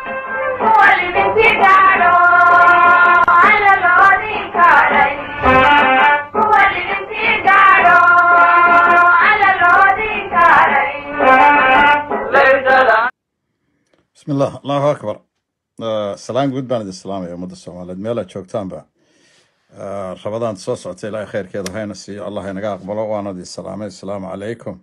bismi illah allahu akbar Eh, salaan guud baan idin salaamaya ummadda soomaaliyeed meel aad joogtaanba Eh, rabadaan soo socota ilaahay khayrkeeda hayna siiyo allah inaga aqbalo waana idin salaamay asalaamu calaykum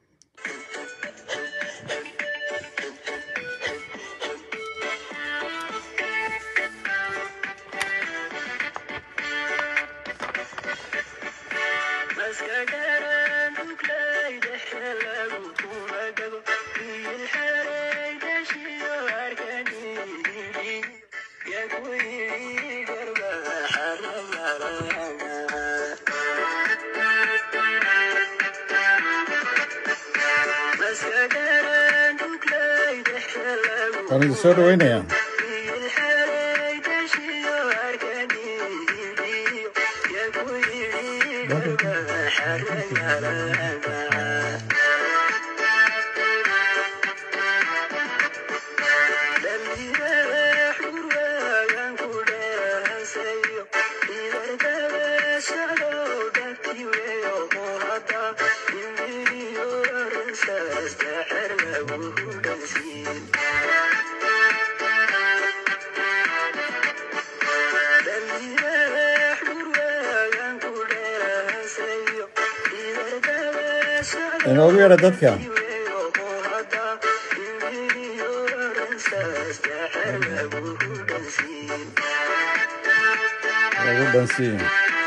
waan idin soo dhaweynayaa inoogu yeedha dadka lagu dhansiin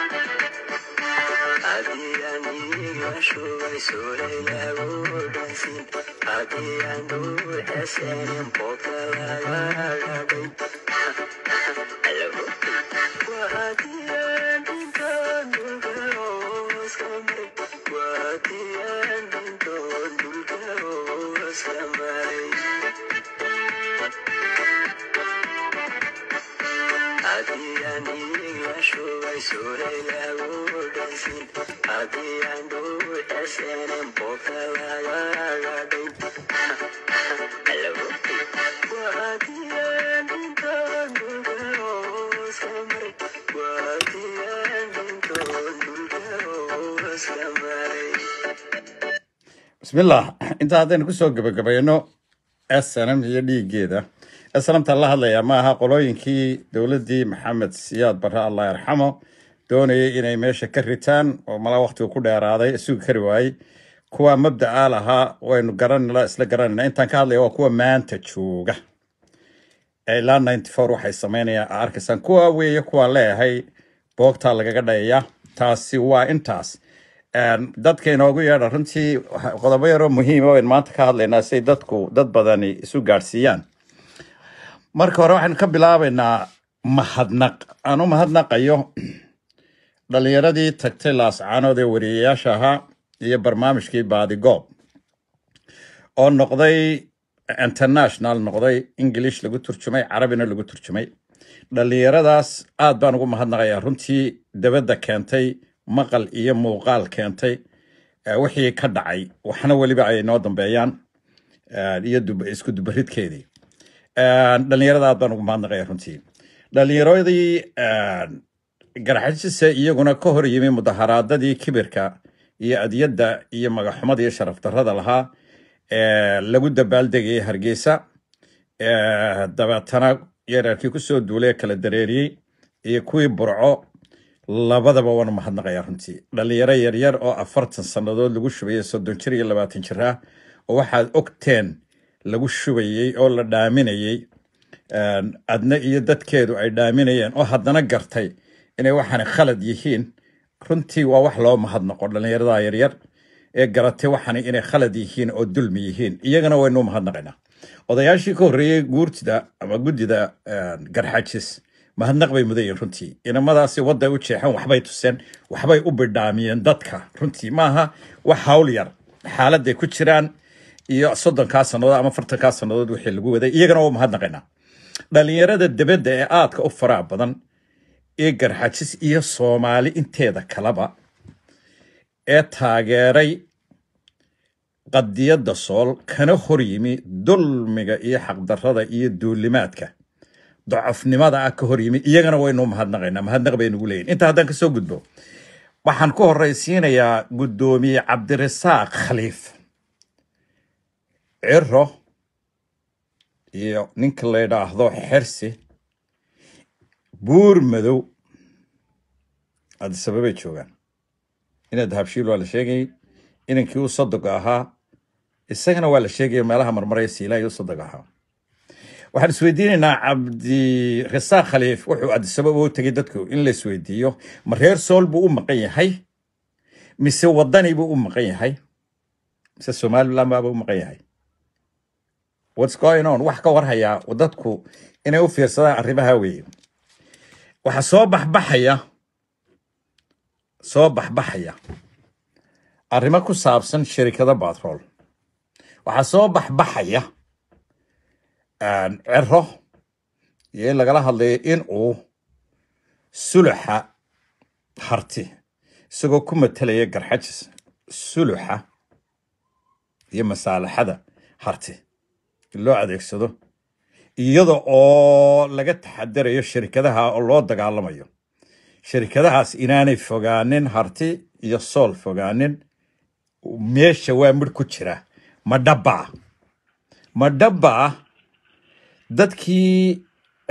bismillah inta haddaynu kusoo gebagabayno snm iyo dhiiggeeda snmta la hadlayaa ma aha qolooyinkii dowladdii maxamed siyaad barre allah yarxamo doonayay inay meesha ka ritaan oo mala waqtiga ku dheeraaday sugi kari waayey kuwa mabda'a lahaa waynu garanala isla garanayna intaan ka hadlaya waa kuwa maanta jooga ee ilaa ninety four waxay sameynayaan aa arkaysaan kuwa weeye kuwa leeyahay boogtaa lagaga dhayaya taasi waa intaas Een, dadka inoogu yeedha runtii waxa- qodobo yaroo muhiima waynu maanta ka hadlaynaa si dadku dad badani isu gaadhsiiyaan marka hore waxaynu ka bilaabaynaa mahadnaq aan u mahadnaqayo dhalinyaradii tagtay laascaanood ee wariyeyaasha ahaa iyo barnaamijkii baadigoob oo noqday international noqday english lagu turjumay carabina lagu turjumay dhalinyaradaas aad baan ugu mahadnaqayaa runtii dabadda keentay maqal iyo muuqaal keentay eh, wixii ka dhacay waxna weliba ay noo dambeeyaan eh, iyo dub- isku dubaridkeedii Eh, dhalinyarada aad baan ugu mahadnaqaya runtii dhalinyaradii eh, garxajise iyaguna ka hor yimi mudaharaadadii kibirka iyo adyadda iyo magaxumada iyo sharaf darrada lahaa ee lagu dabaaldegayay hargeysa ee dabeetana yareerkii kusoo duulay ee kala dareeriyey iyo kuwii burco labadaba waanu mahadnaqayaa runtii dhalinyaro yaryar oo afartan sannadood lagu shubayay soddon jir iyo labaatan jir ah oo waxaad ogteen lagu shubayey oo la dhaaminayey een, adna iyo dadkeedu ay dhaaminayeen oo haddana gartay inay waxaana khalad yihiin runtii waa wax loo mahadnaqo dhalinyarada yaryar ee garatay waxaana inay khalad yihiin oo dulmi yihiin iyagana waynu u mahadnaqaynaa odayaashii ka horreeyey guurtida ama guddida een, garxaajis mahadnaq bay mudan yihiin runtii inamadaasi wadday u jeexeen waxbay tuseen waxbay u bidhaamiyeen dadka runtii maaha wax hawl yar xaaladay ku jiraan iyo soddonkaa sannadood ama afartankaa sannadood wixii lagu waday iyagana waa mahadnaqaynaa dhalinyarada debedda ee aadka u faraha badan ee garxajis iyo soomaali inteeda kaleba ee taageeray qadiyadda sool kana hor yimi dulmiga iyo xaqdarrada iyo duulimaadka docofnimada ah ka hor yimi iyagana waynu mahadnaqaynaa mahadnaq baynugu leeyihin intaa haddaan kasoo gudbo waxaan ku horraysiinayaa guddoomiye cabdirasaaq khaliif ciro iyo ninka la yidhaahdo xersi buur madow adisababay joogaan ina dahabshiil waa la sheegayay inankii u sadoga ahaa isagana waa la sheegaya meelaha marmaraya siilaay u sadog ahaa waxaan isweydiinaynaa cabdirasaaq khaliif wuxuu adisababa u tegay dadku in la isweydiiyo ma reer sool buu u maqan yahay mise wadani buu u maqan yahay mise somaliland baaba u maqan yahay what's going on wax ka warhayaa dadku inay u fiirsadaan arrimaha weeye waxaa soo baxbaxaya soo baxbaxaya arrimo ku saabsan shirikada batrool waxaa soo baxbaxaya cero iyo in lagala hadlayo in uu suluxa harti isagoo ku matalaya garxajis suluxa iyo masaalaxada harti in loo adeegsado iyada oo laga taxadarayo shirikadaha oo loo dagaalamayo shirikadahaas inaanay fogaanin harti iyo sool fogaanin meesha waa midh ku jira ma dhabbaa ma dhabbaa dadkii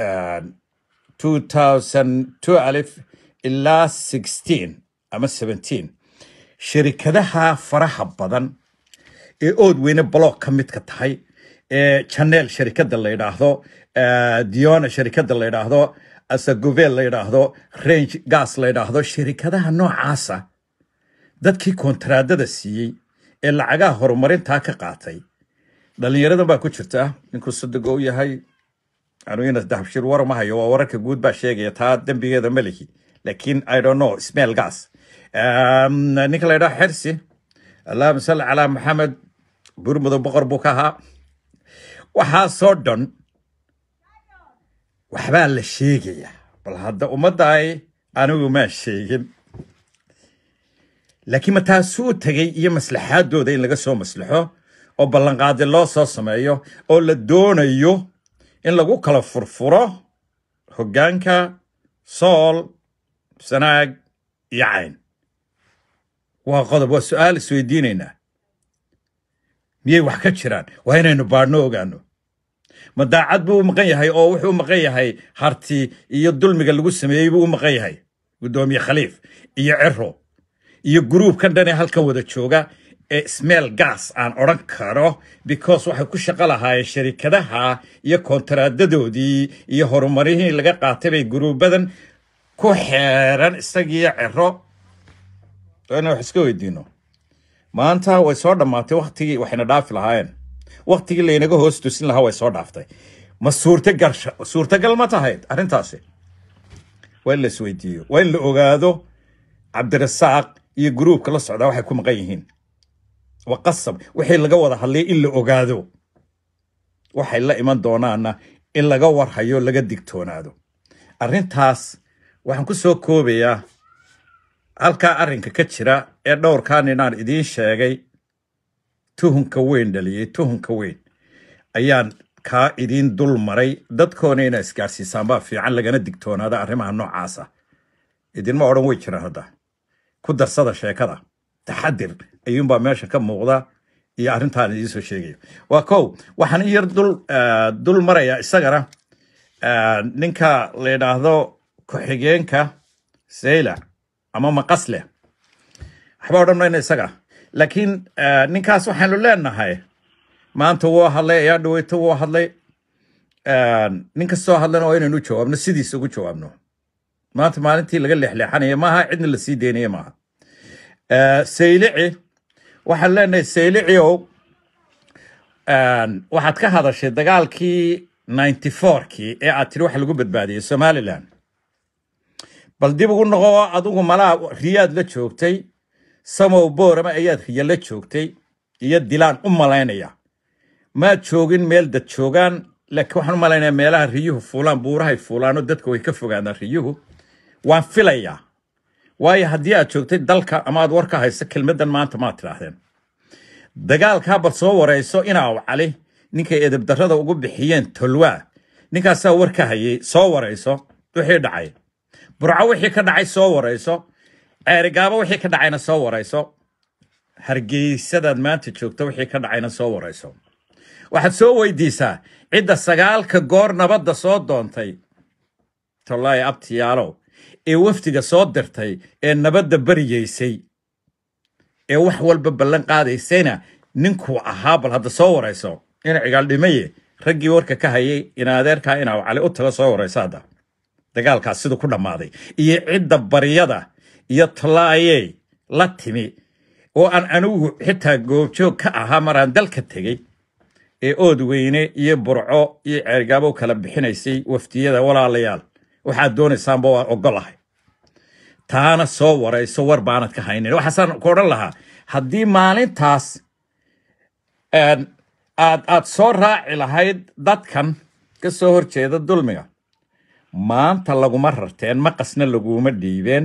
alif ilaa ama shirikadaha faraha badan ee ood weyne block ka midka tahay ee janeel sharikada la yidhaahdo diona sharikada la yidhaahdo asagovel la yidhaahdo range gas la yidhaahdo shirikadaha noocaasa dadkii kontraadada siiyey ee lacagaha horumarintaa ka qaatay dhalinyaradan baa ku jirta ninkuu sadogo u yahay anuina dahabshir war ma hayo waa wararka guud baa sheegaya taa dembigeeda melihi laakiin i don't know smell gas ninka la yidhaho xersi allahuma salli calaa maxamed burmudo boqor buu ka ahaa waxaasoo dhan waxbaa la sheegaya bal hadda ummaddaay anigu maa sheegin laakiin ma taasuu tegay iyo maslaxaadooda in laga soo maslaxo oo ballanqaadi loo soo sameeyo oo la doonayo in lagu kala furfuro hoggaanka sool sanaag iyo cayn waa qodob waa su-aal isweydiinaynaa miyay wax ka jiraan waa inaynu baadhno ogaano ma daacad buu u maqan yahay oo wuxuu u maqan yahay harti iyo dulmiga lagu sameeyey buu u maqan yahay guddoomiye khaliif iyo cero iyo gruubkan dhan ee halkan wada jooga ee smell gas aan odhan karo because waxay ku shaqo lahaayeen sharikadaha iyo kontaraadadoodii iyo horumarihii laga qaatay bay gruubadan ku xeeran isagiiyo cero ina wax iska weydiino maanta way soo dhammaatay waktigii waxayna dhaafi lahaayeen waktigii laynaga hoos tusin lahaa way soo dhaaftay ma suurtagal suurtagal ma tahayd arrintaasi waa in la isweydiiyo waa in la ogaado cabdirasaaq iyo gruubka la socdaa waxay ku maqan yihiin waa qasab wixii laga wada hadlay in la ogaado waxay la iman doonaana in laga warhayo laga digtoonaado arrintaas waxaan ku soo koobayaa halkaa arrinka ka jira ee dhowrkaa ninaan idiin sheegay tuhunka weyn dhaliyey tuhunka weyn ayaan kaa idiin dul maray dadkoona inaa isgaarsiisaan baa fiican lagana digtoonaada arrimaha noocaasa idinma odhan way jiraan hadda ku darsada sheekada taxadir ayuunbaa meesha ka muuqda iyo arrintaan idiin soo sheegayo waa kow waxaan in yar dul dul marayaa isagana ninka la yidhaahdo ku-xigeenka sayla ama maqasle waxba odhan mayna isaga laakiin ninkaas waxaanu leenahay maanta wuu hadlay ayaa dhaweyto wuu hadlay nin kastoo hadlana waa inaynu jawaabno sidiisa ugu jawaabno maanta maalintii laga leexleexanaya maaha cidna la sii deynaya maaha saylici waxaan leenahay saylici ow waxaad ka hadashay dagaalkii ninety fourkii ee aad tiri waxa lagu badbaadiyey somaliland bal dib ugu noqo oo adigu malaa riyaad la joogtay samow boorama ayaad riya la joogtay iyo dilaan u malaynaya maad joogin meel dad joogaan laakiin waxaan u malaynaya meelaha riyuhu fuulaan buurahay fuulaanoo dadka way ka fogaadaan riyuhu waan filayaa waayo haddii aad joogtay dalka ama aad war ka hayso kelmaddan maanta maad tidhaahdeen dagaalkaa bal soo warayso inaaw cali ninkay edebdarrada ugu bixiyeen tolwaa ninkaasaa war ka hayay soo warayso wixii dhacay burco wixii ka dhacay soo warayso ceerigaabo wixii ka dhacayna soo warayso hargeysadaad maanta joogto wixii ka dhacayna soo warayso waxaad soo weydiisaa cidda sagaalka goor nabadda soo doontay tolaaye abtiyaalow ee wafdiga soo dirtay ee nabadda bariyeysay ee wax walba ballan qaadaysayna ninkuu ahaa bal hadda soo warayso ina cigaal dhimaye raggii warka ka hayay in adeerkaa inaa cali u tago soo warayso hadda dagaalkaas siduu ku dhammaaday iyo cidda baryada iyo tolaayey la timi oo aan anigu xitaa goobjoog ka ahaa maraan dalka tegey ee ood weyne iyo burco iyo ceergaabo kala bixinaysay wafdiyada walaalayaal waxaad doonaysaanba waa ogolahay taana soo warayso war baanad ka haynin waxaasaan ku odhan lahaa haddii maalintaas aad aad soo raaci lahayd dadkan ka soo horjeeda dulmiga maanta laguma rarteen maqasna laguma dhiibeen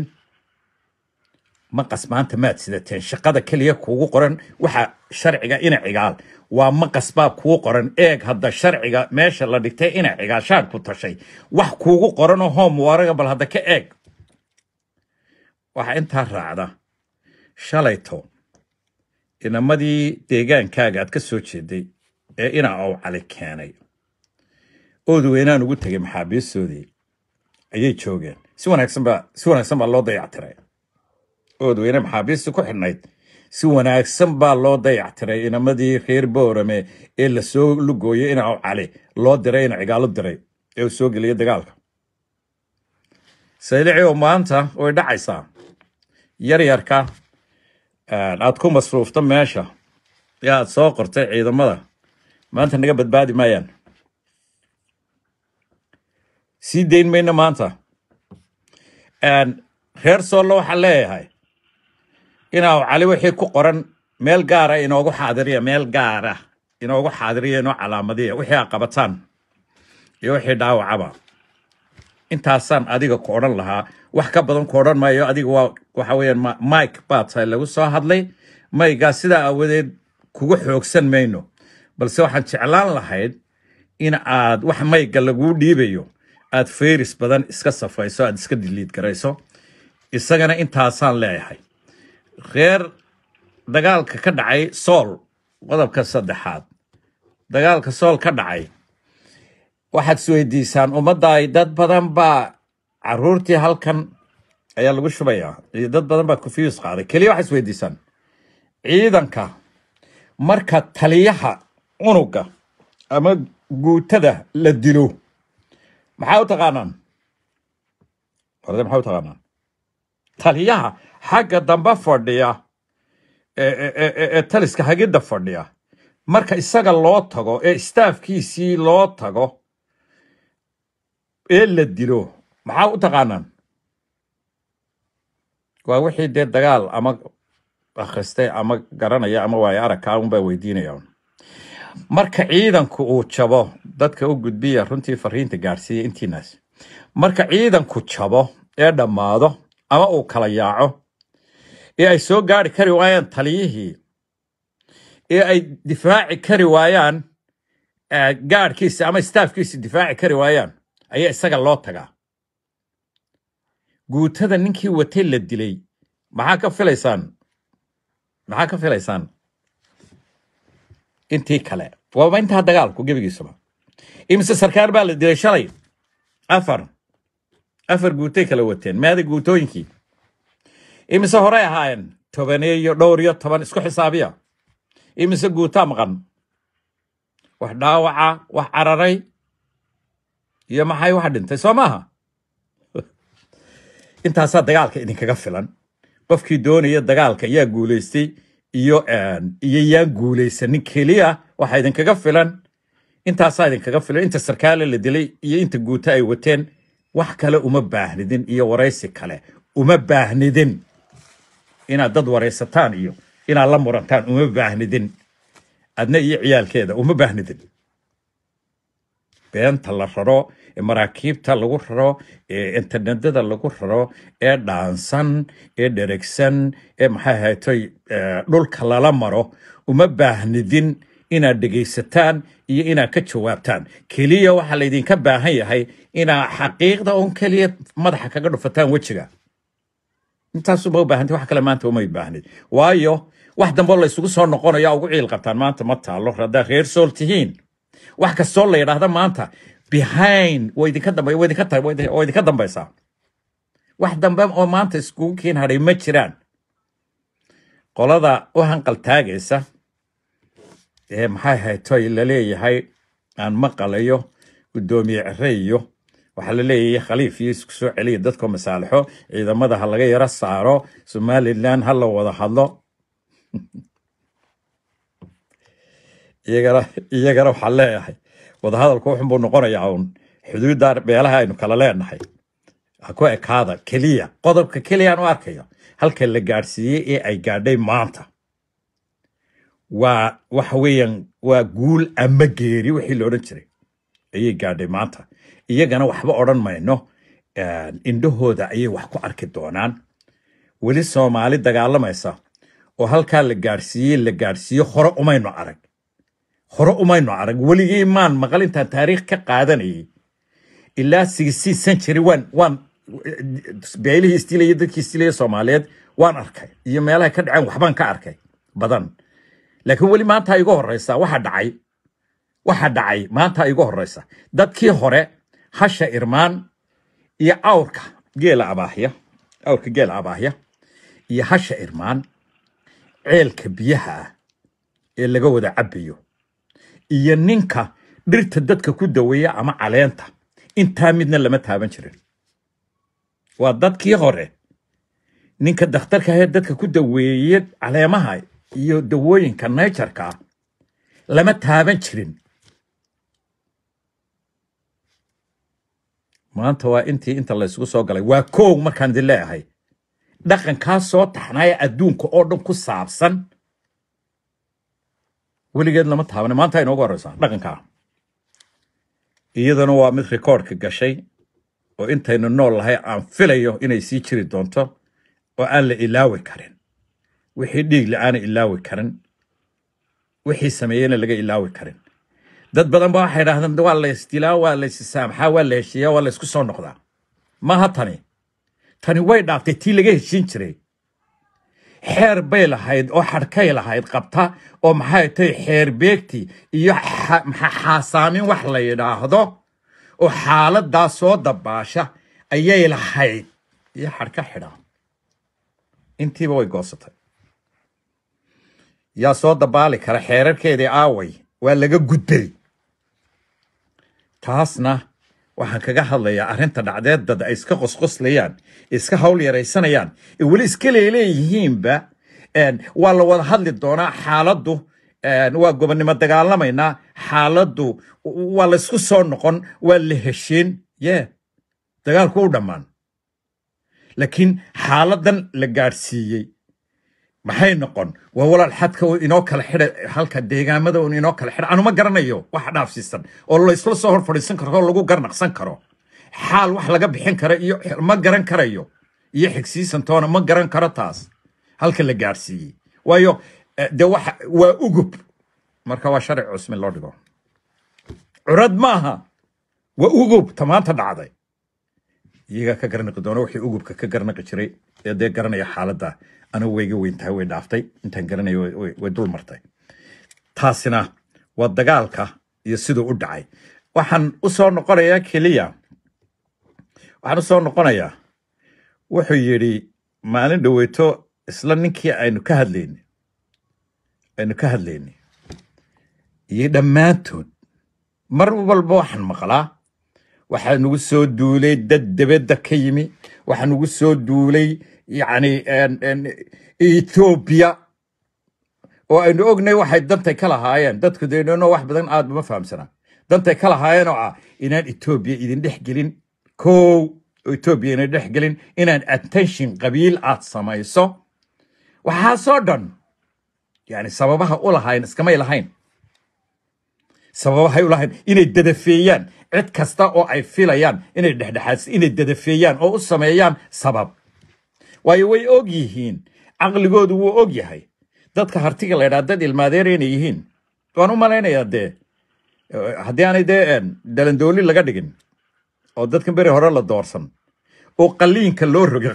maqas maanta maad sidateen shaqada keliya kuugu qoran waxa sharciga ina cigaal waa maqas baa kuu qoran eeg hadda sharciga meesha la dhigtay ina cigaal shaar ku tashay wax kuugu qoranoo hoom waraga bal hadda ka eeg waxaa intaa raacda shalayto inamadii deegaankaaga aad ka soo jeeday ee ina ow cali keenay ood weynaan ugu tegay maxaabiistoodii ayay joogeen si wanaagsan baa si wanaagsan baa loo dayactiray ood weyne maxaabiistii ku xidhnayd si wanaagsan baa loo dayactiray inamadii reer boorame ee lasoo lugooyay ina ow cali loo diray ina cigaalo diray ee uu soo geliyay dagaalka saylici oo maanta way dhacaysaa yaryarka aad ku masruufta meesha ee aad soo qortay ciidamada maanta naga badbaadi maayaan sii dayn mayno maanta reer soollo waxaa leeyahay inaa cali wixii ku qoran meel gaara inoogu xaadiriya meel gaara inoogu xaadiriya inoo calaamadiya wixii aa qabataan iyo wixii dhaawacaba intaasaan adiga ku odhan lahaa wax ka badan ku odhan maayo adiga waa waxa weeyaan mike baa tahay lagu soo hadlay maygaa sidaa aawadeed kugu xoogsan mayno balse waxaan jeclaan lahayd in aad wax mayga laguu dhiibayo aad fayris badan iska safayso aad iska diliid garayso isagana intaasaan leeyahay reer dagaalka ka dhacay sool qodobka saddexaad dagaalka sool ka dhacay waxaad isweydiisaan ummaddaay dad badan baa caruurtii halkan ayaa lagu shubayaa iyo dad badan baa confuse qaaday keliya waxaad isweydiisaan ciidanka marka taliyaha unuga ama guutada la dilo maxaa u taqaanaan orde maxaa u taqaanaan taliyaha xagga dambe fadhiya ee taliska hagidda fadhiya marka isaga loo tago ee staafkiisii loo tago ee la dilo maxaa u taqaanaan waa wixii dee dagaal ama akhristay ama garanaya ama waayo aragkaa unbaa weydiinaya marka ciidanku uu jabo dadka u gudbiya runtii fariinta gaadhsiiya intiinaas marka ciidanku jabo ee dhammaado ama uu kala yaaco ee ay soo gaari kari waayaan taliyihii ee ay difaaci kari waayaan gaadhkiisa ama staafkiisa difaaci kari waayaan ayaa isaga loo tagaa guutada ninkii watay la dilay maxaa ka filaysaan maxaa ka filaysaan intii kale waaba intaa dagaalku gebigiisaba imise sarkaar baa la dilay shalay afar afar guutay kala wateen maada guutooyinkii imise horey ahaayeen tobaneeyo dhowr iyo toban isku xisaabiya imise guutaa maqan wax dhaawaca wax cararay iyo maxay wax dhintay soo maaha intaasaa dagaalka idinkaga filan qofkii doonaya dagaalka yaa guulaystay iyo iyo yaan guulaysanin keliya waxaa idinkaga filan intaasaa idinkaga filan inta sarkaale la dilay iyo inta guuto ay wateen wax kale uma baahnidin iyo waraysi kale uma baahnidin inaad dad waraysataan iyo inaad la murantaan uma baahnidin adna iyo ciyaalkeeda uma baahnidin beenta la raro ee maraakiibta lagu raro ee internetada lagu raro ee dhaansan ee dheregsan ee maxay haytoy dhulka lala maro uma baahnidin inaad dhegaysataan iyo inaad ka jawaabtaan keliya waxaa laydinka baahan yahay inaad xaqiiqda un keliya madaxa kaga dhufataan wejiga intaasuma u baahantay wax kale maanta uma baahnid waayo wax damboo la isugu soo noqonayo ugu ciil qabtaan maanta ma taalo haddaad reer sool tihiin wax kastoo la yidhaahda maanta behind way idinka dambe way idinka tahay way idinka dambaysaa wax dambe oo maanta iskugu keen hadhay ma jiraan qolada u hanqal taagaysa ee maxay haytoy la leeyahay aan maqalayo guddoomiye cere iyo waxaa la leeyahay khaliif iyo isku soo celiya dadkoo masaalixo ciidamada ha laga yaro saaro somalilan ha la wada hadlo iyagana iyagana waxaan leeyahay wadahadalku wuxun buu noqonayaa uun xuduudda beelaha aynu kala leenahay ha ku ekaada keliya qodobka keliyaan u arkayo halka la gaadhsiiyey ee ay gaadhay maanta waa waxa weeyaan waa guul ama geeri wixii la odhan jiray ayay gaadhay maanta iyagana waxba odhan mayno indhahooda ayay wax ku arki doonaan weli soomaali dagaalamaysa oo halkaa la gaadhsiiyey la gaadhsiiyo hore umaynu arag hore umaynu arag weligii maan maqal intaan taariikh ka qaadanayay ilaa sixteen century waan waan beelihii istilaya dadkii istilaya soomaaliyeed waan arkay iyo meelaha ka dhaceen waxbaan ka arkay badan laakiin weli maanta igu horeysa waxa dhacay waxa dhacay maanta igu horeysa dadkii hore hasha irmaan iyo awrka geela abaahya awrka geela abaahya iyo hasha irmaan ceelka biyaha ah ee laga wada cabayo iyo ninka dhirta dadka ku daweeya ama caleenta intaa midna lama taaban jirin waa dadkii hore ninka dakhtarka ahee dadka ku daweeye caleemaha iyo dawooyinka nayjarka ah lama taaban jirin maanta waa intii inta laysugu soo galay waa koog markaan idin leeyahay dhaqankaa soo taxnaaya adduunka oo dhan ku saabsan weligeed lama taabana maanta inoogu horeysaa dhaqankaa iyadana waa mid rikoordka gashay oo intaynu nool lahay aan filayo inay sii jiri doonto oo aan la ilaawi karin wixii dhiig la-aana ilaawi karin wixii sameeyeyna laga ilaawi karin dad badan ba waxay idhahdeen waa la isdilaa waa la isisaamxaa waa la heshiiyaa waa la isku soo noqdaa maaha tani tani way dhaaftay tii laga heshiin jiray xeer bay lahayd oo xadhkay lahayd qabta oo maxay tahay xeer beegti iyo xaasaamin wax la yidhaahdo oo xaaladaa soo dabaasha ayay lahayd iyo xadhka xidha intiiba way goosatay yaa soo dabaali kara xeerarkeedii aaway waa laga gudbay taasna waxaan kaga hadlayaa arrinta dhacdeed dad ay iska qosqoslayaan iska hawl yaraysanayaan ee weli iska leeleeyihiinba waa la wada hadli doonaa xaaladdu waa gobonnimo dagaalamaynaa xaaladdu waa la isku soo noqon waa la heshiin ye dagaalku u dhammaan laakiin xaaladan la gaadhsiiyey maxay noqon waa walaal xadka inoo kala xida halka deegaamada un inoo kala xidha anuma garanayo wax dhaafsiisan oo laysla soo hor fadhiisan karo oo lagu garnaqsan karo xaal wax laga bixin karo iyo ma garan karayo iyo xigsiisantoona ma garan karo taas halka la gaadhsiiyey waayo de waxa waa ugub marka waa sharci cusmin loo dhigo curad maaha waa ugub tamaanta dhacday iyagaa ka garnaqi doona wixii ugubka ka garnaqi jiray ee dee garanaya xaaladda anigu wayga weyn tahay way dhaaftay intaan garanayo way dul martay taasina waa dagaalka iyo siduu u dhacay waxaan u soo noqonayaa keliya waxaan u soo noqonayaa wuxuu yidhi maalin dhoweyto isla ninkii aynu ka hadlayni aynu ka hadlayni iyo dhammaantood mar walba waxaan maqlaa waxaa nagu soo duulay dad debedda ka yimi waxaa nagu soo duulay yacni ethoobiya oo aynu ognay waxay dantay ka lahaayeen dadku deynano wax badan aad uma fahamsanaa dantay ka lahaayeen oo ah inaan etoobiya idin dhex gelin kow etoobiya idin dhex gelin inaan attention qabiil aad samayso waxaasoo dhan yani sababaha u lahayn iskamay lahayn sababahay u lahayn inay dadafeeyaan cid kasta oo ay filayaan inay dhexdhexaadsi inay dadafeeyaan oo u sameeyaan sabab waayo way og yihiin caqligoodu wuu og yahay dadka hartiga la ydhaa dad ilmaadeer inay yihiin waan u malaynayaa dee haddii aanay dee dalandooli laga dhigin oo dadkan beri hore la doorsan oo qaliinka loo rogay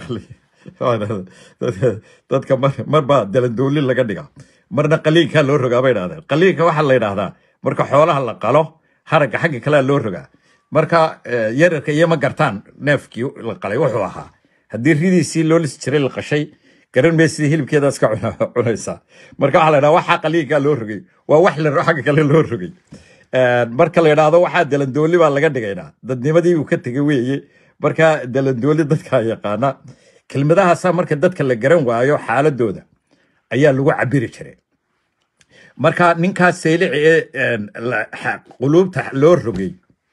dadka marba dalandooli laga dhiga marna qaliinkaa loo rogaa bay idhahdeen qaliinka waxaa la yidhaahdaa marka xoolaha la qalo haragga xagga kalea loo rogaa marka yararka iyo ma gartaan neefkii la qalay wuxuu ahaa haddii ridiisii loo lisi jiray la qashay garan mee sidii hilibkeedaas ka cunaysaa marka waxaa la ydhaha waxaa qaliinkaa loo rogay waa wax la xagga kale loo rogay marka la yidhaahdo waxaa dalandooli baa laga dhigaynaa dadnimadii uu ka tegay weeye marka dalandooli dadkaa yaqaana kelmadahaasaa marka dadka la garan waayo xaaladooda ayaa lagu cabiri jiray marka ninkaas saylici ee quluubta loo rogay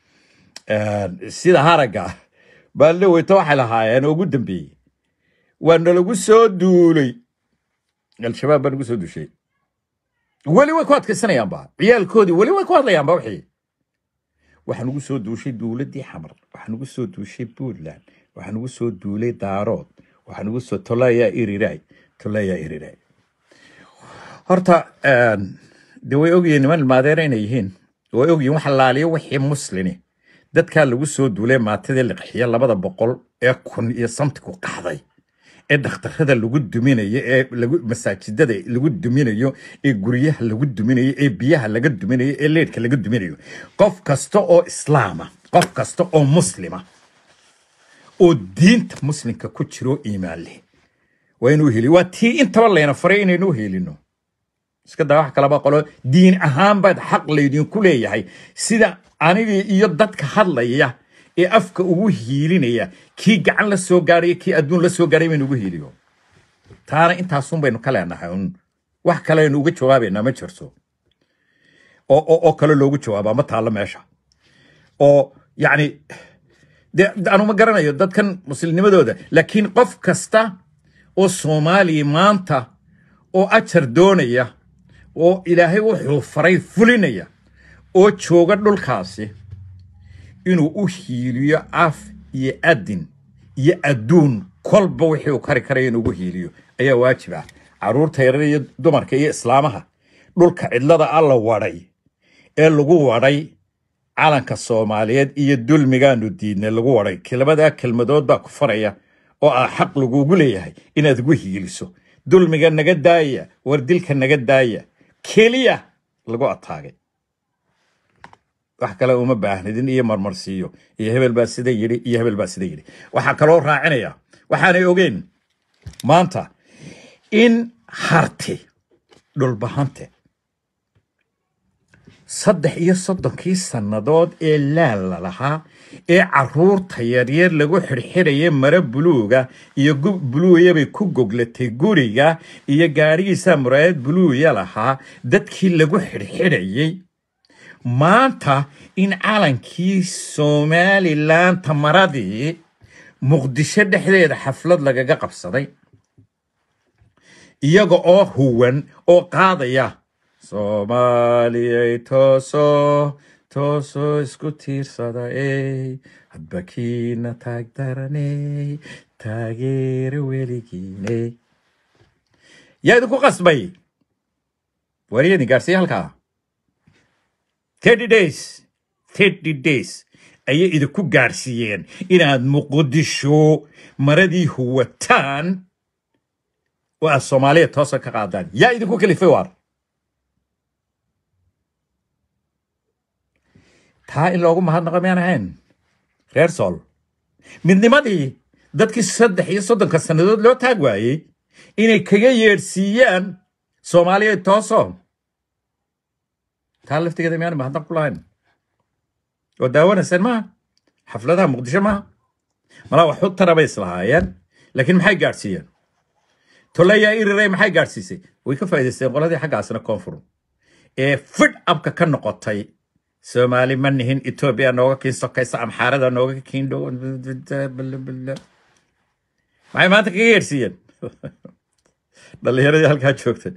sida haragga baalle weyto waxay lahaayeen ugu dambeeyey waa nalagu soo duulay al-shabaab baa nagu soo duushay weli way ku adkaysanayaanba ciyaalkoodii weli way ku hadlayaanba wixii waxaa nagu soo duushay duuladii xamar waxaa nagu soo duushay puntland waxaa nagu soo duulay daarood waxaa nagu soo tolayaa iriray tolayaa iriray horta de way ogyihiin niman ilmaadeera inay yihiin way ogyihiin wax laaliyo wixii muslini dadkaa lagu soo duulay maatadii liqxiya labada boqol ee kun iyo samtiku qaxday ee dhakhtarada lagu duminayo ee masaajidada lagu duminayo ee guryaha lagu duminayo ee biyaha laga duminayo ee leedhka laga duminayo qof kasta oo islaama qof kasta oo muslima oo diinta muslimka ku jiro iimaan leh waa inuu heliyo waa tii intaba layna faray inaynu helino iska daa wax kalaba qolo diin ahaan baad xaq laydinku leeyahay sida anigii iyo dadka hadlaya ee afka ugu hiilinaya kii gacan la soo gaaraya kii adduun la soo gaaray baynu ugu hiiliyo taana intaasun baynu ka leenahay un wax kaleaynu uga jawaabaynaa ma jirto oo kale loogu jawaabaa ma taallo meesha oo yacni de anu ma garanayo dadkan muslimnimadooda laakiin qof kasta oo soomaaliya maanta oo ajar doonaya oo ilaahay wuxuu faray fulinaya oo jooga dhulkaasi inuu u hiiliyo af iyo adin iyo adduun kolba wixii uu kari karaya inuugu hiiliyo ayaa waajib ah carruurta yarar iyo dumarka iyo islaamaha dhulka cidlada alla wadhay ee lagu wadhay calanka soomaaliyeed iyo dulmigaanu diidnay lagu wadhay kelmadaa kelmadood baa ku faraya oo ah xaq lagugu leeyahay inaad ugu hiiliso dulmiga naga daaya war dilka naga daaya keliya lagu ataagay wax kale uma baahnidin iyo marmarsiiyo iyo hebel baa sida yidhi iyo hebel baa sida yidhi waxaa kaloo raacinaya waxaanay ogeen maanta in harti dhulbahante saddex iyo soddonkii sannadood ee laal la lahaa ee carruurta yaryar lagu xidhxidhaya mare buluuga iyo buluuyabay ku goglatay guriga iyo gaadhigiisaa muraayad buluuya lahaa dadkii lagu xidhxidhayey maanta in calankii somalilan tamaradii muqdisho dhexdeeda xaflad lagaga qabsaday iyaga oo huwan oo qaadaya soomaaliyay tooso tooso isku tiirsada ey hadba kiina taag daraney taageero weligiiney yaa idinku qasbay wariyadin gaarsiiya halkaa thirty days thirty days ayay idinku gaarsiiyeen inaad muqdisho maradii huwataan oo aad soomaaliya toosa ka qaadaan yaa idinku kalifay waar taa in loogu mahadnaqo miyaan ahayn reer sool midnimadii dadkii saddex iyo soddonka sannadood loo taag waayey inay kaga yeedhsiiyaan soomaaliya tooso taa laftigeeda miyaan mahadnaq ku lahayn oo daawanayseen maaha xafladaha muqdisho maaha malaa wax u tara bay islahaayeen laakiin maxay gaadhsiiyeen tolayaa iriray maxay gaadhsiisay way ka faa'idaysteen qoladii xaggaasna koonfur ee fidh abka ka noqotay soomaali ma nihin etoobiya nooga kiin sokaysa amxaarada nooga kiin dhow maxay maanta kaga yeedhsiiyeen dhallinyaradii halkaa joogtay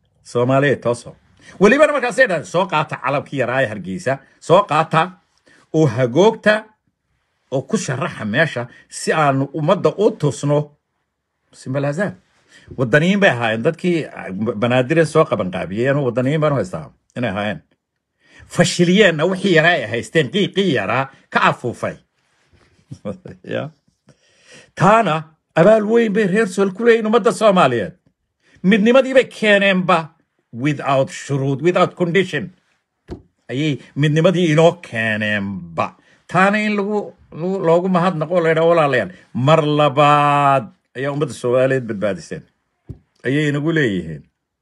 soomaaliya tooso welibana markaasay dhahdeen soo qaata calabkii yaraaya hargeysa soo qaata oo hagoogta oo ku sharaxa meesha si aanu ummadda u tusno simbalaazaad wadaniyiin bay ahaayeen dadkii banaadire soo qabanqaabiyeen wadaniyiin baan u haystaa inay ahaayeen fashiliyeenna wixii yaraa ay haysteen qiiqii yaraa ka afuufay Ya. taana abaal weyn bay reer sool ku leeyihin ummadda soomaaliyeed midnimadii bay keeneenba without shuruud without condition ayay midnimadii inoo keeneenba taana in lagu lagu- loogu mahadnaqo la yidhaha walaalayaal mar labaad ayaa ummadda soomaaliyeed badbaadiseen ayay inagu leeyihiin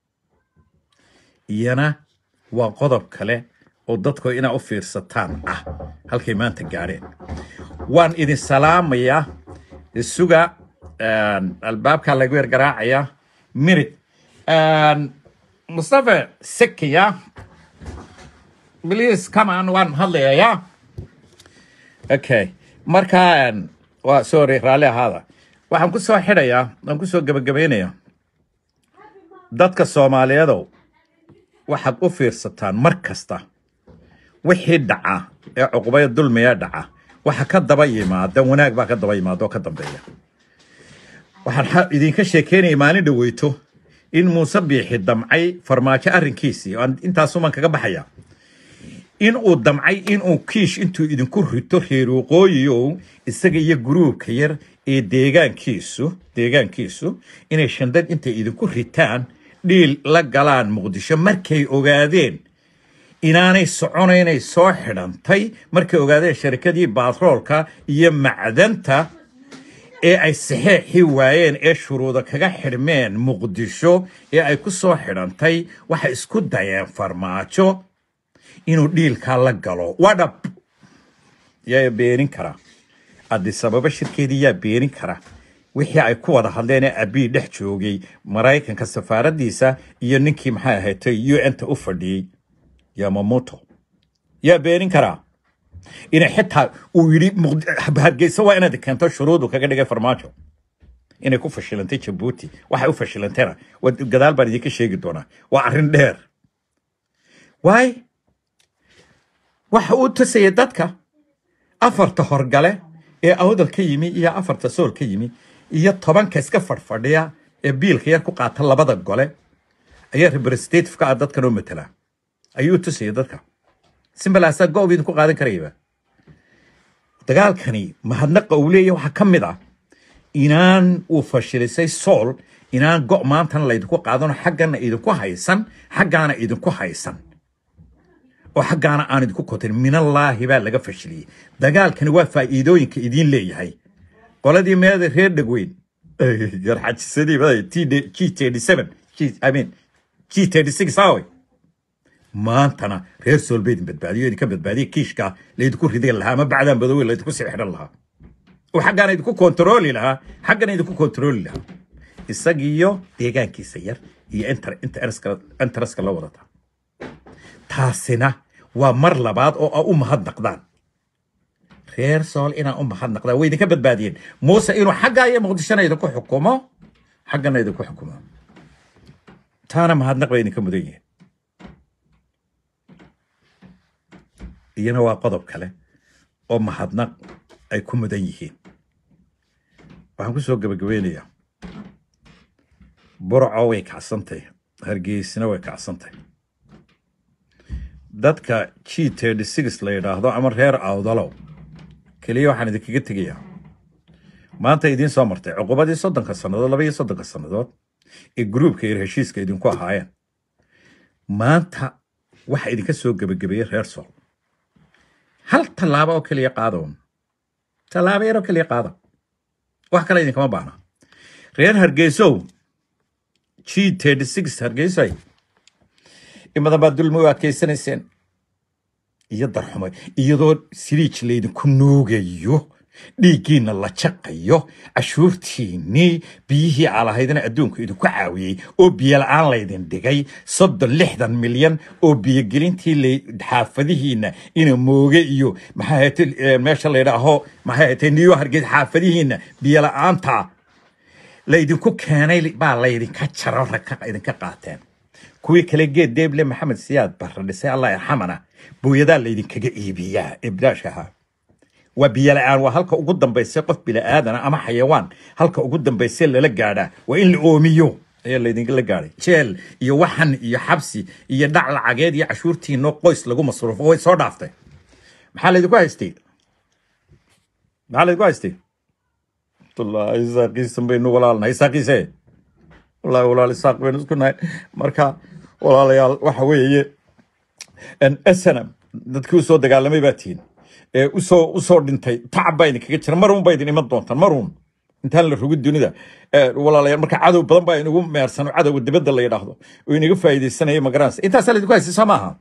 iyana waa qodob kale oo dadku inaa u fiirsataan ah halkay maanta gaadheen waan idin salaamayaa suga een, albaabkaa lagu yar garaacayaa minid mustafa sekiya please come on waan hadlayayaa okay marka een, waa sorry raalli ahaada waxaan ku soo xidhayaa waan ku soo gebagabaynayaa dadka soomaaliyeedow waxaad u fiirsataan mar kasta wixii dhaca ee cuqubaya dulmiya dhaca waxa ka daba yimaada wanaag baa ka daba yimaada oo ka dambeeya waxaan xa- idinka sheekeynaya maalin dhaweyto in muuse biixi damcay farmaajo arrinkiisii oo aan intaasuman kaga baxaya in uu damcay inuu kiish intuu idinku rito reer waqooyiyow isaga iyo guruubka yar ee deegaankiisu deegaankiisu inay shandad intay idinku ritaan dhiil la galaan muqdisho markay ogaadeen inaanay soconaynay soo xidhantay markay ogaadeen sharikadii baatroolka iyo macdanta ee ay saxeexi waayeen ee shuruuda kaga xidhmeen muqdisho ee ay ku soo xidhantay waxay isku dayeen farmaajo inuu dhiilkaa la galo waa dhab yaa beenin kara adisababa shirkeedii yaa beenin kara wixii ay ku wada hadleen ee abii dhex joogay maraykanka safaaradiisa iyo ninkii maxay ahaatay un ta u fadhiyey yamamoto yaa beenin karaa inay xitaa uu yidhi Muqd- hargeysa waa inaad keento shuruudu kaga dhigay farmaajo inay ku fashilantay jabuuti waxay u fashilantayna waa- gadaal baan idinka sheegi doonaa waa arrin dheer waay waxa uu tusaya dadka afarta horgale ee awdal ka yimi iyo afarta sool ka yimi iyo tobanka iska fadhfadhiya ee biilka yar ku qaata labada gole ayaa representative ka ah dadkan oo matala ayuu tusaya dadka simbalaasaa go idinku qaadan karayaba dagaalkani mahadnaqa uu leeyahay waxaa ka mid ah inaan uu fashilisay sool inaan go maantana laydinku qaadano xaggana idinku haysan xaggaana idinku haysan oo xaggaana aan idinku kotin minallaahi baa laga fashiliyey dagaalkani waa faa'iidooyinka idiin leeyahay qoladii meeda reer dhegweyn yarxajisadii baday g thirty seven i mean g thirty six aaway maantana reer sool ba idin badbaadiyo idinka badbaadiya kiishka laydinku ridan lahaa ama bacdaan badowey laydinku sii xidhan lahaa oo xaggaana idinku kontarooli lahaa xaggana idinku kontarooli lahaa isagiyo deegaankiisa yar iyo inter interaska la wadata taasina waa mar labaad oo aa u mahadnaqdaan reer sool inaa u mahadnaqdaan way idinka badbaadiyeen muuse inuu xaggaa iyo muqdishona idinku xukumo xaggana idinku xukumo taana mahadnaq bay idinka mudan yihiin iyana waa qodob kale oo mahadnaq ay ku mudan yihiin waxaan ku soo gebagabeynayaa burco way kacsantay hargeysina way kacsantay dadka g thirty six la yidhaahdo ama reer awdalow keliya waxaan idinkaga tegayaa maanta idiin soo martay cuqubadii soddonka sannadood laba iyo soddonka sannadood ee gruubka iyo heshiiska idinku ahaayeen maanta waxa idinka soo gebagabeeyey reer sool hal tallaabo oo keliya qaadaun tallaabo yar oo keliya qaada wax kale idinkama baahna reer hargeysow g thirty six hargeysay imadan baa dulmi u adkaysanayseen iyo darxumay iyadoo siriij laydinku nuugayo dhiiggiinna la jaqayo cashuurtiinnii biyihii aalahaydna adduunku idinku caawiyey oo biyo la-aan laydin dhigay soddon lixdan milyan oo biyogelintii la- xaafadihiinna ina mooge iyo maxaa ahayte meesha laydhaaho maxay ahayte niyo hargeys xaafadihiinna biyo la-aanta laydinku keenay baa laydinka jaro rag idinka qaateen kuwii kale geed deeble maxamed siyaad barra dhisay allah yarxamana booyadaa laydinkaga iibiyaa ee bilaash ahaa waa biyo la-aan waa halka ugu dambaysa qof bila'aadana ama xayawaan halka ugu dambaysa lala gaadhaa waa in la oomiyo ayaa laydinla gaadhay jeel iyo waxan iyo xabsi iyo dhac lacageed iyo cashuurtiinoo qoys lagu masruufo way soo dhaaftay maxaa laydinku haystay maxaa laydinku haystay wallaahi isaaqiisan baynu walaalnahay isaaqiise wallaahi walaal isaaq baynu isku nahay marka walaalayaal waxa weeye snm dadkii usoo dagaalamay baa tihiin ee usoo usoo dhintay tacab baa idinkaga jira maruun baa idin iman doontaan maruun intaan la rogin dunida walaalayaal marka cadow badan baa inagu meersano cadowga dibadda la yidhaahdo oo inaga faa'iidaysanaya magaranaysa intaasaa laydinku haysay soo maaha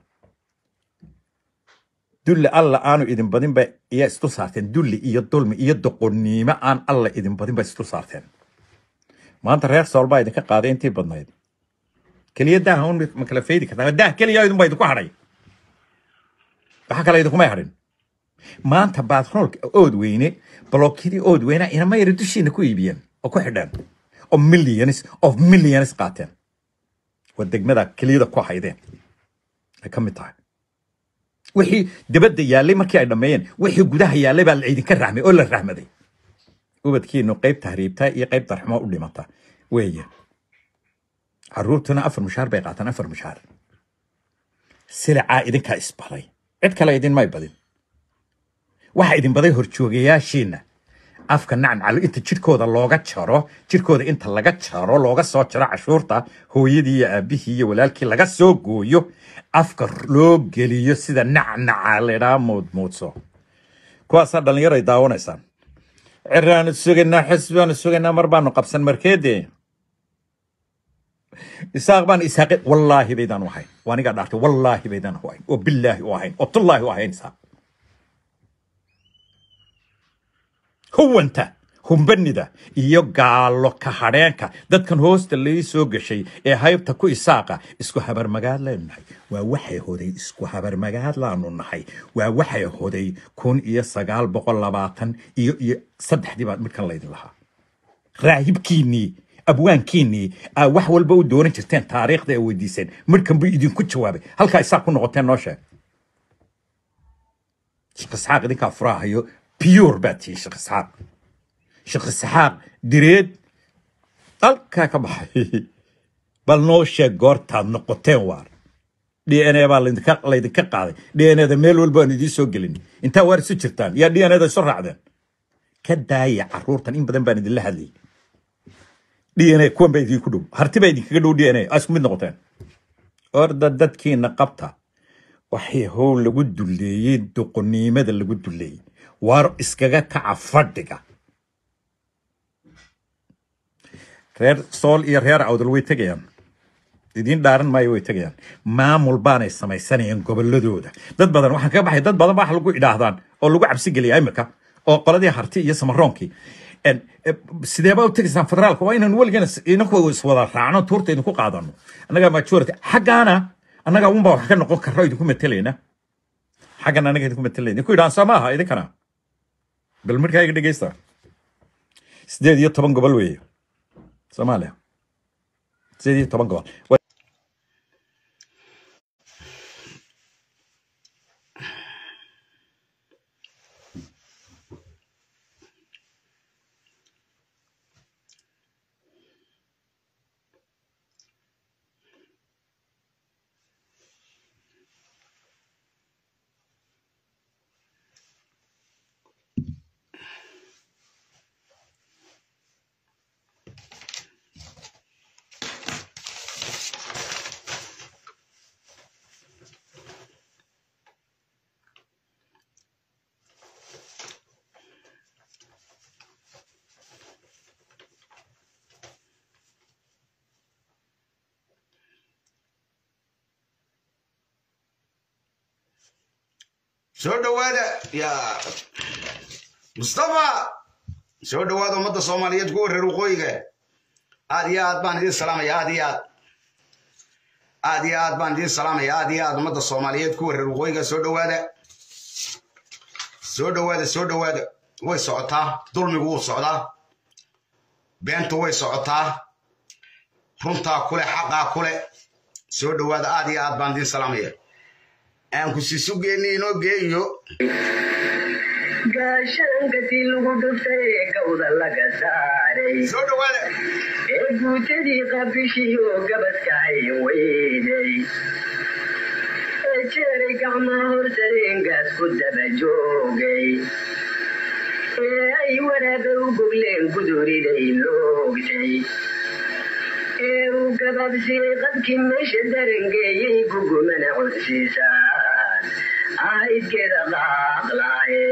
dulli alla aanu idin badin ba iyaa isdul saarteen dulli iyo dulmi iyo doqonnimo aan alla idin badin ba isdul saarteen maanta reer sool baa idinka qaaday intii badnayd keliya daaha un ma kala faydi kartaa daah keliya idinbaa idinku hadhay waxa kale idinkumay hadhin maanta baatroolka ood weyne blookidii ood weyna inama yara dushiina ku iibiyeen oo ku xidheen oo millions of millions qaateen waa degmada keliyada ku haydeen ay ka mid tahay wixii dibadda yaallay markii ay dhammeeyeen wixii gudaha yaallay baa laydinka rahmay oo la rahmaday ubadkiinu qayb tahriibta iyo qayb darxumo u dhimata weeye caruurtuna afar mushaar bay qaataan afar mushaar silicaa idinkaa isbaday cid kale idinmay badin waxa idin baday horjoogayaashiina afka nacnacalo inta jidhkooda looga jaro jidhkooda inta laga jaro looga soo jaro cashuurta hooyadii iyo aabihii iyo walaalkii laga soo gooyo afka loo geliyo sida nacnaca laydhaa moodmoodso kuwaasaa dhallinyaro ay daawanaysaan ciraanu sugaynaa xisbaanu sugaynaa mar baanu qabsan markeede isaaq baan isaaqe wallaahi baydaan u ahayn waa anigaa dhaartay wallaahi baydaan u ahayn oo billaahi u ahayn oo tullaahi u ahayn isaaq huwanta humbanida iyo gaalo ka hadheenka dadkan hoosta lai soo gashay ee haybta ku isaaqa isku habarmagaad laynu nahay waa waxay hoday isku habarmagaad laanu nahay waa waxay hoday kun iyo sagaal boqol labaatan iyo iyo saddexdii baa midkan laydin lahaa raahibkiinnii abwaankiinnii aa wax walba u dooran jirteen taariikhda ay weydiiseen midkan buu idinku jawaabay halkaa isaaq ku noqoteen noo sheeg sheekh isxaaq idinkaa furaahayo biyuur baa tihi sheekh isxaaq sheekh isxaaq direed halkaa ka baxay bal noo sheeg goortaad noqoteen waar d n a baa laydinka laydinka qaaday d n a da meel walba aan idiin soo gelin intaa waar isu jirtaan yaa d n a da isu raacdeen ka daaya caruurtan in badan baan idinla hadlayay d n a kuwan baa idinku dhow harti baa idinkaga dhow d n a aa isku mid noqoteen orda dadkiina qabta waxay how lagu duleeyey doqonnimada lagu duleeyey waar iskaga kaca fadhiga reer sool iyo reer awdal way tegayaan idiin dhaaran maayo way tegayaan maamul baanay samaysanayaan gobolladooda dad badan waxaan kaga baxay dad badan baa wax lagu idhaahdaan oo lagu cabsi geliya imirka oo qoladii harti iyo samaroonkii sideebaa u tegaysaan federaalka waa inaan weligeena inaku iswada raacno tuurta idinku qaadano annagaa majority xaggaana annagaa unbaa wax ka noqon karno idinku matelayna xaggan anaga idinku matelayna idinku idhaan soo maaha idinkana bal markaa iga dhegeysta sideed iyo toban gobol weeye soomaaliya sideed iyo toban gobol soo dhowaada yaa mustafa soo dhowaada ummadda soomaaliyeed kuwa reer waqooyiga aad iyo aad baan idin salaamaya aad iyo aad aad iyo aad baan idin salaamaya aad iyo aad ummadda soomaaliyeed kuwa reer waqooyiga soo dhowaada soo dhowaada soo dhowaada way socotaa dulmigu wuu socdaa beentu way socotaa runtaa kule xaqaa kule soo dhowaada aad iyo aad baan idiin salaamaya aan ku sii sugeenni inoo geeyo gaashaankatii lagu dhuftay ee gawda laga saaray soo dhowaada ee guutadii qabishiyo gabaska hayn weyday ee jeeray gacmaha horsadeengaas ku daba joogay ee ay waraaba u gogleen guduriday loogtay ee uu gabaabsiyey qabkii meesha darangeeyey gugumana codsiisaan ahaydkeeda qaaqlaaye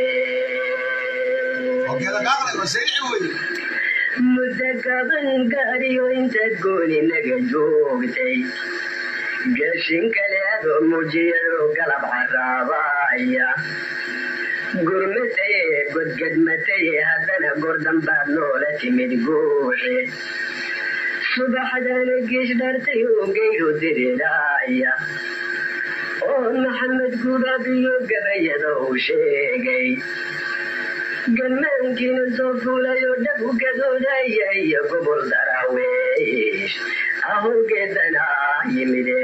ogeeda qaaqlay waa sayixi wey muddo gaban gaariyo intaad gooni naga joogtay gashin kale adoo muujiyadoo galab caraabaya gurmataye godgadmataye haddana gordambaad noola timid guuxe subaxdana geesh dhartay oo geyro diriraya oo maxamed gubaabiyo gabayada uu sheegay gammaankiina soo fuulayoo dhab u gadoodaya iyo gobol daraaweesh ahowgeedana yimide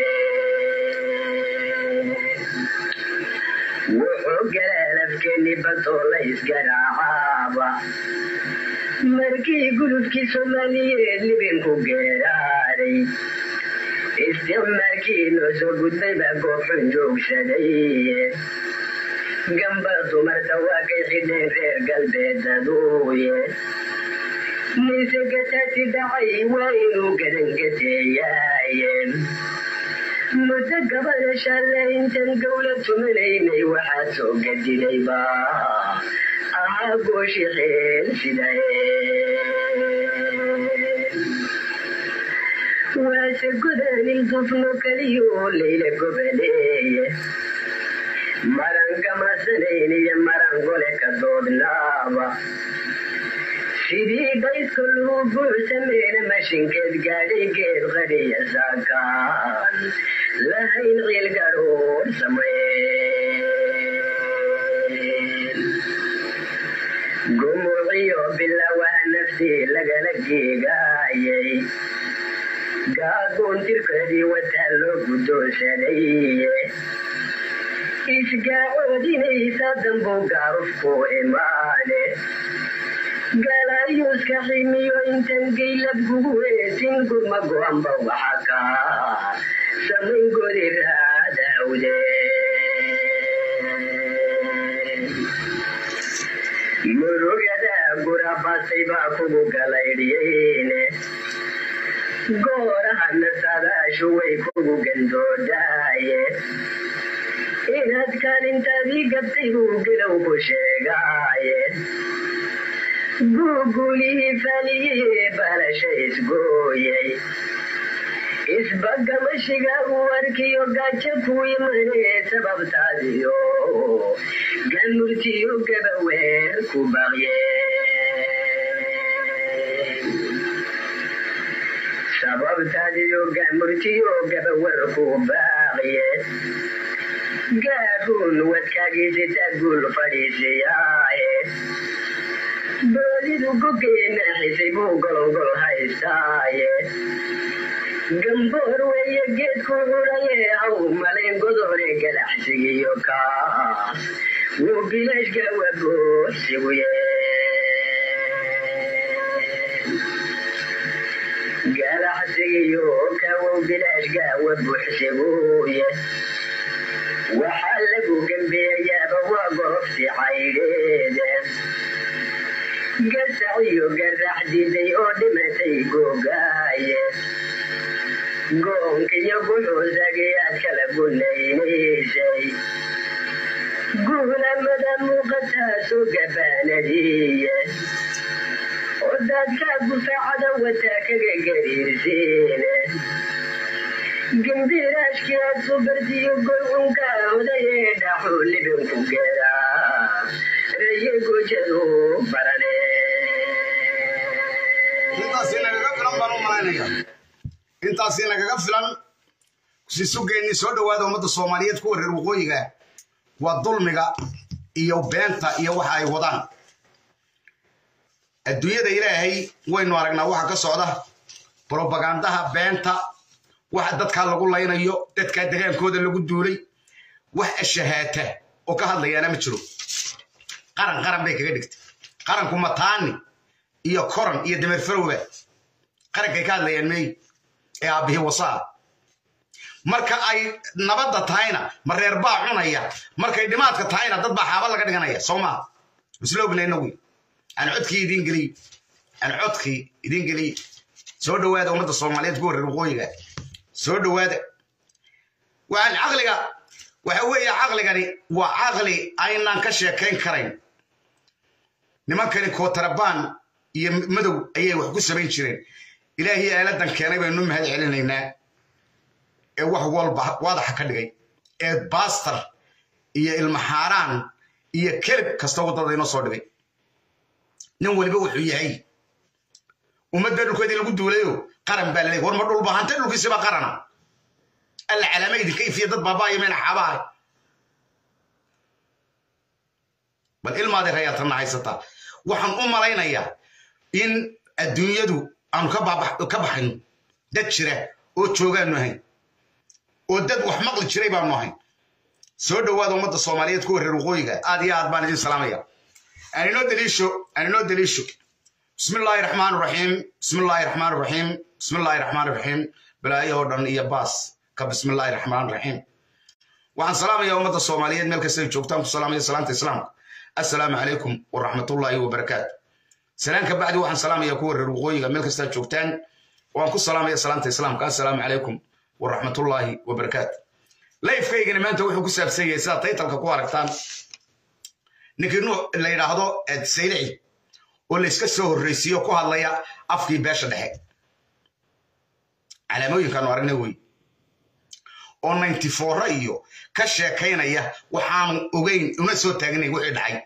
wuxuu galaalafkeeni badoo la isgaraacaaba markii gulubkii soomaaliyeed libinku geeraaray isticmaalkii noo soo gudbay baa goobxun joogsaday gamba dumarta waa kay xidheen reer galbeedaduuye mise gataasi dhacay waa inuu gadangateeyaaye muddo gabana shalle intaan gowla tumanaynay waxaad soo gadidayba ahaa gooshi xeel sidae waase godaanil dufno kaliyo layla gobaleeye marangamasanayn iyo marangole ka doodnaaba sidii baysko luu buuxsameena mashinkeed gaadhay geed qadhiya saakaan lahayn ciil gadhoor samayn gumuciyo bilawaha naftii lagala geegaayay gaagoon tirkeedii wataa loo guddoonsanaye isgaacoodinaysa dambuu gaarufku imaane galaayuuska ximiyo intan geylab gugu weesin gurma go-anba waxa kaa samayn godi raadawde murugada gurabasay baa kugu galaydhiyeyne goorahana sadaashu way kugu gandoodaaye inaad kaalintaadii gabtay buu gelow ku sheegaaye guugulihii faliyee baalasha isgooyay isbagamashiga uu arkiyo gaajo ku imanee sababtaadiyo gamurtiyo gabaweer ku baqye sababtaadiyo gamurtiyo gabawer ku baaqye gaaruun wadkaagiisita guul fadhiisiyaaye boolidu gogeena xisay buu golongol haystaaye gamboor weeye geedku curaye haw malayn godore galaxsigiyo kaas wuu bilashka waboosiguye galaxsigiyo kawow bilashka wabuuxsiguye waxaa lagu gembeeyaaba waa gorofti caydheede gasaciyo garax diday oo dhimatay googaaye goonkiyo guxuusagiyaad kala gunaynaysay guulamada muuqataasoo gabaanadiiye oo daadkaa gufaacada wataa kaga gariirsiine gambiraashkii aad subartiyo golcunka odayee dhaxuu libinku geeraa raye gojadu barane intaasi nagaga filan baan u malaynaya intaasi nagaga filan si sugeenni soo dhowaada ummadda soomaaliyeed kuwa reer waqooyiga waa dulmiga iyo beenta iyo waxa ay wadaan adduunyada ilaahay waynu aragnaa waxa ka socda brobagandaha beenta waxa dadkaa lagu laynayo dadkaa degaankooda lagu duulay wax ashahaata oo ka hadlayaana ma jiro qaran qaran bay kaga dhigtay qaranku mataani iyo koran iyo dameer farowba qarankay ka hadlayaan meey ee aabbihii wasaa marka ay nabadda tahayna ma reer baa cunaya markay dhimaadka tahayna dad baa xaaba laga dhiganaya soo maa isla ogna inagu aan codkii idiin geliy aan codkii idiin geliy soo dhowaada ummadda soomaaliyeed ku horreer waqooyiga soo dhowaada waxaan caqliga waxa weeye caqligani waa caqli aynaan ka sheekayn karayn nimankani kootarabaan iyo madow ayay wax ku samayn jireen ilaahii aaladan keenay baynu mahad celinaynaa ee wax walba waadaxa ka dhigay ee baastar iyo ilmaxaaraan iyo kelib kasta waddada inoo soo dhigay nin waliba wuxuu yahay ummadda dhulkeedii lagu duulayo qaran baa laleeyahy war ma dhul bahante dhulkiisiba qarana alla calaama idinka ifiya dad baabaayo meena xaabahay bal ilmaadi rayaatanna haysataa waxaan u malaynayaa in adduunyadu aanu ka baxayno dad jira oo joogaanu ahayn oo dad wax maqli jiray baanu ahayn soo dhowaada ummadda soomaaliyeed ku wareer waqooyiga aad iyo aad baan idin salaamaya aan inoo daliisho aan inoo daliisho bismi illaahi raxmaan raxiim bismi illaahi raxmaan raxiim bismi illaahi raxmaan raxiim balaayo oo dhan iyo baas ka bismi illaahi raxmaan raxiim waxaan salaamaya ummadda soomaaliyeed meel kasta ay joogtaan ku salaamaya salaanta islaamka assalaamu calaykum waraxmatullaahi wabarakaatu salaan ka bacdi waxaan salaamaya kuwa reer waqooyiga meel kastaa joogtaan waan ku salaamaya salaanta islaamka assalaamu calaykum waraxmatullaahi wabarakaatu layfkaygana maanta wuxuu ku saabsan yahay sidaad taytalka ku aragtaan ninkii nuux la yidhaahdo saylici oo layska soo horreysiiyo ku hadlaya afkii beesha dhexe calaamooyinkaanu aragna wey oo ninety foura iyo ka sheekaynaya waxaanu ogeyn una soo taagnay wixii dhacay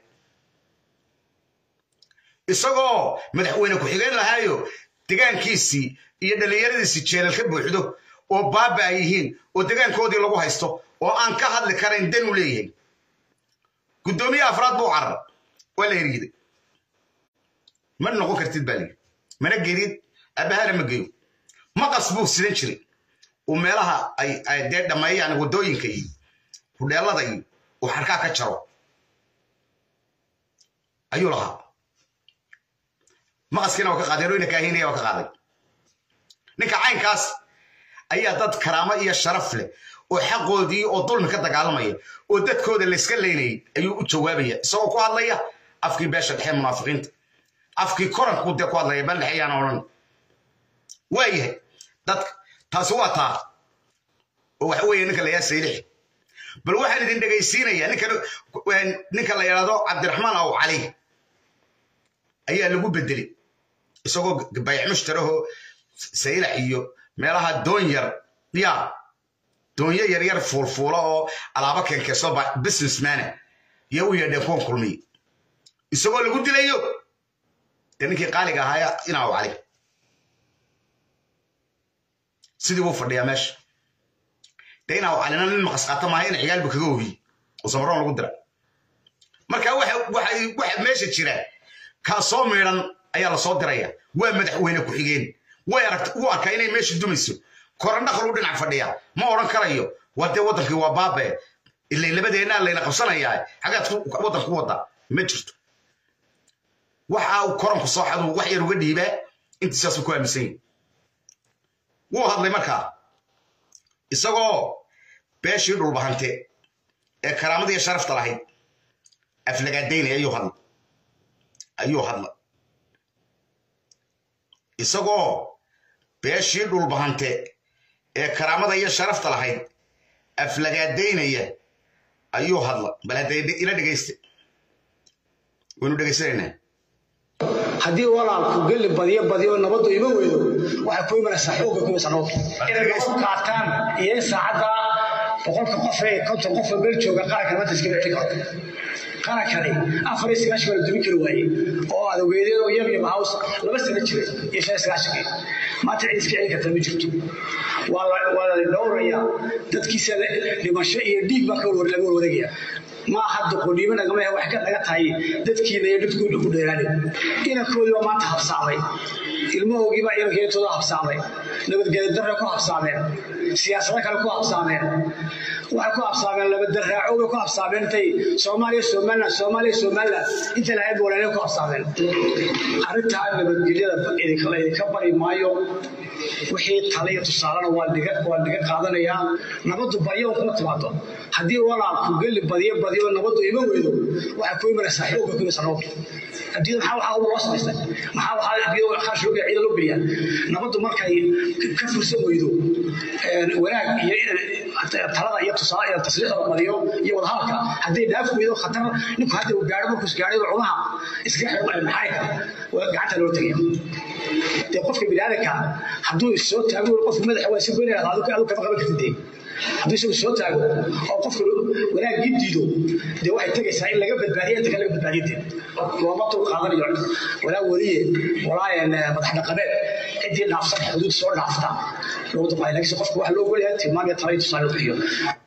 isagoo madaxweyne ku-xigeen lahaayo degaankiisii iyo dhallinyaradiisii jeelal ka buuxdo oo baaba ay yihiin oo degaankoodii lagu haysto oo aan ka hadli karayn dan u leeyahay guddoomiye afraad buu carar waa la heriiday ma noqon kartid baa layidhi mana gelid abbahana ma geyo maqas buu sidan jiray uu meelaha ay dee dhammeeyaan waddooyinka iyo hudheellada iyo uu xarkaa ka jaro ayuu lahaa maqaskiina waa ka qaadeen oyna kaahinaya waa ka qaaday ninka caynkaas ayaa dad karaamo iyo sharaf leh oo xaqoodii oo dulmi ka dagaalamaya oo dadkooda layska leynayay ayuu u jawaabaya isagoo ku hadlaya afkii beesha dhexe munaafiqiinta afkii koranku dee ku hadlaya bal dhexe yaan odhan waayahay dadka taasi waa taa oo waxa weeye ninka la yaa saylixi bal waxaan idin dhegaysiinayaa ninka la yidhahdo cabdiraxmaan aw cali ayaa lagu bedelay isagoo bayac mushtaraho saylax iyo meelaha doon yar ya doonyo yaryar fuulfuula oo alaabo keenkeeso businessmana iyo u yeedheen kuwan kulmiye isagoo lagu dilayo dee ninkii qaaliga ahaaya inaaw cali sidii buu fadhiyaa meesha dee inaaw calina nin maqas qaata maaha in ciyaalbu kaga ogiye oo samaroon lagu dira marka waxa meesha jira kaa soo miidhan ayaa lasoo diraya waa madaxweyne ku-xigeen way aragta u arkaa inay meesha dumayso korandhaqal u dhinac fadhiya ma odhan karayo waa dee waddankii waa baabe ilay labadeennaa layna qabsanayaa xagaad waddanka ku waddaa ma jirto waxa uu koranku soo xaduu wax yar uga dhiibaa intiisaasuu ku aaminsan yahi wuu hadlay markaa isagoo beeshii dhulbahante ee karaamada iyo sharafta lahayd aflagaadaynaya ayuu hadla ayuu hadla isagoo beeshii dhulbahante ee karaamada iyo sharafta lahayd aflagaadaynaya ayuu hadla bal hadda ila dhegaysta waynu dhegaysanaynaa haddii walaalku gelli badiyo badiyo nabaddu ima weydo waxay ku imanaysaa xoogga ku imanaysaa nabaddu inay nabad qaataan iyo in saacadda boqolka qof ee konton qof oo meel jooga qaranka nabadda iska bixi karo qarankani afar iyo sagaashan baa la dumin kari waaye oo aad ogeedeen oo yam yam house laba sano jiray iyo shan iyo sagaashankii maanta cid iska celin kartaa ma jirto waa la dhowrayaa dadkiisa dhimasho iyo dhiig baa laga warwareegaya ma aha doqoniimo nagama wax ka naga tahay dadkiina iyo dadkooda ku dheeraanay inankoodii baa maanta habsaamay ilmahoogii baa inankeetooda habsaamay nabadgelyo darre ku habsaameen siyaasado kale ku habsaameen waxay ku habsaameen labadarraaco bay ku habsaameen intay soomaaliya somaliland soomaaliya somaliland inta lahayd walaalay ku habsaameen arrintaa nabadgelyada idinka bari maayo wixii tale iyo tusaalena waa dhiga waa dhiga qaadanayaa nabaddu baryo kuma timaado haddii walaalku geli badiyo badiyo nabaddu ima weydo waxay ku imanaysaa xoogga ku imanaysaa nabaddu adduunyada maxaa waxaa uba loo samaystay maxaa waxaa adduunyada kharash loo ciida loo geliyaa nabaddu markay ka fursan weydo wanaag iyo talada iyo tusaale iyo tasriixda la badiyo iyo wadahadalka hadday dhaaf weydo khatar ninku hadda uu gaadho markuu gaadhay cunaha iskaga xirmaya maxayka gacanta loo tegaya dee qofka biniaadanka hadduu soo taago qofka madaxa waa si goynaya adu adu kama qaban kartid dee hadduu isagu soo taago oo qofka wanaagii diido dee waxay tegaysaa in laga badbaadiya inta kale laga badbaadiya dee looma dul qaadanayo walaa weliye walaa madax dhaqameed ciddii dhaafsan xuduud soo dhaafta loogu dulqaaday laakiin qofka waxa loo ogolyahay tilmaam iyo tala iyo tusaale u bixiyo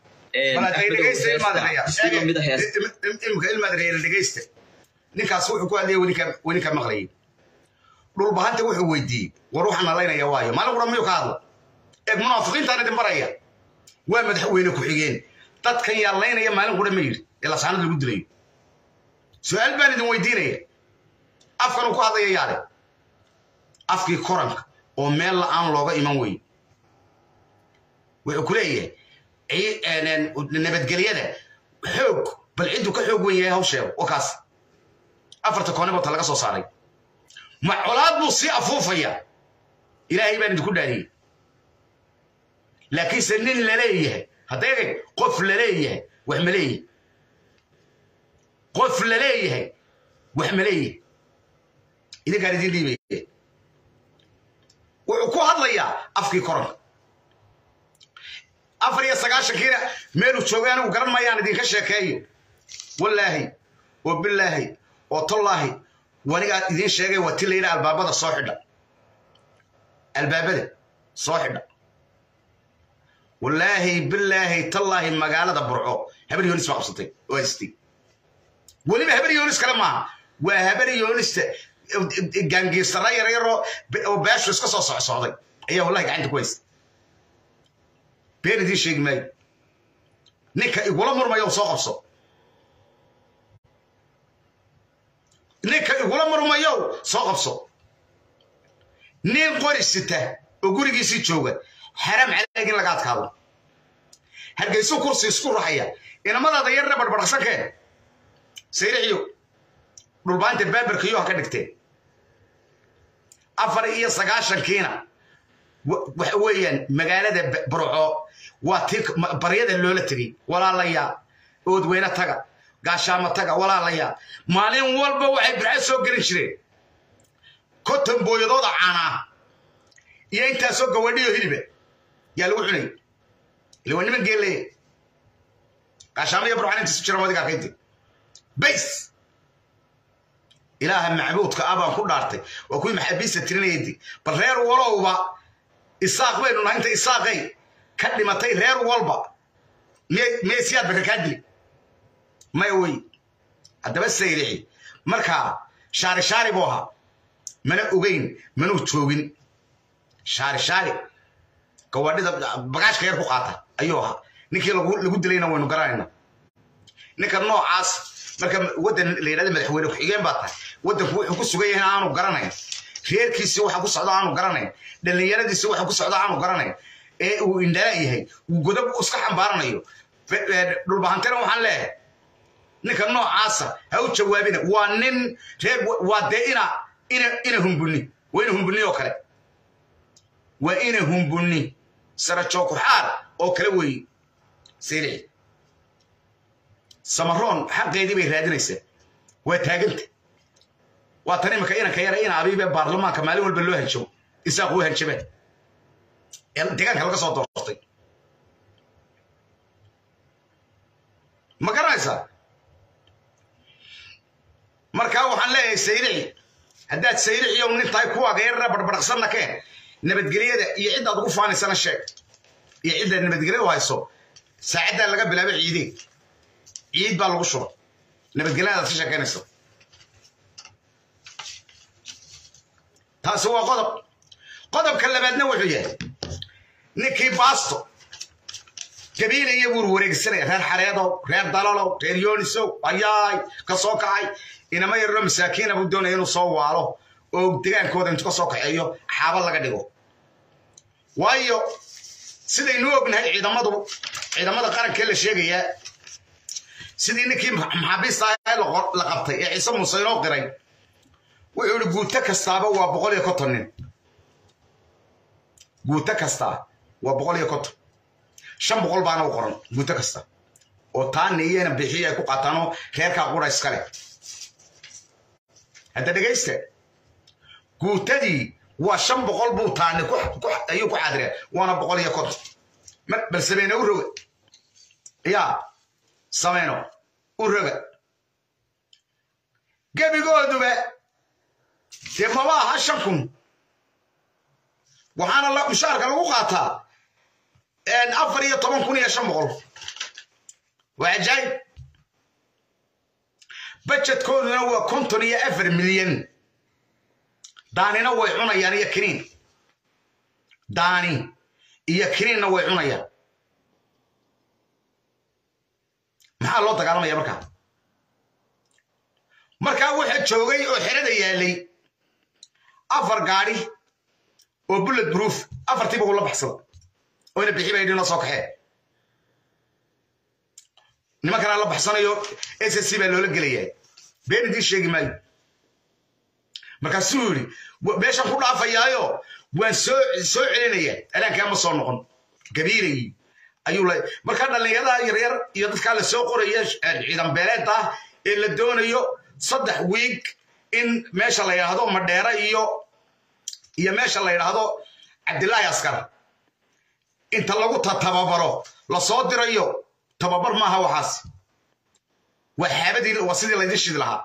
imika ilmaadreer dhegaysta ninkaas wuxuu ku hadlaya weli ka maqlayay dhulbahanta wuxuu weydiiyey war waxaan nalaynaya waayo maalin qura miyuu ka hadlo eeg munaafiqiintaan idin baraya waa madaxweyne ku-xigeen dadkan yaa laynaya maalin qura ma yidhi ee lasaanad lagu dilayo su-aal baan idin weydiinaya afkan uu ku hadlaya yaale afkii koranka oo meel la-aan looga iman weyn wuxuu ku leeyahay nabadgelyada xoog bal cidduu ka xoog wen yahay hawsheeda oo kaas afarta koonibota laga soo saaray ma colaad buu sii afuufaya ilaahay baan idinku dhaariyey laakiinse nin laleeyahay hadda egeg qof laleeyahay wax ma leeyahy qof laleeyahay wax ma leeyahy idinkaan idin dhiibaya wuxuu ku hadlayaa afkii koranka afar iyo sagaashankiina meeluu joogay anigu garan mayaan idinka sheekeeyo wallaahi oo bilaahi oo tollaahi wanigaa idiin sheegay waa ti layidha albaabada soo xidha albaabada soo xidha wallaahi bilaahi tallaahi magaalada burco habar yoonis baa qabsatay oo haystay weliba habar yoonis kale maaha waa habar yoonista gaangiisara yaryaroo oo beeshu iska soo socsocday ayaa wallahi gacanta ku haysta been idiin sheegi maayo ninka igula murmayo soo qabso ninka igula murmayo soo qabso nin qori sita oo gurigiisii jooga xaraam caleeg in laga adkaado hargeysu kursi isku raxaya inamadaada yarna barbadhaqsankeen sayrixiyo dhulbaanta baabarkiyo ha ka dhigteen afar iyo sagaashankiina waxa weeyaan magaalada burco waa tii baryada loola tegey walaalayaa oodweyne taga gaashaamo taga walaalayaa maalin walba waxay birca soo gelin jireen konton booyadooda caanaa iyo intaasoo gawadhiyo hiliba yaa lagu cunay ila waa niman geelleya gaashaamo iyo burcan intiisu jiran wadiga arkaynti bays ilaaha macbuudka ah baan ku dhaartay waa kuwii maxaabiista tirinayadi bal reer walowba isaaq baynu nahay inta isaaqay ka dhimatay reer walba miyay siyaad baka kaa dili maya wey haddaba sayrixi markaa shaari shaari buu ahaa mana ogeyn manuu joogin shaari shaari gawaadhida bagaashka yar ku qaata ayuu ahaa ninkii lagu dilayna waynu garanayna ninka noocaas marka waddan la yidhahda madaxweyne ku-xigeen baa tahay waddanku wuxuu ku sugan yahay aanu garanayn reerkiisi waxa ku socda aanu garanayn dhallinyaradiisi waxa ku socda aanu garanayn ee uu indhala yahay uu godob iska xambaaranayo dhulbahantena waxaan leeyahay ninka noocaasa ha u jawaabina waa nin reer waa dee ina ina ina humbunni waa ina humbunni oo kale waa ina humbunni sarajookuxaar oo kale weeye saylici samaroon xaqeedii bay raadinaysaa waa taaganta waa tan imika inanka yara ina abiibe baarlamaanka maalin walba loo hanjabo isaaq u hanjabeen deegaanka laga soo doortay ma garanaysaa markaa waxaan leeyahay sayrici haddaad sayrici ow nin tahay kuwaaga yarara barbadhaqsanna keen nabadgelyada iyo ciddaad ugu faanaysana sheeg iyo ciddaad nabadgelyadu hayso saacaddaa laga bilaabo ciidee ciid baa lagu shuba nabadgelyadaad ka sheekaynaysa taasi waa qodob qodobka labaadna wuxuu yahay ninkii baasto gabiilaya buur wareegsanaya reer xareedow reer dalalow reer yoonisow ayaay ka soo kacay inama yarno masaakiina buu doonaya inuu soo waalo oo degaankooda intu ka soo kaxeeyo xaaba laga dhigo waayo sidaynu ognahay ciidamadu ciidamada qarankee la sheegayaa sidii ninkii maxaabiista ah la qabtay ee ciise muuse inoo qiray wuxuu ihi guuto kastaaba waa boqol iyo konton nin guuto kastaa waa boqol iyo konton shan boqol baana u qoran guuto kasta oo taani iyana bixiya ay ku qaataanoo reerkaa qura iskale hadda dhegaysta guutadii waa shan boqol buu taani ayuu ku xadireen waana boqol iyo konton bal sameyno u roga yaa sameyno u roga gebigooduba dee maba aha shan kun waxaana mushaarka lagu qaataa afar iyo toban kun iyo shan boqol waa ajaayib bajetkooduna waa konton iyo afar milyan daanina way cunayaan iyo kiniin daani iyo kiniinna way cunayaan maxaa loo dagaalamaya markaa markaa waxa joogay oo xerada yaalay afar gaadhi oo bullet proof afartiiba uu la baxsada oyna bixi bay dhino soo kaxeen nimankanaa la baxsanayo s s c baa loola gelayaa been idiin sheegi maayo markaasuu yidhi meeshaan ku dhaafayaayo waan soo soo celinaya alaankaa ma soo noqon gabiilayi ayuu la markaa dhallinyarada yaryar iyo dadkaa la soo qoraya ciidan beeleed ah ee la doonayo saddex wiig in meesha la yidhaahdo madheera iyo iyo meesha la yidhaahdo cabdilaahi askar inta lagu tababaro la soo dirayo tababar maaha waxaas waa xaabadii waa sidii laydin shidi lahaa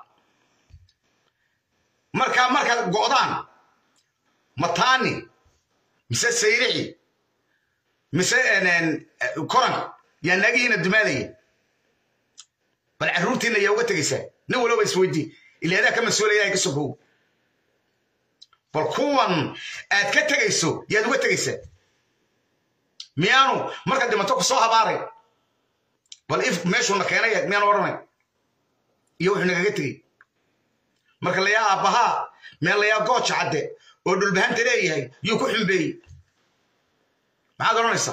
markaa markaad go'daan mataani mise sayrixi mise koranka yaa naagihiina dumaalaya bal carruurtiina yaa uga tegaysaa nin walba isweydii ilaadaa ka mas-uulaya ay ka sokow bal kuwan aad ka tegayso yaad uga tegaysaa miyaanu marka dhimato ku soo habaaray bal if meeshuuna keenay miyaanu odhanay iyo wuxuu nagaga tegey marka layaa aabbahaa meel layaa gooja cadde oo dhulbahanta leeyahay yuu ku xumbeeyey maxaad odhanaysaa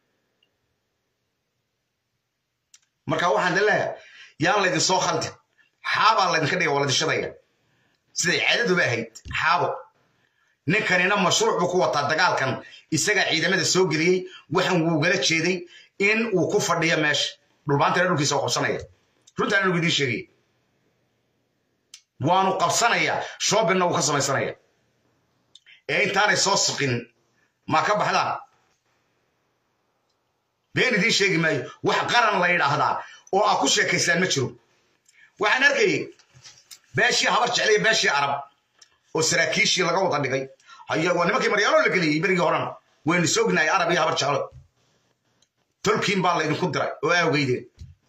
marka waxaan leeyahay yaan laydin soo khaldin xaabaa laydinka dhiga waa laydin shadaya siday caadaduba ahayd xaabo ninkanina mashruuc buu ku wataa dagaalkan isagaa ciidamada soo geliyey waxan wuugala jeeday in uu ku fadhiyo meesha dhulbaantana dhulkiisa qabsanaya runtaan anugu idiin sheegaya waanu qabsanayaa shoobinna wuu ka samaysanaya ee intaanay soo siqin maa ka baxdaan been idiin sheegi maayo wax qaran la yidhaahdaa oo aa ku sheekaysaan ma jiro waxaan arkayay beeshii habar jeclaya beeshii arab oo saraakiishii laga wada dhigay waa nimankii maryaalo la geliyey berigii horena waynu soognahay arab iyo habar jeclo tolkiin baa laydinku diray oo awgeydeen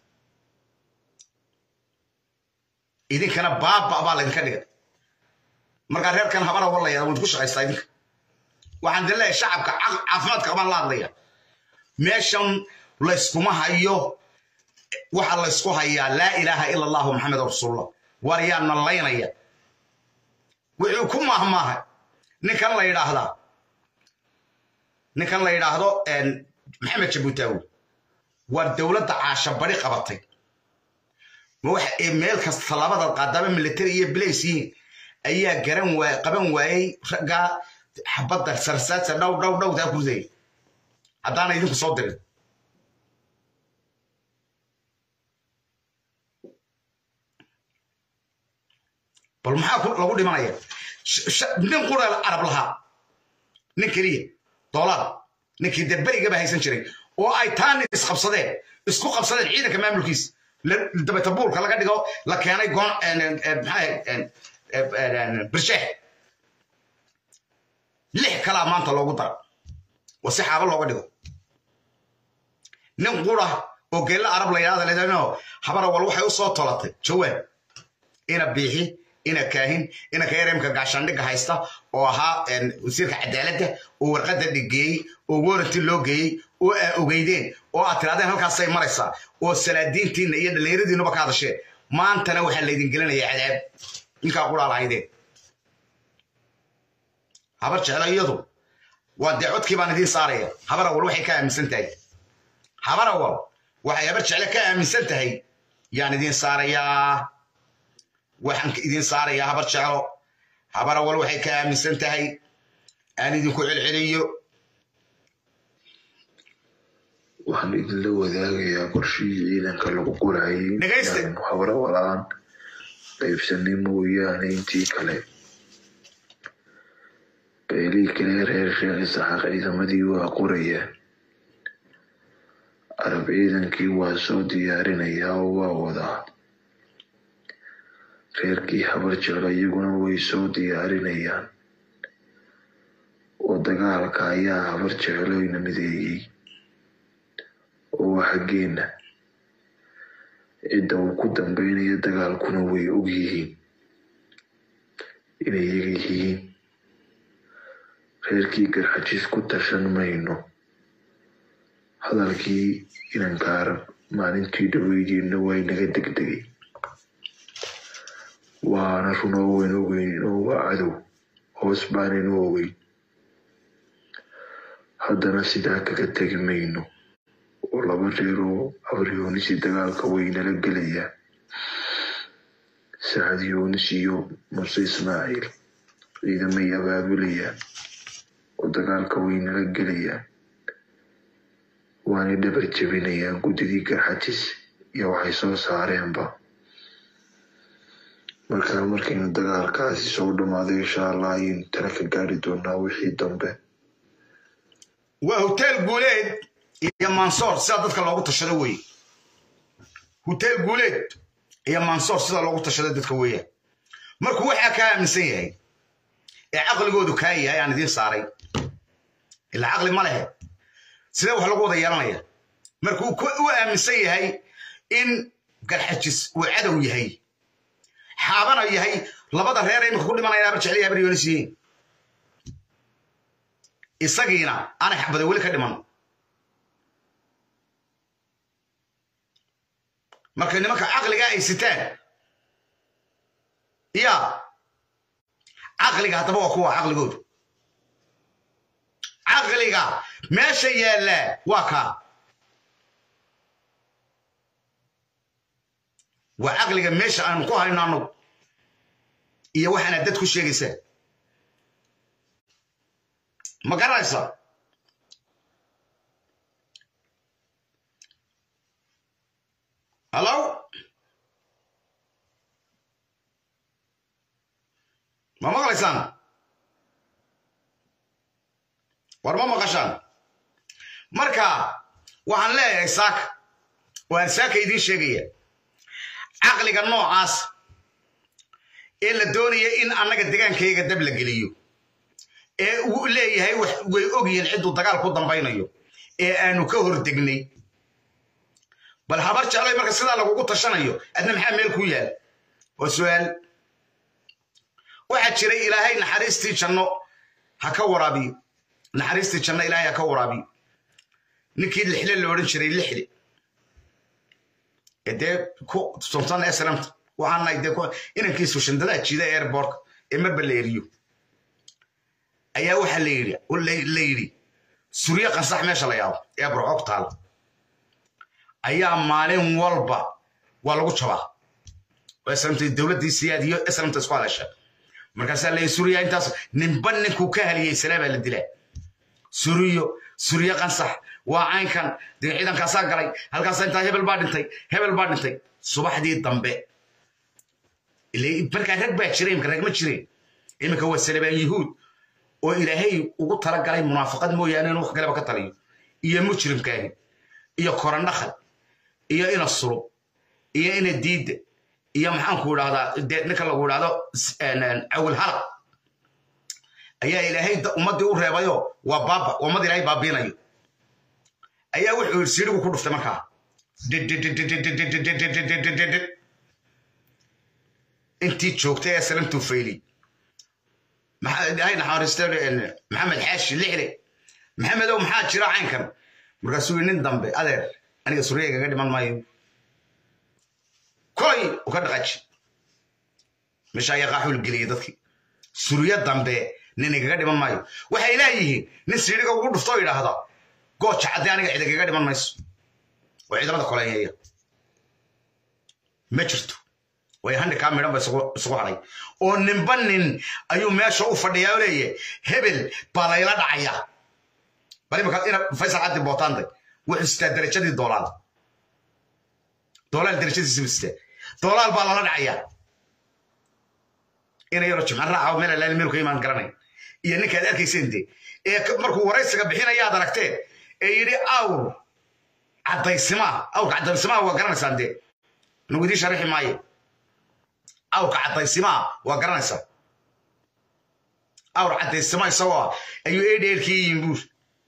idinkana baaba baa laydinka dhigay markaa reerkan habara walaya waad ku shaqaystaa idinka waxaan idin leeyahay shacabka caafimaadka qabaan la hadlaya meeshan layskuma hayo waxa laysku hayaa laa ilaaha ila allahu maxamed rasuulullah war yaa nallaynaya wuxuu ku maahmaahay ninkan la yidhaahdaa ninkan la yidhaahdo maxamed jabuutaawi waa dowladda caasha bari qabatay ma waxa meel kasta labada qaadaba military iyo blace yihiin ayaa garan waay qaban waayey raggaa xabadda sarsaadsa dhow dhow dhowtaa ku ridaya haddaana idinku soo dirin bal maxaa lagu dhimanaya nin qura arab lahaa nin keliya doolaar ninkii dee berigaba haysan jiray oo ay taani isqabsadeen isku qabsadeen ciidanka maamulkiisa dabeta buulka laga dhigo la keenay goon birsheeh lix kalaa maanta loogu dara oo si xaaba looga dhigo nin qura oo geella arab la yidhahda leedano habara wal waxay u soo tolatay jawaab ina biixi ina kaahin ina kayareemka gaashaandhigga haysta oo ahaa wasiirka cadaaladda oo warqadda dhigeeyey oo waranti loo geeyey oo aa ogeydeen oo aad tirahdeen halkaasay maraysaa oo salaadiintiinna iyo dhallinyaradiinuba ka hadasheen maantana waxaa laydin gelinaya cadaab ninkaa quraal ahaydeen habar jeclo iyadu waa dee codkii baan idiin saaraya habar awal waxay ka aaminsan tahay habar awal waxay habar jecle ka aaminsan tahay yaan idiin saarayaa waxaan idiin saarayaa habar jeclo habar awal waxay ka aaminsan tahay aan idinku celceliyo waxaan idinla wadaagayaa qorshihii ciidanka lagu qorayay Dhegaysta. inaanu habara walaan qaybsanay mooyaane intii kale beelii kale reer sheekh isaxaaq ciidamadii waa qorayaan arab ciidankii waa soo diyaarinayaa oo waa wadaa reerkii habar jeclo iyaguna way soo diyaarinayaan oo dagaalka ayaa habar jecloyna mideeyey oo waa xaggeenna cidda uu ku dambaynayo dagaalkuna way og yihiin inay iyaga yihiin reerkii garxajiis ku tashan mayno hadalkii inankaarab maalintii dhaweydiinna waa inaga degdegay waana run oo wayn ogeyn oo waa cadow hoos baanaynu ogeyn haddana sidaa kaga tegi mayno oo laba reer oo abaryoonis dagaalka waynala gelayaan sacad yoonis iyo muse ismaaciil ciidamay abaabulayaan oo dagaalka waynala gelayaan waanay dhabar jebinayaan guddidii garxajis iyo waxay soo saareenba markaa markaynu dagaalkaasi soo dhammaaday insha allah ayaynu tala ka gaari doonaa wixii dambe waa hotel guuleed iyo mansoor sida dadka loogu tashado weeye hotel guuleed iyo mansoor sida loogu tashado dadka weeyaan markuu waxaa kaa aaminsan yahay ee caqligoodu kaa yahay aan idiin saaray ilaa caqli ma lehe sidee wax lagu wada yeelanaya markuu ku- u aaminsan yahay in garxajis uu cadow yahay xaabana yahay labada reer ee imika ku dhimanaya habar jecel iyo habar yoonis yihiin isagiina aanay xabada weli ka dhiman marka nimanka caqliga ay sitaan ya caqliga haddaba waa kuwa caqligoodu caqliga meesha yaallaa waa kaa waa caqliga meesha aanu ku hayno annagu iyo waxaana dad ku sheegaysaa ma garanaysa hallo ma maqlaysaan war ma maqashaan marka waxaan leeyahay saaka waan saaka idiin sheegaya caqliga noocaas ee la doonaya in annaga degaankayga dab la geliyo ee uu leeyahay wax- way ogyihiin cidduu dagaal ku dambaynayo ee aanu ka hordegnay bal habar jeclay marka sidaa lagugu tashanayo adna maxaa meel ku yaal waa su'aal waxaa jiray ilaahay naxariistii janno ha ka waraabiyo naxariistii janno ilaahay ha ka waraabiyo ninkii lixle la odhan jiray lixle ee dee ku suntan eslamta waxaan nahay dee ku- inankiisu shandadaha jiida airbortka ee marba la eriyo ayaa waxaa la yidhi oo la la yidhi suryo qansax meesha la yaabo ee burcog taal ayaa maalin walba waa lagu jabaa oo islamta dowladdii siyaad iyo islamta isku hadasha markaasaa la yidhi surya intaas ninba ninkuu ka haliyey salaa baa la dilaa suriyo suryo qansax waa caynkan dee ciidankaasaa galay halkaasa intaa hebel baa dhintay hebel baa dhintay subaxdii dambe ile- markaa rag baa jiray imika rag ma jireen iminka waa salabaan yuhuud oo ilaahay ugu talagalay munaafaqad mooyaane inuu wax kaleba ka taliyo iyo mujrimkaahi iyo korandhakal iyo ina sulub iyo ina diidda iyo maxaanku idhahdaa dee ninka lagu idhahdo s- een, een, cawil halaq ayaa ilaahay da- ummaddii u reebayo waa baaba ummad ilaahay baabiinayo ayaa wuxuu yidhi siidhigu ku dhuftay markaa intii joogtay ee salamtuu fayli maxamed xaashi lixle maxamedow maxaa jira caynkan markaasuu nin dambe adeer aniga suriyaygaga dhiman maayo koy u ka dhaqaji meesha ayaa qaaxuul geliyay dadkii suryo dambe nin igaga dhiman maayo waxay leeyihiin nin siidhiga ugu dhufto oo yidhaahda gooja cadde aniga cid igaga dhiman mayso oo ciidamada koleeyeeya ma jirto way handhikaa midhan ba isugu hadhay oo ninba nin ayuu meesha u fadhiyaa oo leeyahay hebel baa layla dhacaya bal imaka ina faysal cabdi bootaande wuxuu sitaa darajadii doolaal doolaal darajadiisa buu sitaa doolaal baa lala dhacaya ina yaro jimcan raaca meel alaali meel ka imaan garanay iyo ninkaad arkayseen de ee markuu waraysiga bixinayaad aragteen ee yidhi awr caddaysimaa awrka caddaysimaa waa garanaysaan dee nagu idiin sharaxi maayo awrka caddaysimaa waa garanaysaa awr caddaysima isagoo ah ayuu eedheerkii yihin buur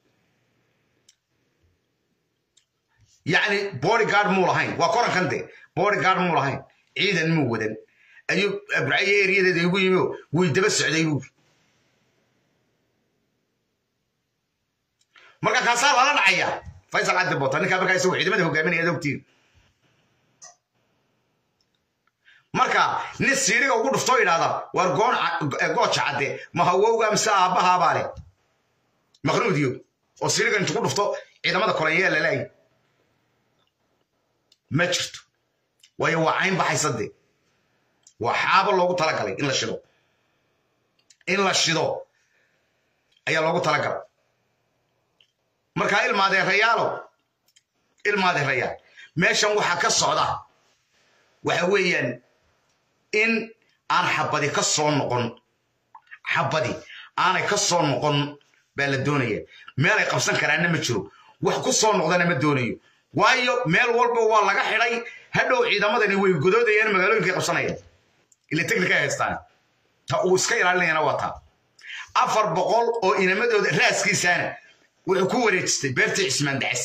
yacni bodyguard muu lahayn waa korankan de bodyguard muu lahayn ciidan muu wadan ayuu abraye eriyadeeda igu yimi oo way daba socday buur marka kaasaa lala dhacaya faysal cabdi bota ninkaa markaa isagu ciidamada hogaaminaya ogtiin marka nin siiriga ugu dhuftoo yidhahda war goon gooja cadde ma hawowga mise aabbahaabaa leh maqnuudiyo oo siiriga intugu dhufto ciidamada kolanyaa lalaay ma jirto waayo waa cayn baxaysa de waa xaabo loogu talagalay in la shido in la shido ayaa loogu talagalay markaa ilmaadeerayaalo ilmaadeerayaal meeshan waxaa ka socda waxa weeyaan in aan xabadi ka soo noqon xabadi aanay ka soo noqon baa la doonaya meelay qabsan karaanna ma jiro wax ku soo noqdana ma doonayo waayo meel walba waa laga xidhay hadhow ciidamadani way godoodayaan magaalooyinkay qabsanayaan ile technika ay haystaan ta uu iska ilaalinayana waa taa afar boqol oo inamadooda raaskiisaana wuxuu ku wareejistay beerta cismaan daces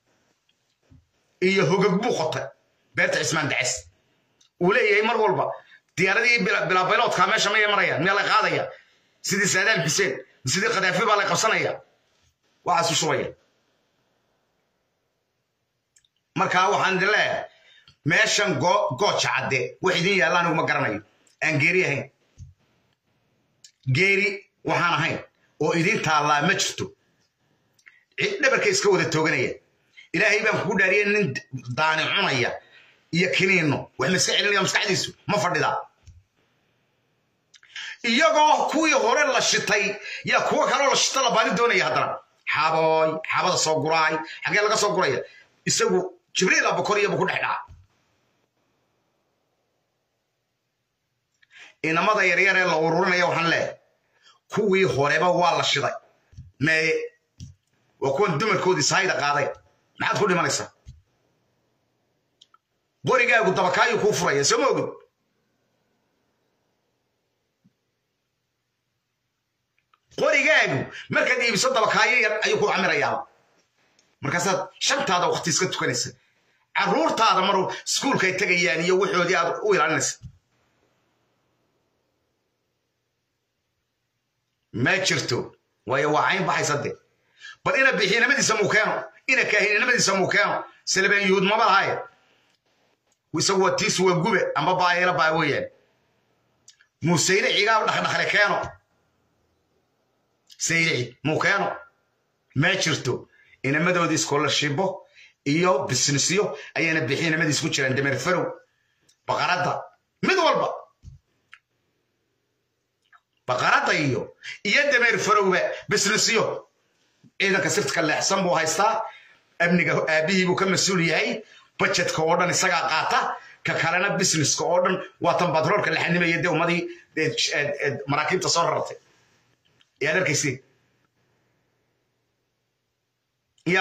iyo hogag buu qotay beerta cismaan daces uu leeyahay mar walba diyaaradii bilaabayloodkaa meesha mayay marayaan miyaa la qaadaya sidii saadaam xuseen sidii khadaafi baa la qabsanaya waxaasu shubaya markaa waxaan idin leeyahay meeshan gooja cadde wax idin yaalla anigu ma garanayo aan geeri ahayn geeri waxaan ahayn oo idin taallaa ma jirto cid dhabarka iska wada tooganaya ilaahay baan kugu dhaariyay nin daani cunaya iyo kiniinno wax maska celinaya maskaxdiisu ma fadhidaa iyagoo kuwii hore la shitay yaa kuwo kaloo la shita la baadi doonaya haddana xabooy xabada soo guraay xaggee laga soo guraya isagu jibriil abakoriya buu ku dhex dhaca inamada yaryar ee la ururinaya waxaan leeyahay kuwii horeba waa la shiday meeye waa kuwan dumarkoodii sahayda qaaday maxaad ku dhimanaysaa qorigaagu dabakaayuu kuu furaya soo ma ogid qorigaagu markaad iibiso dabakaayo yar ayuu ku camirayaa markaasaad shantaada wakti iska tukanaysa carruurtaada mar iskuulkay tegayaan iyo waxoodii aad u ilaalinaysa ma jirto waayo waa cayn baxaysa de bal ina bixiinimadiisa muu keeno ina kaahininimadiisa muu keeno salebeen yuhuud maba lahaye isagu waa tiisu waa gube amba baayela baa weeyaan muuseyne cigaab dhaqdhaqle keeno sayrici muu keeno ma jirto inamadoodii scholarshibo iyo businessyo ayayna bixiinimadiis ku jiraan dameer farow baqaradda mid walba baqaradda iyo iyo dameer farowba businessyo ciidanka sirtka leexsan buu haystaa amniga aabihii buu ka mas-uul yahay budgetka oo dhan isagaa qaata ka kalena businesska oo dhan waa tan batroolka la xanimaya dee ummadii maraakiibta soo rartay yaad arkaysi ya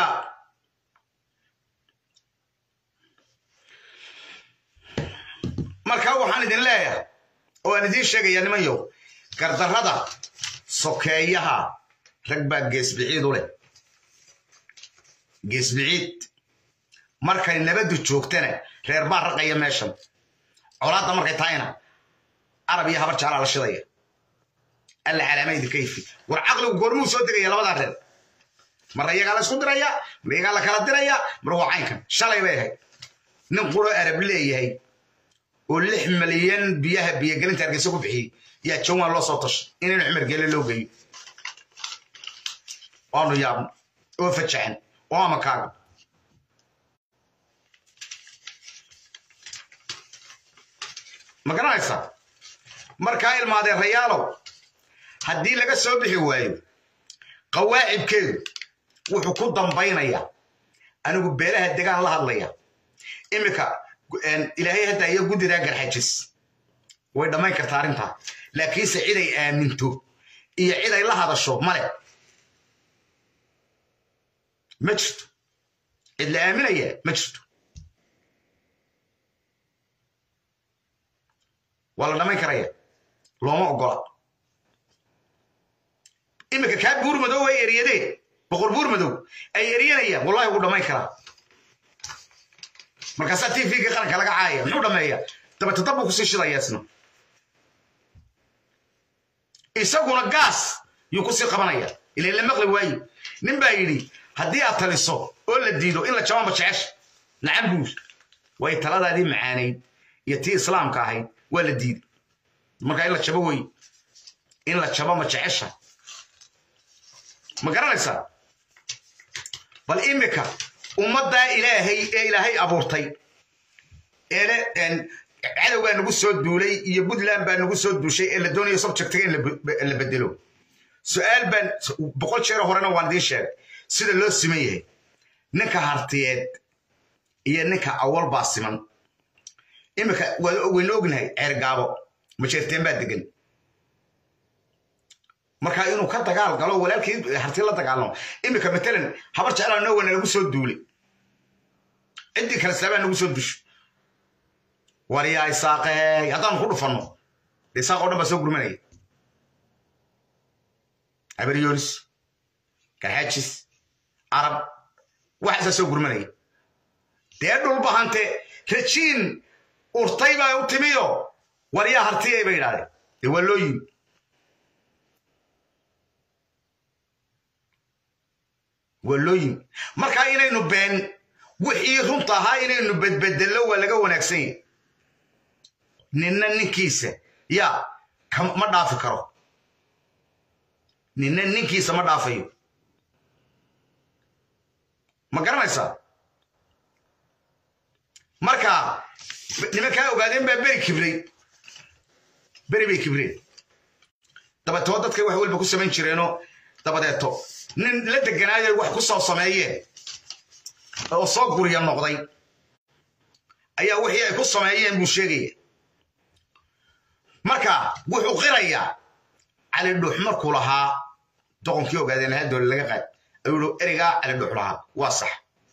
marka waxaan idin leeyahay oo aan idiin sheegaya nimanyow gardarrada sokeeyaha rag baa geesbiciid u leh geesbiciid markay nabaddu joogtana reer baa raqaya meeshan colaadda markay tahayna arab iyo habar jaalaa la shidaya alla calaamaydi kayfi war caqligu goormuu soo degaya labadaa reer marna iyagaa la isku diraya mar iyagaa la kala diraya mar waa caynkan shalay bay ahayd nin quro arab leeyahay oo lix malyan biyaha biyogelinta hargeysa ku bixiyey yaa jawaan loo soo tashay inaynu cumar geele loo geeyo waanu yaabno oo fajaxan oo amakaaga ma garanaysaa markaa ilmaadeen rayaalow haddii laga soo bixi waayo qawaacibkeedu wuxuu ku dambaynayaa anigu beelaha degaan la hadlaya iminka ilaahay hadda iyo guddidaa garxajis way dhammayn kartaa arrintaa laakiinse ciday aaminto iyo ciday la hadasho male ma jirto cid la aaminaya ma jirto waa la dhammayn karaya looma ogola iminka kaa buur madow ay eryadeen boqor buur madow ay eryanayaan wallahi wuu dhammayn karaa markaasaa t v-ga qaranka laga caaya muxuu dhammeeya dabata dab buu kusii shidaya isna isaguna gaas yuu kusii qabanaya ilan la maqli waaye nin baa yidhi haddii aad taliso oo la diido in la jabanba jecesha nacam buur way taladaadii macaanayd iyo tii islaamka ahayd waa la diiday markaa in la jabo wey in la jabo ma jecesha ma garanaysaa bal imika ummaddaa ilaahay ee ilaahay abuurtay eele cadowgaa nagu soo duulay iyo puntland baa nagu soo duushay ee la doonayo subjectiga in la bedelo su-aal baan boqol jeero horena waan idiin sheegay sida loo siman yahay ninka hartiyeed iyo ninka awal baa siman iminka waynu ognahay ceergaabo majeerteen baa degan marka inuu ka dagaal galo walaalkii harti la dagaalamo iminka matalan habar jeclaa noo wana nagu soo duulay ciddii kale saabaa nagu soo dusho waryaa isaaqey haddaanu ku dhufanno de isaaq oo dhan baa soo gurmanaya abaryoonis garxaajis arab waxaasaa soo gurmanaya dee dhulbahante rajiin urtay baa u timiyo waryaa hartiyay bay idhahdeen dee waa loo yimi waa loo yimi markaa inaynu been wixii runta ahaa inaynu bedbedello waa laga wanaagsan yahy ninna ninkiisa yaa ma dhaafi karo ninna ninkiisa ma dhaafayo ma garanaysaa marka nimankaa ogaadeen baa beri kibray beri bay kibreen dabeetoo dadkay wax walba ku samayn jireenoo dabadeeto nin la deganaayo wax ku soo sameeyeen oo soo guriya noqday ayaa wixii ay ku sameeyeen buu sheegaya marka wuxuu qirayaa cali dhuux markuu lahaa doqonkii ogaadeen lahaa doole laga qaad ayuu yihi ereygaa cali dhuux lahaa waa sax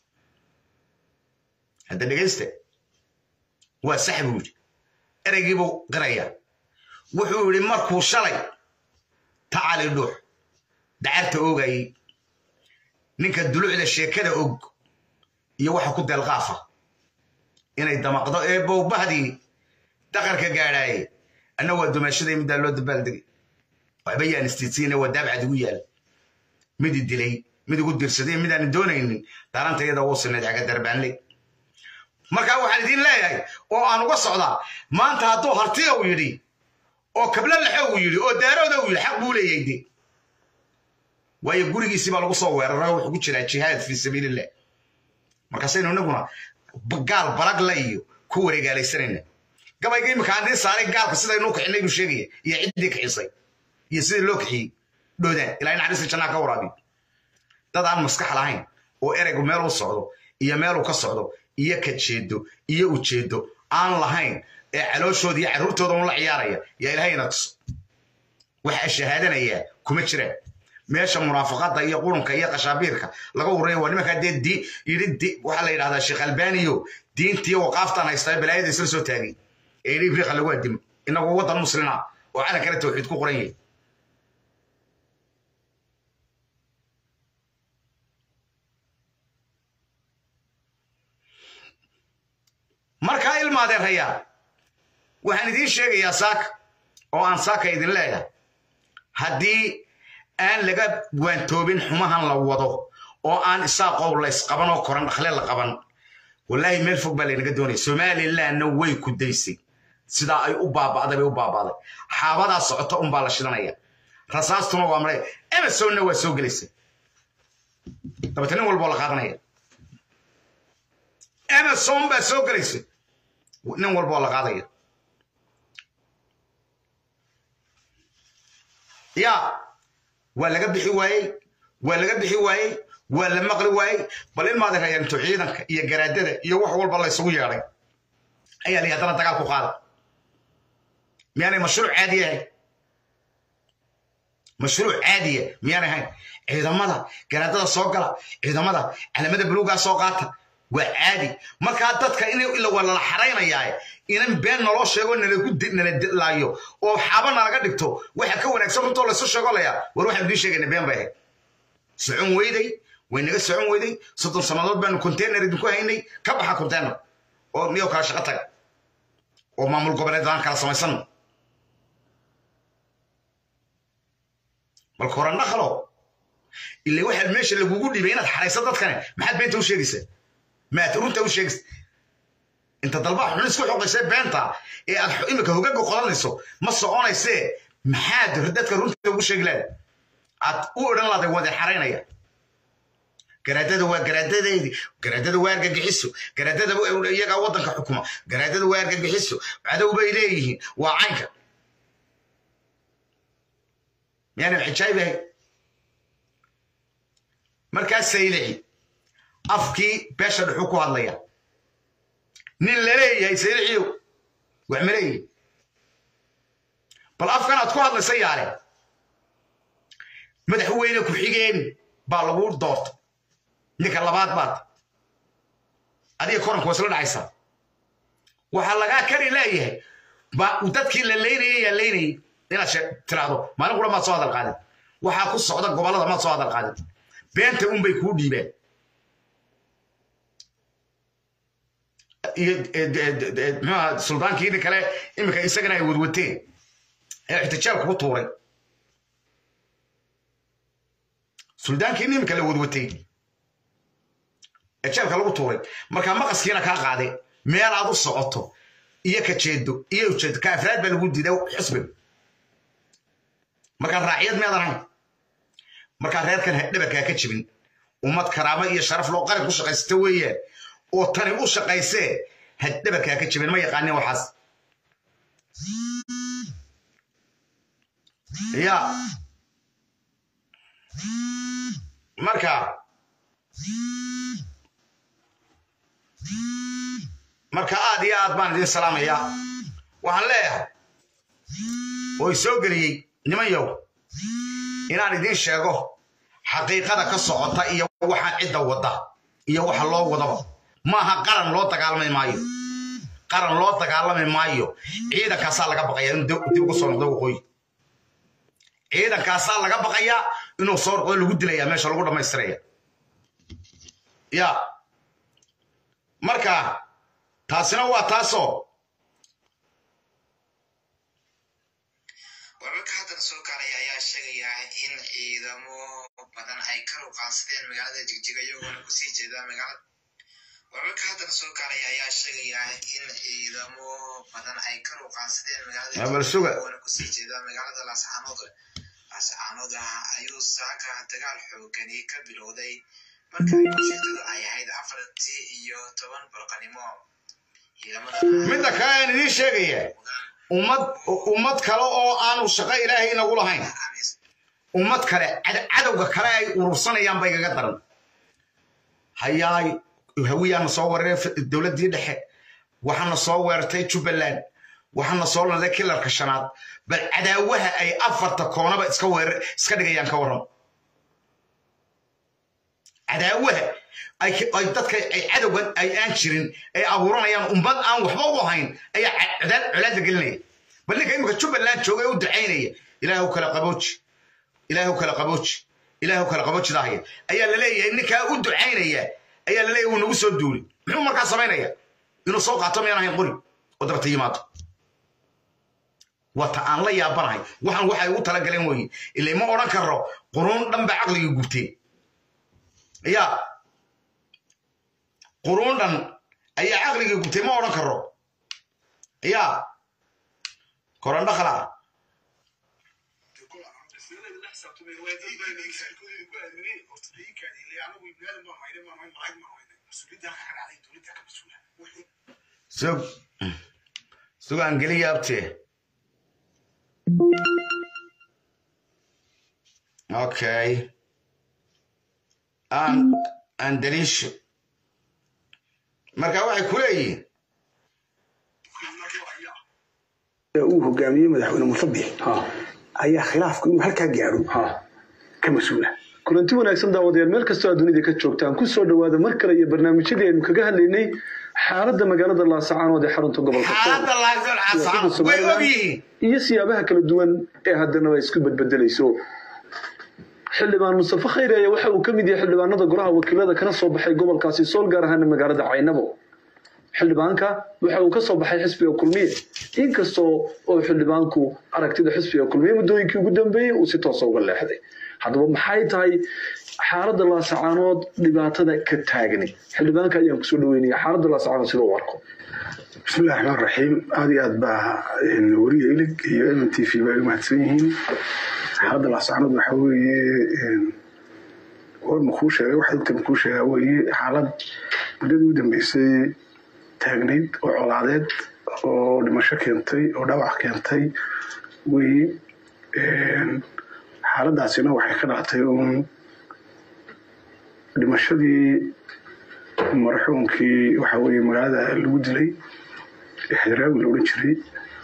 hadda dhegayste waa sax buu yidhi ereygiibuu qirayaa wuxuu yidhi markuu shalay ta cali dhuux dacarta oogayey ninka dulucda sheekada og iyo waxa ku deelqaafa inay damaqdo ee bowbahdii daqarka gaadhaaye anna waa dumaashaday middaa loo dabaaldegay waxba yaan istiidsiina waa daabcad igu yaal mid i dilay mid igu dirsaday midaan doonaynin daaranta iyada uu sineed caga darbaanley markaa waxaan idiin leeyahay oo aan uga socdaa maanta hadduu hartiya uu yidhi oo kablo laxo uu yidhi oo daarooda uu yidhi xaq buu leeyahay de waayo gurigiisii baa lagu soo weeraray wuxuu ku jiraa jihaad fii sabiilillah markaasaynu inaguna gaal balagla iyo ku wareegaalaysanayna gabayga imika aan idiin saaray gaalka sidaynuu kixinay buu sheegaya iyo ciddii kixisay iyo sidii loo kixiyey dhoodaan ilaa naxariista jannaa ka waraabiyo dad aan maskax lahayn oo ereygu meel u socdo iyo meeluu ka socdo iyo ka jeedo iyo ujeedo aan lahayn ee calooshooda iyo carruurtooda un la ciyaaraya yaa ilaahayna tuso waxa shahaadanayaa kuma jiraan meesha munaafaqada iyo qurunka iyo qashaabiirka laga uraya waa nimankaa dee di yidhi waxaa la yidhahdaa sheekh albaniyo diintiyo waqaaftan haystaa balaayada isla soo taagay ee yidhi ibriiqa lagu adimo inagoo waddan muslina oo calankana tawxiid ku qoran yahay markaa ilmaadeerayaa waxaan idiin sheegayaa saaka oo aan saaka idin leeyahay haddii aan laga waantoobin xumahan la wado oo aan isaaqow laysqaban oo koran dhakle la qaban wallaahi meel fog baa laynaga doonaya somalilandna way ku daysay sidaa ay u baaba'day bay u baaba'day xaabadaa socota unbaa la shidanaya rasaastuna waa maray emersonna waa soo gelaysa dabata nin walboo la qaadanaya emerson baa soo gelaysa nin walboo la qaadaya ya waa laga bixi waayey waa laga bixi waayey waa la maqli waayey bal ilmaada rayaanto ciidanka iyo garaadada iyo wax walba la isugu yeedhay ayaa la haddana dagaal ku qaada miyaanay mashruuc caadi ahayn mashruuc caadiya miyaanay ahayn ciidamada garaadada soo gala ciidamada calamada buluugaa soo qaata waa caadi markaa dadka in waa lala xaraynayaa inan been naloo sheego nalagu nala laayo oo xaaba nalaga dhigto waxa ka wanaagsan runtoo laysu sheego layaa war waxaan idiin sheegayna been bay ahayd socon weyday way naga socon weyday soddon sannadood baanu container idinku haynay ka baxa container oo miyoo kala shaqo taga oo maamul goboleed aan kala samaysano balka horan dhaqalo ila waxaa meesha lagugu dhibay inaad xarayso dadkane maxaad beenta u sheegaysaa maad runta u sheegaysa inta dalbaa xun isku xoqaysay beenta ee aad imika hogaga qodanayso ma soconaysee maxaad dadka runta ugu sheegi lahayd aad u odhan lahday wade xaraynaya garaadada waa garaadadeydii garaadada waa argagixiso garaadada iyagaa waddanka xukuma garaadada waa argagixiso cadow bay leeyihiin waa caynka miyaanan xijaayb ahay markaas saylici afkii beesha dhuxuu ku hadlaya nin laleeyahay sayliciyow wax ma leeyihi bal afkan aad ku hadlaysa yaale madaxweyne ku-xigeen baa lagu doorta ninka labaad baad adiga koranku waa isla dhacaysaa waxaa lagaa kari leeyahay ba dadkii la leynayay yaa leynayay inaad tiraahdo maalin qura maad soo hadal qaadin waxaa ku socda gobollada maad soo hadal qaadin beenta unbay kuu dhiibeen iyo muxuaha suldaankiini kale iminka isagana ay wadwateen ee ixtijaalka ku tuuray suldaankiini iminka la wadwatay ee jeelka lagu tuuray markaa maqaskiina kaa qaade meel aad u socoto iyo ka jeedo iyo ujeedo ka afraad baa lagu diiday xusbiga markaa raaciyad meedan ahayn markaa reerkan dhabarkaa ka jibin ummad karaamo iyo sharaf loo qaran ku shaqaysata weeyaan oo tani u shaqaysee had dhabarkaa ka jibin ma yaqaanin waxaas ya marka marka aad iyo aad baan idin salaamayaa waxaan leeyahay oo i soo geliyey niman yow inaan idiin sheego xaqiiqada ka socota iyo waxaan cidda wadda iyo waxa loo wadaba maaha qaran loo dagaalami maayo qaran loo dagaalami maayo ciidankaasaa laga baqaya inuu dib ugu soo noqdo waqooyi ciidankaasaa laga baqayaa inuu soo noqdo lagu dilaya meesha lagu dhammaystiraya ya marka taasina waa taasoo wararka haddana soo gaaraya ayaa sheegaya in ciidamo badan ay ka ruqaansadeen magaalada jigjiga iyagoona kusii jeeda magaalada wararka haddana soo gaaraya ayaa sheegaya in ciidamo badan ay ka ruqaansadeen magaalada bal suga iyagoona kusii jeeda magaalada laascaanood laascaanood ayuu saaka dagaal xoogani ka bilowday marka ujeedadu ay ahayd afartii iyo toban barqanimo ciidamada midda kale aan idiin sheegaya ummad ummad kale oo aanu shaqo ilaahay inagu lahayn ummad kale cad- cadowga kale ay urursanayaan ba igaga daran hayaay hawiyaana soo weeraray dowladdii dhexe waxaana soo weerartay jubbaland waxaana soo landay kilarka shanaad bal cadaawaha ay afarta koonaba iska weerar iska dhigayaan ka warram cadaawaha ay ay dadka ay cadowgan ay aan jirin ay abuuranayaan ummad aan waxba u ahayn ayaa ca- cadaad colaadda gelinaya bal ninka imika jubbaland jooga ee u ducaynaya ilaahu kala qabooji ilaahu kala qabooji ilaahu kala qaboojidaahaya ayaa la leeyahay ninkaa u ducaynaya ayaa la leeyahay wuu nagu soo duuli muxuu markaa samaynaya inuu soo qaato miyaan ahayn qori oo dabata yimaado wata aan la yaabanahay waxaan waxay ugu talagaleen weeye ilaa ma odhan karo quruun dhan ba caqliga gubtee ya quruun dhan ayaa caqliga gubtay ma odhan karo ya korandho khala sug sugaan geli yaabtee okay aan aan daliisho marka waxay ku leeyihiin uu hogaamiyey madaxweyne musabix ayaa khilaafku inuu halkaa gaadho ka mas-uula kulanti wanaagsan daawadayaal meel kastoo aad dunida ka joogtaan ku soo dhowaada mar kale iyo barnaamijyadii aynu kaga hadlaynay xaaladda magaalada laasacaanood ee xarunta gobolka xaaladda laagdol casaan way og yihiin iyo siyaabaha kala duwan ee haddanaba isku bedbedelayso xildhibaan mustafe khayri ayaa waxa uu ka mid yahay xildhibaanada golaha wakiilada kana soo baxay gobolkaasi sool gaar ahaana magaalada caynabo xildhibaanka waxa uu ka soo baxay xisbiga kulmiye inkastoo oo xildhibaanku aragtida xisbiga kulmiye muddooyinkii ugu dambeeyey uu si toosa uga leexday haddaba maxay tahay xaaladda laasacaanood dhibaatada ka taagni xildhibaanka ayaan kusoo dhaweynaya xaaladda laasacaanood sida u arko bismillahi raxmaan raxiim aada iyo aad baa wariya ilig iyo m t v baa u mahadsan yihiin xaaladda laasacanood waxaa weeye war makuu sheegay wax dadka makuu sheegaa weeye xaalad muddadii u dambeysay taagnayd oo colaadeed oo dhimasho keentay oo dhawac keentay weeye xaaladaasina waxay ka dhalatay uun dhimashadii marxuumkii waxa weeye magaalada lagu dilay xedraawi la odhan jiray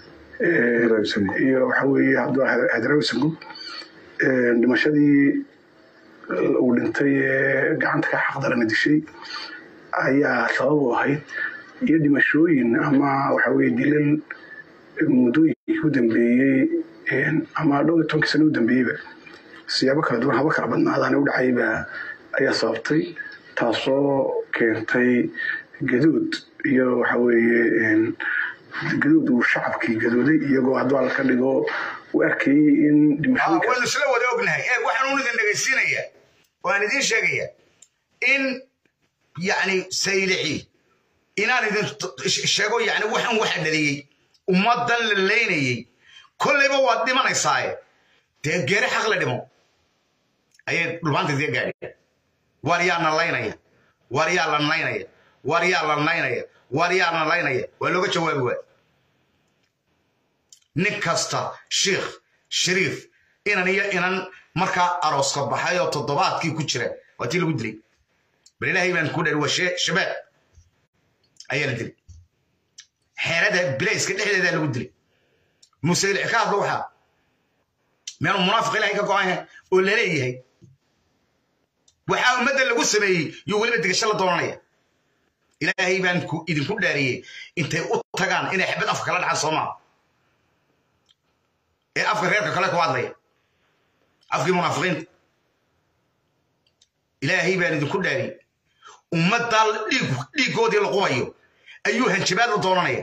iyo waxa weeye xedraawi sangub dhimashadii uu dhintay ee gacanta ka xaqdarana dishay ayaa sabab u ahayd iyo dhimashooyin ama waxa weeye dilal muddooyinkii u dambeeyey ama dhowr iyo tobankii sano u dambeeyeyba siyaabo kala duwan haba kala badnaadaan u dhacayba ayaa sababtay taasoo keentay gaduud iyo waxa weeye gaduud uu shacabkii gadooday iyagoo hadduu alla ka dhigo uu arkayey in dhimashooyinka waynu isla wada ognahay ee waxaan un idin dhegaysiinaya waan idiin sheegaya in yani saylixi inaan idin sheego yani waxan waxa dhaliyey ummadan la leynayey kollayba waad dhimanaysaaye dee geeri xaq la dhimo ayay dhulmaanta idiga gaadheen war yaa na laynaya war yaa la naynaya war yaa la naynaya war yaa na laynaya waa looga jawaabi waay nin kasta shiikh shariif inan iyo inan markaa arooska baxay oo toddobaadkii ku jira waa tii lagu dilay bal ilaahay baan ku dhari waa shabaab ayaa la dilay xeerada bilayska dhexdeedaa lagu dilay musaylic ka hadlo waxaa meenu munaafiq ilahay ka go-an yahay oo laleeyahay waxaa ummadda lagu sameeyey yuu weliba digasho la doonanaya ilaahay baan idinku dhaariyey intay u tagaan inay xabad afka kala dhacaan soo maaha ee afka reerka kale ku hadlaya afkii munaafiqiinta ilaahay baan idinku dhaariyey ummaddaa dhiiggoodii la qubayo ayuu hanjabaad u doonanaya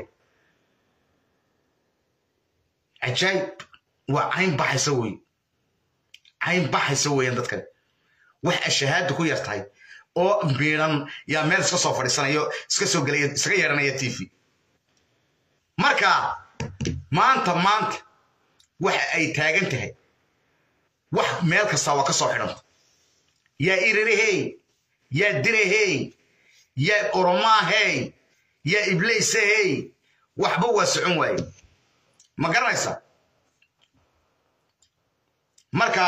cajaayib waa cayn baxaysa wey cayn baxaysa weeyaan dadkan wax ashahaada ku yar tahay oo miiran yaa meel iska soo fadhiisanayo iska soo gelaya iskaga yeeranaya t v marka maanta maanta waxa ay taagan tahay wax meel kasta waa ka soo xidhanta yaa irirahey yaa dirahey yaa oromaahey yaa iblaysahey waxba waa socon waaye ma garanaysa marka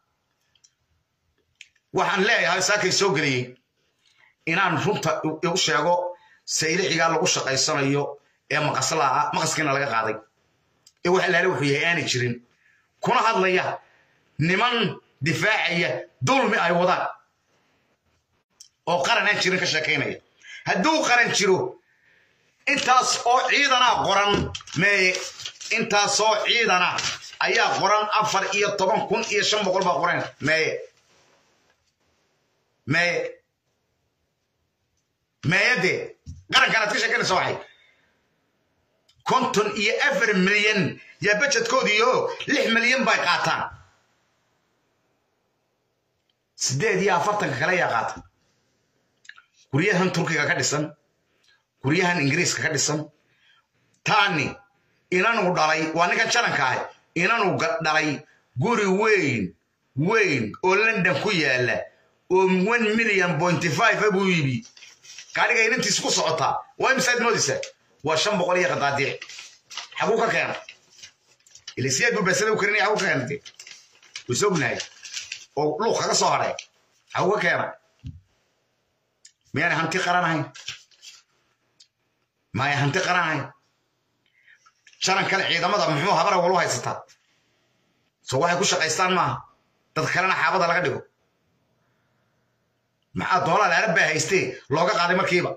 waxaan leeyahay saakay soo geliyey inaan runta u sheego saylixigaa lagu shaqaysanayo ee maqaslaa maqaskiina laga qaaday ee wax laale wuxuu yahay aanay jirin kuna hadlaya niman difaacaya dulmi ay wadaan oo qaran aan jirin ka sheekaynaya hadduu qaran jiro intaas oo ciidana qoran meeye intaasoo ciidana ayaa qoran afar iyo toban kun iyo shan boqol baa qoran meeye meeye meeye dee qarankanaad ka sheekanaysa waxay konton iyo afar milyan yaa bajedkoodiiyo lix milyan bay qaataan siddeed iyo afartanka kale yaa qaata guryahan turkiga ka dhisan guryahan ingiriiska ka dhisan taani inanuu dhalay waa ninkan jalanka ah inanuu dhalay guri weyn weyn oo london ku yaala oo one million pointy five buu iibi gaadhiga inantiis ku socotaa waa imisaad moodaysaa waa shan boqol iyo qadaadiic xaguu ka keena ilisiyaad buu baasada u karinaya xaguu ka keena dee wayse ognahay oo luuq kaga soo hadhay xaguu ka keena miyaana hanti qaran ahayn maya hanti qaran ahayn jalan kale ciidamada muxuu habara walu haysataa soo waxay ku shaqaystaan maaha dad kalena xaabada laga dhigo maxaa doolaa laala baa haystee looga qaaday markiiba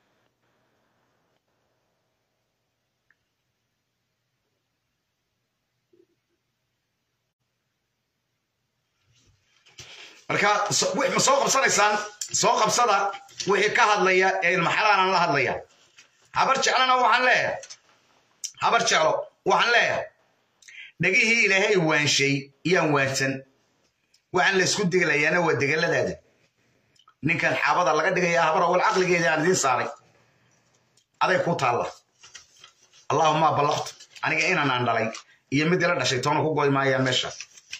marka ma soo qabsanaysaan soo qabsada wixii ka hadlaya ee ilmaxalaanan la hadlaya habar jeclana waxaan leeyahay habar jeclo waxaan leeyahay dhegihii ilaahay waanshay iyaan waansan waxaan la isku degelayaana waa degeladaada ninkan xaabada laga dhigaya habar awal caqligeeda aan idiin saaray aday ku taalla allaahuma ballaqtu aniga inanaan dhalay iyo mid ila dhashay toona ku goy maayaan meesha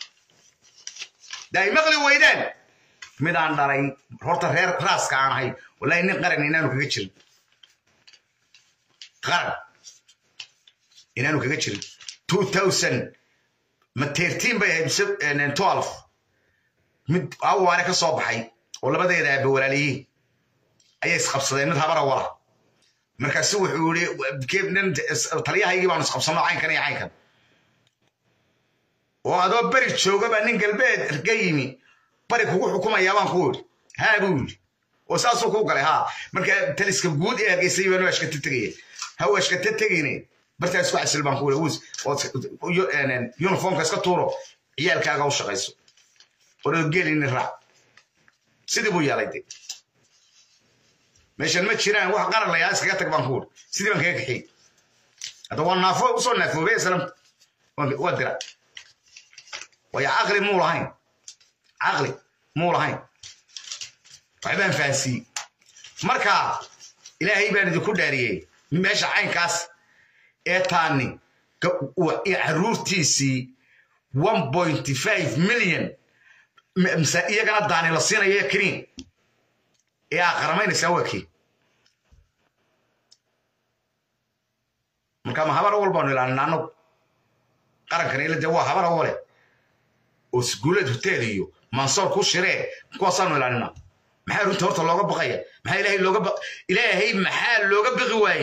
daay maqli weydaan midaan dhalay horta reer raaska aan ahay wallahi nin qaran inaanu kaga jirin qaran inaanu kaga jirin two thousand ma tertiin bay ahayd twelve mid awaare ka soo baxay oo labadeeda aaba walaaliyiin ayay isqabsadeen mid habara wala markaasu wuxuu yii taliyahaygii baanu isqabsanno caynkan iyo caynkan oo adoo beri joogaba nin galbeed ka yimi bari kugu xukumayaa baan ku yidhi haa buu yidhi oo saasuu kuu galay haa marka taliska guud ee hargeysay baan ashkata tegaya ha ashkata tegine bartaa isku casil baan ku yidhi uniformka iska tuuro ciyaalkaaga u shaqayso oo gelini raac sidii buu yeelay de meeshan ma jiraan wax qaran layaa iskaga tag baan ku yidhi sidii baan kaga kaxiyey hadda waa naafo usoo naafoobay islam waa dira waayo caqli muu lahayn caqli muu lahayn waxbaan fahansiiyey marka ilaahay baan idinku dhaariyey meesha caynkaas ee taani caruurtiisii one point five million mise iyagana daani la siinayo kaniin ee aa qaramaynaysaa waa kii marka ma habar awal baanu ilaalinaa anagu qarankan ila dee waa habar awale oo isguuleed hotel iyo mansoor ku shiree kuwaasaanu ilaalinaa maxaa runta horta looga baqaya maxaa ilaahay looga ba ilaahay maxaa looga baqi waaye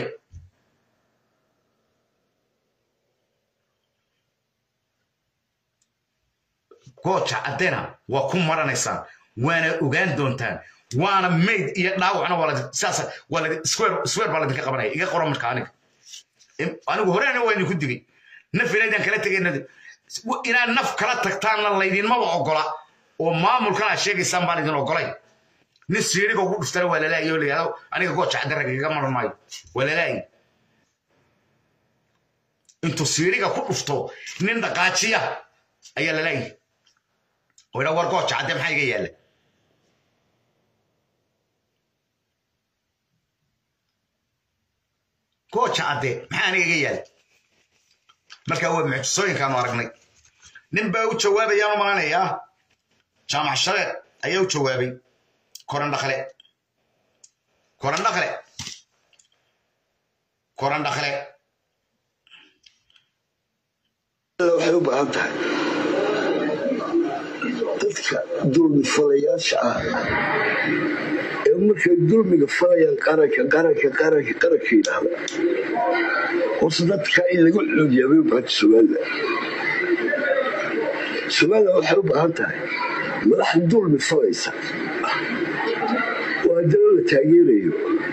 gooja caddena waa ku maranaysaan waana ogaan doontaan waana mayd iyo dhaawacna waa saas waa la square baa ladinka qabanaya iga qoro marka aniga anigu horeana waa idinku digay naf inaydaan kala tegayna inaad naf kala tagtaanna laydinmaba ogola oo maamulkan aad sheegaysaan baan idin ogolay nin siiriga ugu dhuftana waa lalaayi oo layihahdo aniga gooja cadaraga iga maran maayo waa lalaayi intuu siiriga ku dhufto nin dhaqaajiya ayaa lalaayi oo idhaa war gooja cadde maxaa iga yaalla gooja cadde maxaa aniga iga yaalla marka waa mucjisooyinkaanu aragnay nin baa u jawaabayaanu malanayaa jaamac shabeed ayaa u jawaabay korandhakle korandhakle korandhakle waxay u baahan tahay dadka dulmi falayaasha ah ee markay dulmiga falayaan qaranka qaranka qaranka qaranka yidhaahda horse dadka in lagu xoodiyaa bay u baahanta somalilan somalilan waxay u baahan tahay madax dulmi falaysa oo haddana la taageerayo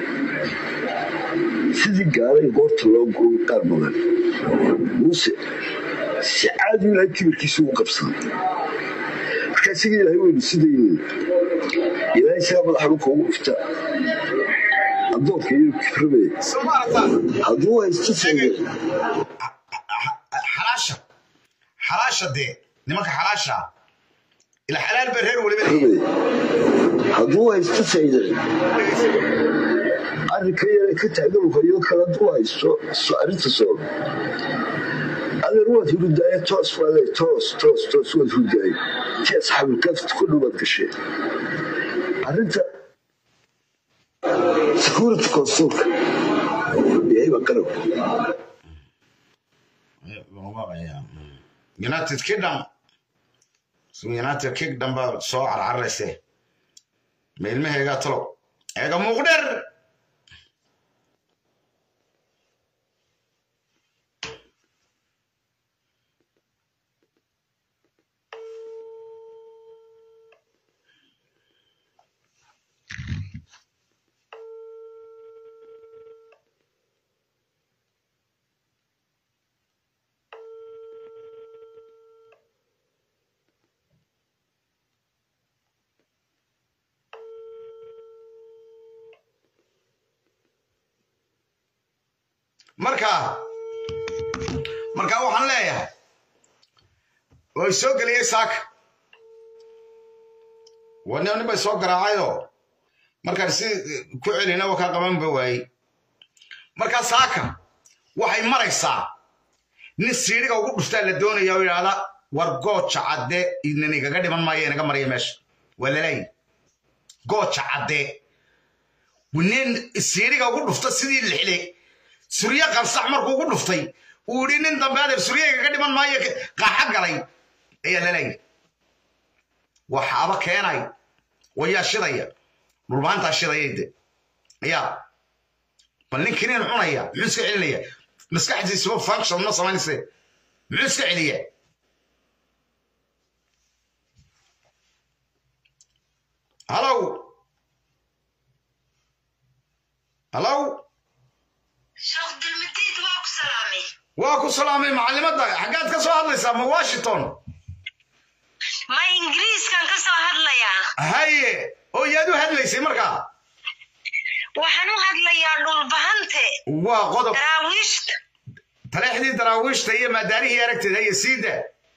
sidii gaalay goorta loo guuray qaar badan muuse si caadi ilahay kibirkiisa ugu qabsaday marka isaga ilahay weynu sidaynin ilahay isagaa madaxa dhulka ugu dhufta addoonka iyo kibrabee soo ma aragtaa hadduu haysto sayda xalaasha xalaasha dee nimanka xalaasha ila xalaal baa reer weliba leeyahay. kibrabee hadduu haysto sayda arrinka yare ka taaganka iyo kala duu haysto so arrinta soo adeer waad hurudaaye toos waale toos toos toos waad hurudaaye ti asxaabilkaafta ku dhowaad gashee arrinta security consulka yahayba qarabka united kingdom united kingdom baa soo carcarayse ma ilmaheegaa talo eega muuqdher marka marka waxaan leeyahay way soo geliyey saaka wan nin bay soo garaacayoo markaan si ku celina wa kaa qabanba waayey markaa saaka waxay maraysaa nin siidhiga ugu dhuftaa la doonaya oo yidhaahda war gooja cadde inan igaga dhiman maayo inaga maraya meesha waa laleeyahy gooja cadde nin siidhiga ugu dhufta sidii lixle suryo qarsax markuu ugu dhuftay uu yidhi nin dambe adeer suryayga ka dhiman maayo qaaxa galay ayaa laleeyahy waxaaba keenay wayaa shidaya dhulmaantaa shidayay de ayaa bal ninkii nin cunaya muxuu iska celinaya maskaxdiisuba function ma samaynayse muxuu iska celiya hallow hallow sheekh dulmidiid waa ku salaamay waa ku salaamay macallimadda xaggaad ka soo hadlaysaa ma washington ma ingiriiskan ka soo hadlayaa haye oo yaad u hadlaysay markaa waxaan u hadlayaa dhulbahante waa qodob daraawiishta taleexdii daraawiishta iyo maadaarihii aragteed haye siida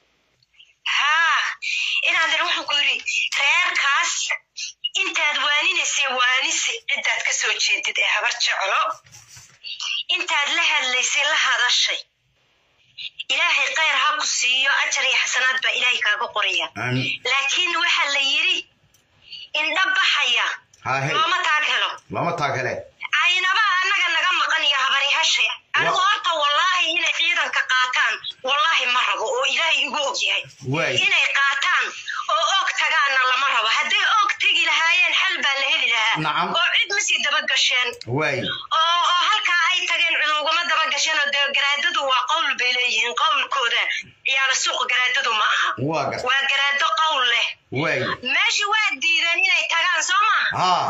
haa inaadan wuxuu ku yidhi reerkaas intaad waaninaysay waanise ciddaad ka soo jeedid ee habar jeclo intaad la hadlaysay la hadashay ilaahay khayr ha ku siiyo ajar iyo xasanaad baa ilaahay kaaga qoraya aamin laakiin waxaa la yidhi indha baxaya hahe looma taag helo lama taagale aynaba annaga naga maqan iyo habaryahashay anigu horta wallaahi inay ciidanka qaataan wallaahi ma rabo oo ilaahay igu og yahay waay inay qaataan oo og tagaanna lama rabo hadday og tegi lahaayeen xal baa la heli lahaa Nacam. oo cid ma sii daba gasheen waay oo oo halkaa ay tageen cid ugama daba gasheen oo dee garaadadu waa qowl bay leeyihiin qowlkooda ciyaala suuq garaadadu ma aha waa garta waa garaado qowl leh waay meesha waa diideen inay tagaan soo maaha haa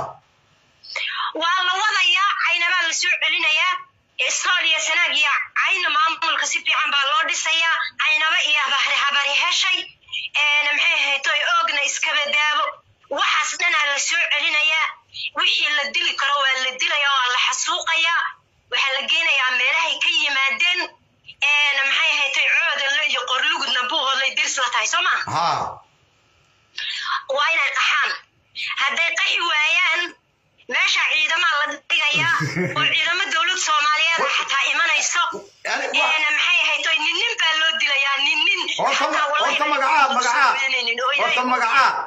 waa la wadayaa caynabaa la soo celinayaa isrool iyo sanaag iyo cayna maamulka si fiican baa loo dhisayaa caynaba iyo habari habari heshay een maxay ahayd oy oogna iskaba daabo waxaas dhanaa la soo celinayaa wixii la dili karo waa la dilayaa waa la xasuuqayaa waxaa la geenayaa meelahay ka yimaadeen een maxay ahayd oy coodanle iyo qorlugudna buuhoodlay dirs la tahay soo maa haa waa inay qaxaan hadday qaxi waayaan meesha ciidamaa la dhigayaa oo ciidamo dowlad soomaaliyeed ah xataa imanayso Yani wa- Een, maxay ahayd oy nin nin baa loo dilayaa nin nin horta xataa wallahi horta inay magacaad soo magacaad weynaynin oo horta ilaahay- magacaad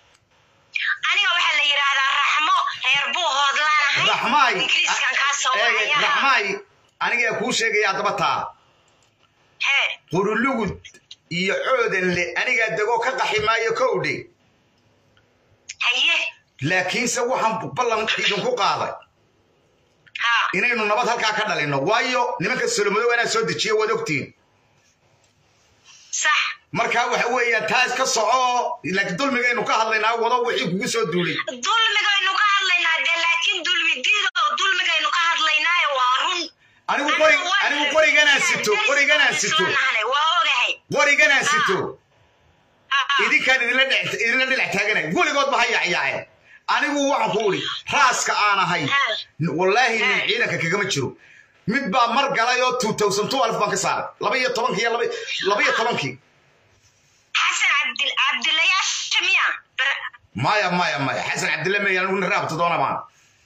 aniga waxaa la yidhaahdaa raxmo reer buuhood laanahay raxmaay ingiriiskan kaa soo eege wacaya raxmaay anigaa kuu sheegaya haddaba taa hee qurulugud iyo coodanle anigaa degoo ka qaxi maayo kowdhe haye laakiinse waxaan ballan idinku qaaday haa inaynu nabad halkaa ka dhalinno waayo nimanka solomadow anaa soo dejiya waad ogtiin sax markaa waxa weeyaan taa iska soco laakiin dulmigaynu ka hadlaynaa wado wixii kugu soo duulay dulmigaynu ka hadlaynaa dee laakiin dulmi diida oo dulmigaynu ka hadlaynaayo waa run anigu qori anigu qoriganaan sito qoriganaan sito waa ogahay qoriganaan sito Ah, idinkaan idinla dhex idinla dhinac taaganay weligood ba ha yacyaaceen anigu waxaan ku uri raaska aan ahay wallaahi nin ciidanka kagama jiro mid baa mar galay oo 2012 baan ka saaray laba iyo tobankii iyo laba- laba iyo tobankii xasan cabdil cabdilayaasha miya Bar- maya maya maya xasan cabdille meya anigu nin raabta doona baan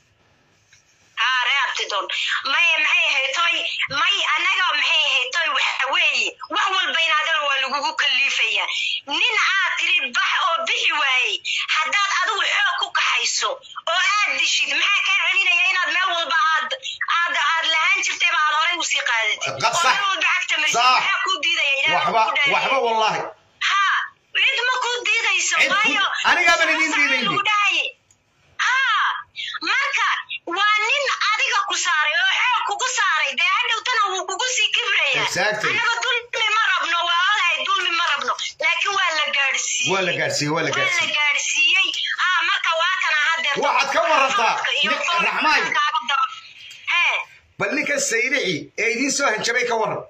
haa reabti doon may maxay ahayd toy may annaga maxay ahayd toy waxa weeye wax walba inaadana waa lagugu kaliifaya nin aad tiri bax oo bixi waayey haddaad adigu xoog ku kaxayso oo aad dishid maxaa kaa celinaya inaad meel walba aad aad aad lahaan jirtayba aad horay usii qaadatid Qab oo sax. meel walba cagta marsid Sax. maxaa kuu diidaya Ilaahay waxba kugu dhaariyey. waxba wallaahi haa cid ma kuu diidayso Cid ku- waayo anigaaban idiin sax diidaynin. lagu dhahaye haa marka waa nin adiga ku saaray oo xoog kugu saaray dee hadhowtana wuu kugu sii kibraya Exactly. annaga dulmi ma rabno waa ogahay dulmi ma rabno laakiin waa la gaadhsiiyey waa la gaadhsiiyey waa la waa la gaadhsiiyey gaadhsiiyey haa marka waa kana hadeer Waxaad ka warantaa, iyo nin- foorka Raxmaay. kaaga daba hee bal ninkan saylici ee idiin soo hanjabay ka waran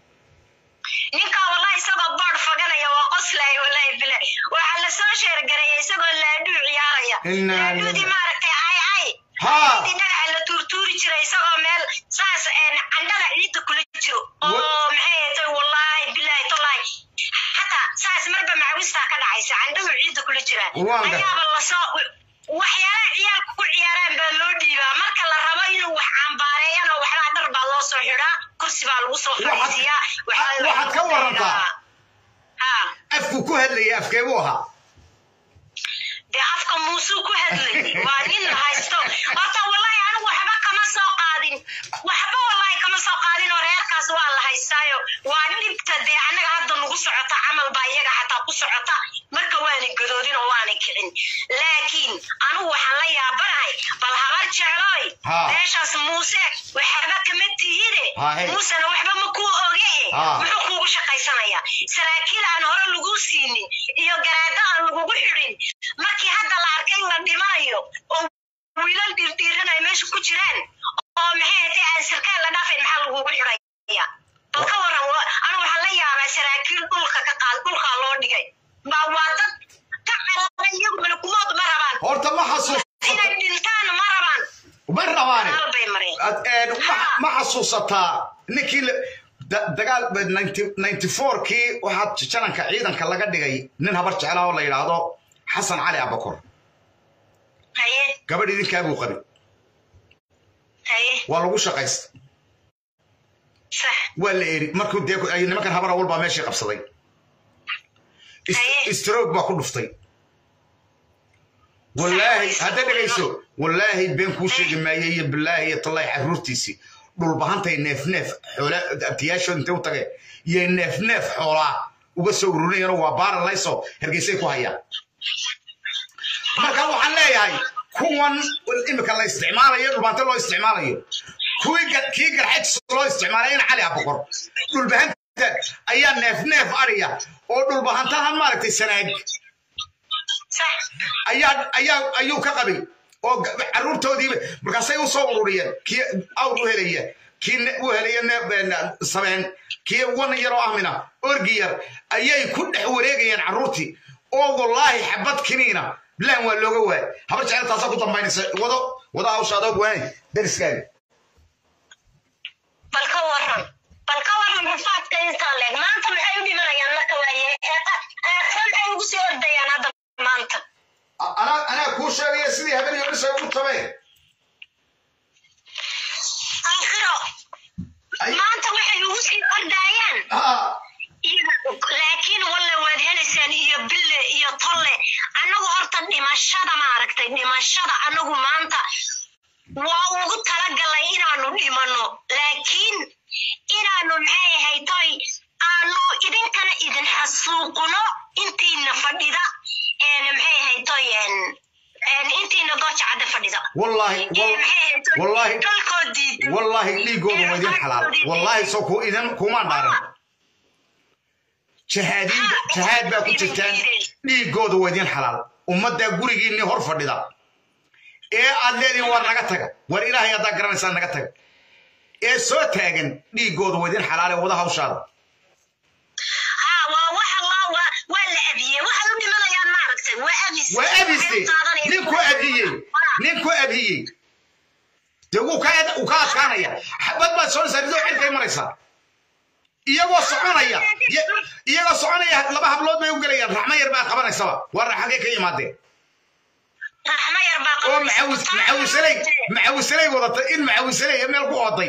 ninkaa wallahi isagoo boodh faganaya waa qoslaya wallahi bile waxaa la soo sheergaraya isagoo laadhuu ciyaaraya Innaa laadhuudii lillaah. maaragtay ay ay Haa. laadhuudii dhagaxa la tuurtuuri jiray isagoo meel saas een, candhada ciidda kula jiro oo Wa- maxay ahayd wallahi bilahi tolahi xataa saas marba macawistaa ka dhacaysa candhadu ciidda kula jiraa Waan gar- ayaaba lasoo waxyaalaha ciyaalku ku ciyaaraan baa loo dhiibaa marka la rabo inuu wax cambaareeyana waxbaa dhar baa loo soo xidhaa kursi baa lagu soo Waxaad- fadhiisiyaa waxaa- waxaad ka warantaa. haa afku ku hadlayay afkeebuu ahaa dee afka muusuu ku hadlayay waa nin haysto horta wallahi anigu waxba kama soo qaadin waxba wallahi kama soo qaadin oo reerkaas waa la haystaayo waa dhibta dee annaga hadda nagu socota camal baa iyaga xataa ku socota marka waana gadoodin oo waana kicin laakiin anigu waxaan la yaabanahay bal habar jeclooy Haa. meeshaas muuse waxba kama tihide Haa, hey. muusena waxba ma kuu oge Haa. muxuu kuugu shaqaysanayaa saraakiil aan hore lagu siinin iyo garaado aan lagugu xidhin markii hadda la arkay in la dhimanayo oo wiilal dhirdhiiran ay meesha ku jiraan oo maxay hatay aan sarkaal la dhaafayn maxaa lagugu xidhaya bal ka waran wa- anigu waxaan la yaabaa saraakiil dhulka ka qaad dhulkaa loo dhigay baa waa dad ka carara iyagu malakumood ma rabaan horta ma xasuus inay dhintaan ma rabaan ma rabaane hal bay mareen Ad- een, ma- ma xasuusataa ninkii la- da- dagaal 94 kii waxaa jananka ciidanka laga dhigay nin habar jeclaa oo la yidhaahdo xasan cali abakor haye gabadh idinkaa buu qabay haye waa lagu shaqaysta sax waa la eri markuu dee ay nimankan habar awal baa meeshii qabsaday Is- Haye. stroke baa ku dhuftay wallaahi hadda dhegayso wallaahi been kuu sheegi maayey iyo bilaahi iyo tallaahi caruurtiisii dhulbahantay neef neef xoola abtiyaashood intay u tageen iyo neef neef xoolaa uga soo ururinayano waa baaralayso hergeysay ku hayaan marka waxaan leeyahay kuwan imika la isticmaalayo dhulbahante loo isticmaalayo kuwii gar- kii garxajs loo isticmaalay in cali abokor dhulbahanta ayaa neef neef ariya oo dhulbahantahan maaragtay sanaag sax ayaa ayaa ayuu ka qabay oo ga- carruurtoodiiba markaasay u soo ururiyeen kii awr u helaya kii ne- u helaya ne- ne- sabeen kii wan yaroo ahmina orgi yar ayay ku dhex wareegayeen carruurtii oo wallaahi xabad kiniina bilaan waa looga waay habar jecel taasaa ku dambaynaysa wado wado hawshaadood waani dariskaaga bal ka waran bal ka waran rafaadka intaa leeg maanta maxay u dhimanayaan marka waaye eeqa eeqa maxay ugu sii ordayaan hadda maanta A- anaa anaa kuu sheegaya sidii habeen iyo dhisay ugu tabeen aakhiro Ay- maanta waxay ugu sii ordayaan Ah, laakiin walle waad helaysaan iyo bille iyo tolle annagu horta dhimashada maaragtay dhimashada annagu maanta waa ugu talagalay inaanu dhimanno laakiin inaanu maxay ahayd toy aanu idinkana idin xasuuqno intiina fadhida een maxay ahayd toy een een intiina gooja cadda fadhida wallaahi Ee, wal- maxay ahayd toy wallaahi dalkoo diidan wallaahi dhiigooda waa idin xalaal wallaahi soo ku idin kumaan dhaaran jahaadiin jahaad baa ku jirtaan dhiigooda waa idin xalaal ummaddaa gurigiinni hor fadhida ee aad leedihin war naga taga war ilaahay haddaa garanaysaa naga taga ee soo taagan dhiigooda waa idin xalaale wada hawshaada ها waa waxa la waa waa la abiyey waxay u dhimanayaan maaragtay waa abis Waa abiste. Waxay u qaadanayaan nin ku abhiyey nin ku abhiyey dee wuu ka uu ka adkaanaya xabad baad soconaysaa ridoo cirkay maraysaa iyagoo soconaya iyagoo soconaya laba hablood bay u gelayaan raxmo yar baa qabanaysaba waa raxagee ka yimaadeen oo macawisaley macawisaley wadata in macawisaley meel ku ooday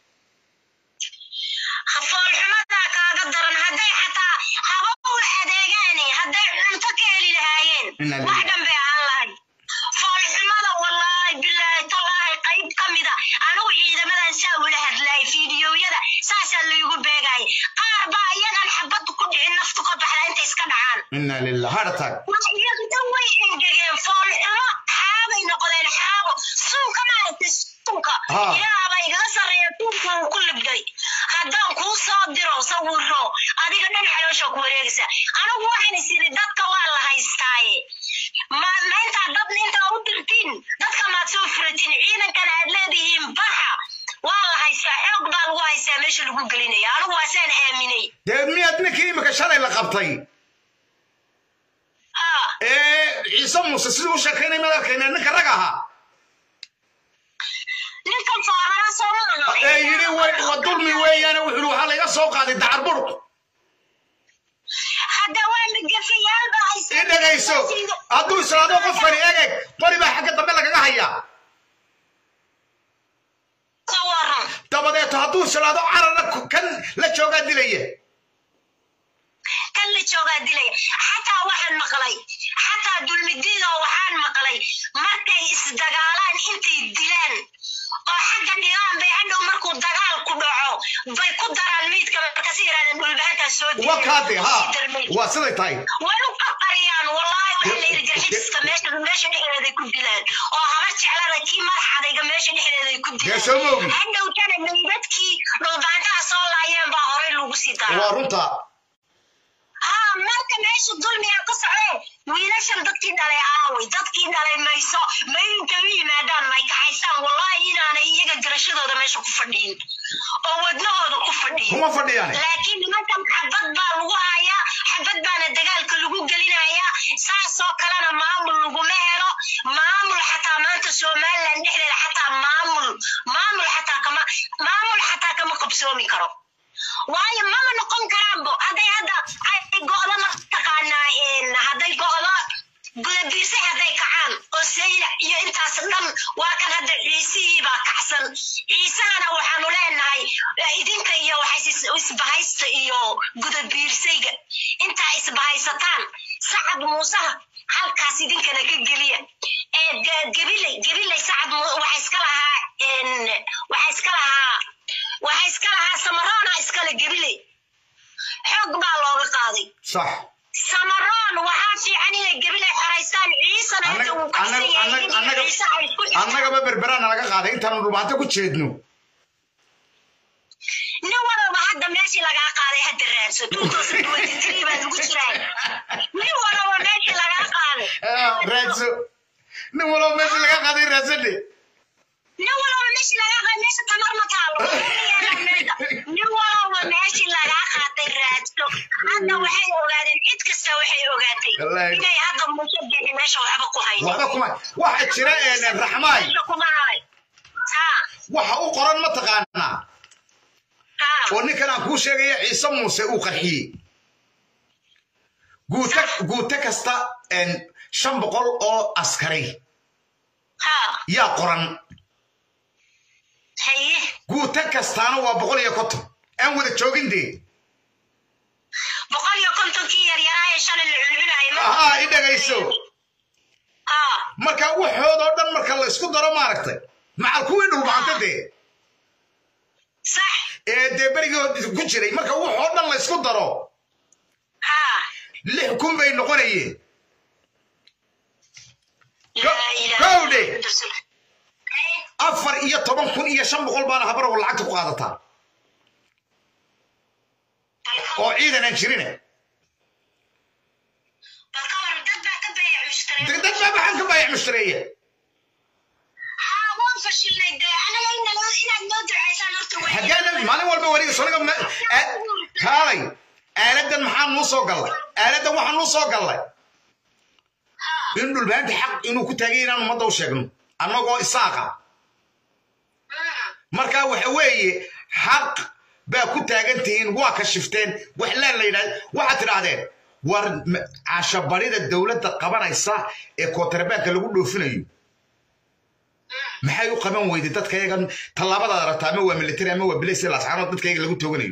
foolxumadaa kaaga daran hadday xataa haba u adeegaane hadday cunto ka heli lahaayeen wax dhan bay ahaan lahay foolxumada wallaahi bilaahi tallaahi qayb ka mida anigu ciidamadan saa ula hadlaayay fiidiyowyada saasaa laygu beegayay qaar baa iyagan xabad ku dhicin naftu ka baxda intay iska dhacaan inna lilah heart attack iyagta way engegeen foolxumo xaabay noqdeen xaabo suunka maaragtay suunka ilaahba igaga sarreeya suunka uu ku libday haddaan kuu soo diro sawiro adiga dhan xaloosha ku wareegaysa anigu waxaan is iri dadka waa la haystaaye ma intaa dad intaa u dirtiin dadka maad soo furatiin ciidankan aad leedihiin baxa waa la haystaa xoog baa lagu haystaa meesha lagu gelinaya anigu waasaan aaminay dee miyaad ninkii imika shalay la qabtay ee ciise muuse siduu u sheekaynay maad arkayna ninka rag ahaa ninkan foorara soo maaha ee yidhi wa dulmi weeyaane wuxuu yidhi waxaa layga soo qaaday dacar buruq hadda waa magafayaal baa haysta i dhegayso hadduu israado qofkani egeg qori baa xagga dambe lagaga hayaa ka waran dabadeeto hadduu israado cararna kan la joogaa dilaya kan la joogaa dilaya xataa waxaan maqlay xataa dulmidiidoo waxaan maqlay markay isdagaalaan intay dilaan oo xagga dhigaan bay hadhow markuu dagaal ku dhaco bay ku daraan miidka markasi yidhahdeen dhulbahantaa soo waa kaade ha waa siday tahay way u qarqariyaan wallaahi waxaa la yidhi jarxiska meesha meesha dhexdeeday ku dilaan oo habar jeclada kii madaxadayga meesha dhexdeeday ku dee soo moogi dilaan hadhowtana meydadkii dhulbahantaha soo laayeen baa horey lagu sii daraa waa runta haa marka meesha dulmiga ka socdee wiilashan dadkii dhalay aaway dadkii dhalay mayso mayinka u yimaadaan may kaxaysaan wallaahi inaanay iyaga garashadooda meesha ku fadhiyin oo wadnahooda ku fadhiyin kuma fadhiyaan laakiin nimankan xabad baa lagu hayaa xabad baana dagaalka lagu gelinayaa saasoo kalena maamul laguma helo maamul xataa maanta somaliland dhexdeeda xataa maamul maamul xataa kama maamul xataa kama qabsoomi karo waayo mama noqon karaanbo hadday hadda ay go'do mataqaanaa hadday go'do gudabiirsay hadday kacaan oo sayla iyo intaas dhan waa kan hadda ciisihii baa kacsan ciisahana waxaanu leenahay idinka iyo waxay isbahaysta iyo gudabiirsayga intaa isbahaysataan sacad muusaha halkaas idinkana ka geliya ee gabilay gabilay sacad waxa iska lahaa waxa iska lahaa waxa iska lahaa samaroona iskale gabiley xoog baa looga qaaday sax samaroon waxaa fiican inay gabiley xoraystaan ciisana hadda wuu kacsan yahay in iyo ciise ay isku xirtaan annagaba berberaana laga qaaday intaanu dhulbaanta ku jeedno nin walaba hadda meeshii lagaa qaaday hadda raadso tuutoosan duwatitiri baa lagu jiraa nin walaba meeshii lagaa qaaday raadso nin walaba meeshii laga qaaday raadsade nin walaba meeshii lagaa qaaday meesha tamar ma taalo nin walaba meeshii lagaa qaatay raadso hadda waxay ogaadeen cid kasta waxay ogaatay inay hadda muuse bixi meesha waxba ku hayno waxba kuma waxa jira raxmaay meesha kuma hay ha waxa u qoran ma taqaanaa ha oo ninkan aan kuu sheegaya ciise muuse uu qarxiyey guute guute kasta shan boqol oo askari ha yaa qoran haye guute kastaana waa boqol iyo konton aan wada joogin dee boqol iyo kontonkii yaryaraa ee shalay la culculayay ma ahaa i dhegayso ha marka waxoodoo dhan marka la isku daro maaragtay macal kuwii dhulbacanta dee sax ee dee berigii ku jiray marka waxoo dhan la isku daro ha lix kun bay noqonayeen laa ilaaha kowdhe illa anta. afar iyo toban kun iyo shan boqol baana habarow lacagta ku qaadataa oo ciidan aan jirine bal ka waran dad baa ka beeyac mushtaray dad baa maxaan ka baayac mushtareeye haa waan fashilnay dee anaga inala inaad noo ducaysaan horta wey hageena maalin walba wariga soniga kaalay aaladan maxaa nuu soo gallay aaladan waxaa nuu soo gallay in dhulbaanta xaq inuu ku taagay inaan ummadda u sheegno annagoo isaaqa marka waxa weeye xaq baa ku taagan tihiin waa ka shifteen wax laan la yidhahda waxaad tidhaahdeen war m- cashabarida dowladda qabanaysa ee kootarbaanka lagu dhoofinayo maxay u qaban weyday dadka yaga tallaabadaad aragta ama waa military ama waa bilis lascaanood dadka yaga lagu tooganayo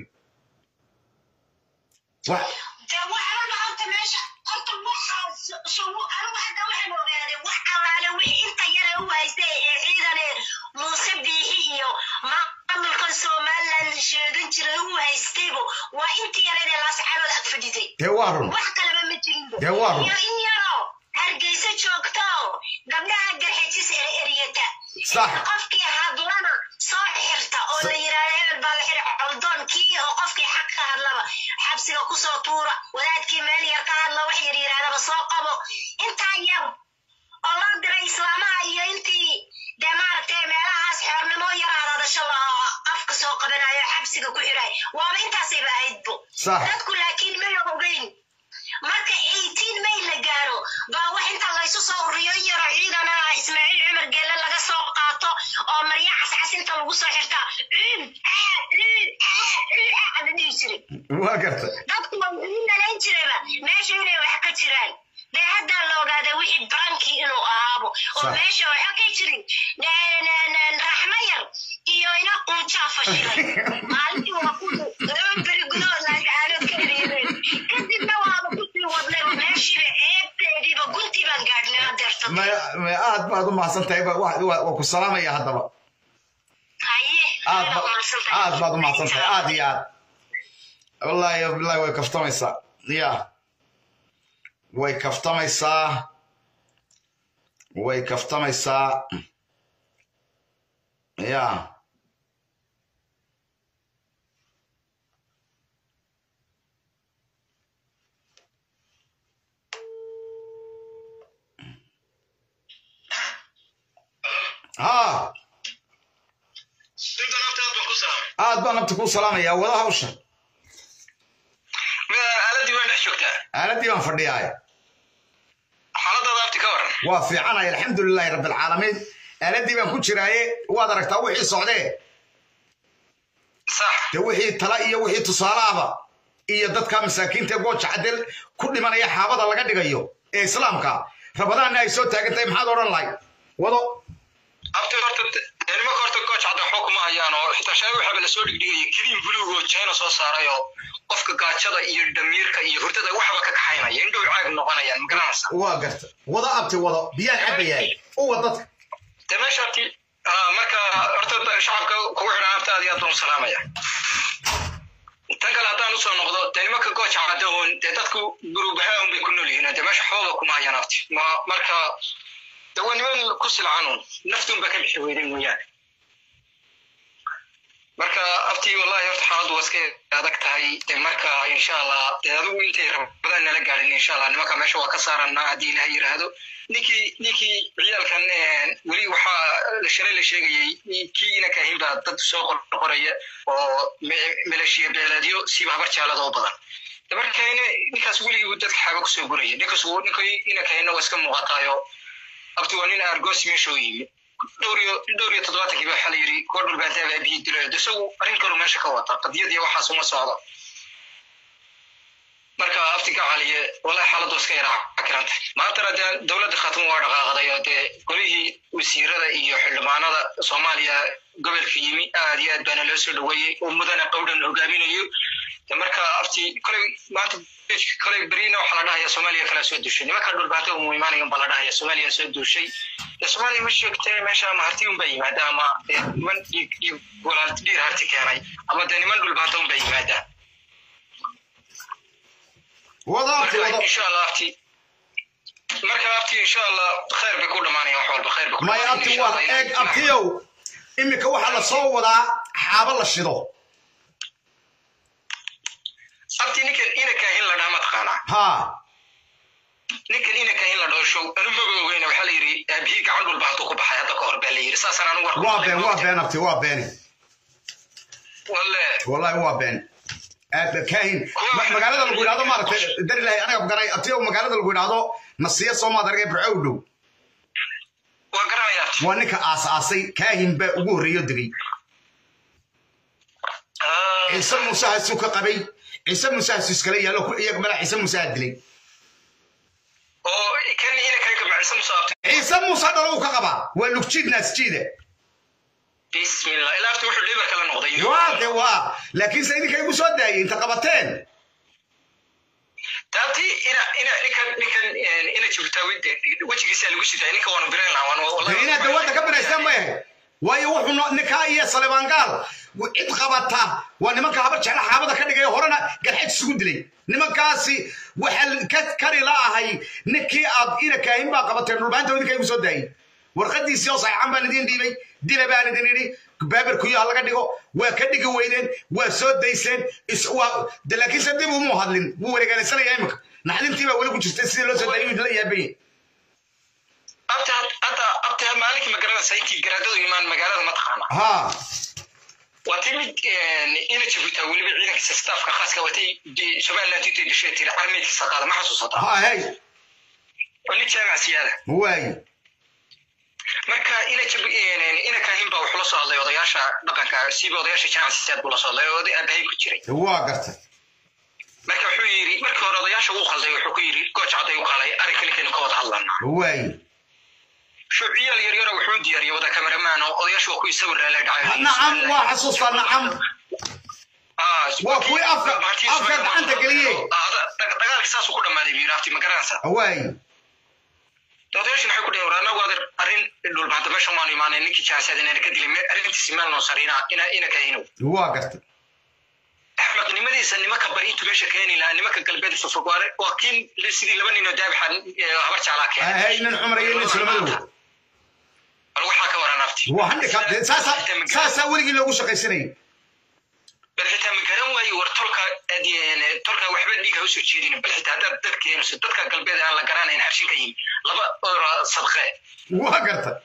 wax dee waxaan horta meesha horta waxaas sugu anigu hadda waxaan ogaaday wax allaale wixii inta yare u haystay ee ciidane muuse biixi iyo maamulkan somaliland sheegan jiray u haystaybu waa intii yareedee laascaanood ag fadhiday dee waa run wax kaleba ma jirin Dee waa run. iyo in yaroo hargeysa joogto gabdhaha garxejis ere eryata Sax. qofkii hadlana soo xirta oo la yidhaahdo hebel baa la xidhi coldoonkii oo qofkii xaq ka hadlaba xabsiga kusoo tuura wadaadkii meel yar ka hadla wax yar yidhahdaba soo qabo intaa yar oo loo diray islaamaha iyo intii dee maaragtay meelahaas xeernimo yar hadadasho la afka soo qabanayo xabsiga ku xidhay waaba intaasayba ahaydbo Sax. dadku laakiin may ogeyn marka 18 may la gaaro baa wax inta laysu soo uriyo yaro ciidana ismaaciil cumar geelle laga soo qaato oo marya cascas inta lagu soo xirtaa ciid aa ciid aa ciid aa la dhihi jiray waa garta dadku waa ii malayn jirayba meesha inay wax ka jiraan dee haddaa la ogaaday wixii barankii inuu ahaabo oo Sax. meesha waxa ka jirin ne- ne- ne- raxmo yar iyo ina quujaa fashilay maalintii waa ku laba beri gudahood laascaanood ka ereeyeen kadibna waaba kusii wadnay oo meeshiiba eebteediiba guntii baan gaadhnay hadeerta may may aad baad u mahadsan tahay ba- waa waa- waa ku salaamaya haddaba haye aad ba- aad baad u mahadsan tahay aad iyo aad wallaahi wallaahi way kaftamaysaa ya way kaftamaysaa way kaftamaysaa ya ha aad baan nabta kuu salaamayaa wada hawsha aaladii waan dhex joogtaa aaladii baan fadhiyaay xaaladaada abti ka waran waa fiicanay alxamdulilaahi rabbilcaalamiin aaladii baan ku jiraaye waad aragtaa wixii socdee sax de wixii tala iyo wixii tusaalaaba iyo dadka masaakiinta ee gooja cadel ku dhimanaya xaabada laga dhigayo ee islaamka rabadaanna ay soo taagan tahay maxaad odhan lahay wado abti horta dee nimanka horta gooj cadda waxba kuma hayaan oo xitaa shalay waxaaba lasoo dhigdhigaya keliin buluug oo china soo saaray oo qofka gaajada iyo dhamiirka iyo hurdada waxba ka kaxaynaya indhow caag noqonayaan ma garanaysa waa garta wado abti wado biyaan cabayahay uwa dadka dee meesha abti ah, marka horta shacabka kugu xidhan abta aad iyo aad baan u salaamaya tan kale haddaan usoo noqdo dee nimanka gooja cadda oon dee dadku gurubahaa un bay ku nool yihiin dee meesha waxbaba kuma hayaan abti ma marka dee waa niman ku silcan un naftuun ba ka bixi weyday mooyaane marka abti wallahi horta xaaladdu waa iska adag tahay dee marka insha allah dee adigu intay rabadaan nala gaadhin insha allah nimanka meesha waa ka saaranaa haddii ilaha yidhaahdo ninkii ninkii ciyaalkan eh, weli waxaa shalay la sheegayay kii ina kaahin baa dad soo qorqoraya oo me- maleeshiya beeleedyo siiba habar jaalada oo badan de marka ina- ninkaas weligii buu dadka xaaba kusoo guraya ninkaas wuu- ninkii ina kaahinna waa iska muuqataayo abti waa nin argos meesha u yimi dhowr iyo dhowr iyo toddobaatankii baa waxaa la yidhi kuwa dhulbaantaaba aabihii dilayo de isagu arrin kalu meesha ka wata qadiyad iyo waxaas uma socdo marka abti ka caliye wallahi xaaladdu iska yaraa kiranta maantana dee dowladda khatmo waa dhaqaaqday oo dee golihii wasiirada iyo xildhibaanada soomaaliya gobolka yimi aad iyo aad baana loo soo dhaweeyey oo mudana qowdhan hogaaminayo de marka abti koley maanta koley berina waxaa la dhahaya soomaaliya kala soo duushay nimanka dhulbaanta umu imaanayan baa la dhahaya soomaaliya soo duushay de soomaaliya ma sheegtee meesha ama harti un baa yimaada ama dee niman dhiig dhiig walaal dhiir harti keenay ama dee niman dhulbaanta un baa yimaadaan wado abti marka wado insha allah abti marka abti insha allah khayr bay ku dhamaanayaan wax walba khayr bay ku maya dhamaanayaan abti insha waa Allah. Ilaahay- eeg abtiyow iminka waxaa la soo wadaa xaabo la shido abti ninkan ina kaahin la dhaha ma taqaanaa ha ninkan ina kaahin la dhaho show anu maba ogeyna waxaa la yidhi aabihii gacan dhulba hadduu ku baxay hadda ka hor baa la yidhi saasaan anu warku waa maqlay been waa been abti waa beeni walle wallahi waa been kaahin Ma- magaalada lagu yidhahdo maaragtay darilahay anaga garay atiyo magaalada lagu yidhahdo nasiya soomaad argay burco u dhow waa garanayaa waa ninka aas-aasay kaahin baa ugu horreeyo degay ciise muuse hasuu ka qabay ciise muuse hasu iskala yaallo ku- iyaga madax ciise muuse ha dilay oo kan ina kaga macisa musaabta ciise muuse dhalo uu ka qabaa waa lugjiid naasjiida bismillah ilaa afta wuxuu dhibar kala noqday waa de waa laakiinse idinka igu soo daayay inta qabateen taabti ina ina ninkan ninkan ina jibtaawi wejigiisa lagu sidaa ninka waanu biran lahaa waanu wallahi inaad dawladda ka binaystaan ma yahay waayo wuxuu no- ninkaa iyo salebaangaal cid qabata waa nimanka habar jecla xaabada ka dhigay horena galxaj isugu dilay nimankaasi waxaa ka kari la ahay ninkii aad ina kaahin baa qabateen dhulbaanta idinka igu soo daayay warqadiisii oo saxiixan baan idin dhiibay dila baan idin idhi baabarkuyo ha laga dhigo waa ka dhigi weydeen waa soo dayseen is- waa- de laakiinse dib umuu hadlin wuu wareegaalaysanaya imika naxdintii baa weli ku jirtay sidii loo soo daayay la yaabay abta hadda abta maalinkii magaranaysa intii garaadadu imaan magaalada ma taqaana ha waa timid ina jibuutaa weliba ciidankiisa staafka khaaska watay de- somaliland intay dishay tiri armeydkiisa qaada ma xasuusata ha hey oo nin jaamac siyaada waayi marka ina jib ina kaahin baa wuxuu la soo hadlay odayaasha dhaqanka siiba odayaasha jaamac siyaad buu la soo hadlay oo oday aabahay ku jiray waa gartay marka wuxuu yidhi markii hore odayaasha uu qalday wuxuu ku yidhi gooj cadday u qalay arrinka ninkaynu ka wada hadlanaa waayi shuuciyaal yaryara wuxuu diyaariyey wada kameramaan oo odayaashu waa kuwii sawir lala dhacay nacam waa xasuustaa nacam waa kuwii afka afka gacanta geliyey dagaalkii saasuu ku dhammaaday buu yidhi afti ma garanaysaa waayi odayaashin waxay ku dhaheen war annagu adeer arrin dhulbaanta meeshan waanu imaanay ninkii jaasaad inaan ka dilay me- arrintiisi meel noo sarina ina ina kahinow waa gartay axmaqnimadiisa nimanka bari intuu meesha keeni lahaa nimanka galbeed fofog waa waa kiin sidii laba ninoo daabixa habar jeclaa keenay hay nin cumar iyo nin sulamadow bal waxaa ka waran afti waa handicap saasaa saasaa weligii loogu shaqaysanayay bal xitaa ma garan waayo war tolka adeen tolka waxba dhiiga usoo jeedin bal xitaa haddaad dad keenayso dadka galbeed aan la garanayn harshin ka yimi laba ora sadqe waa gartay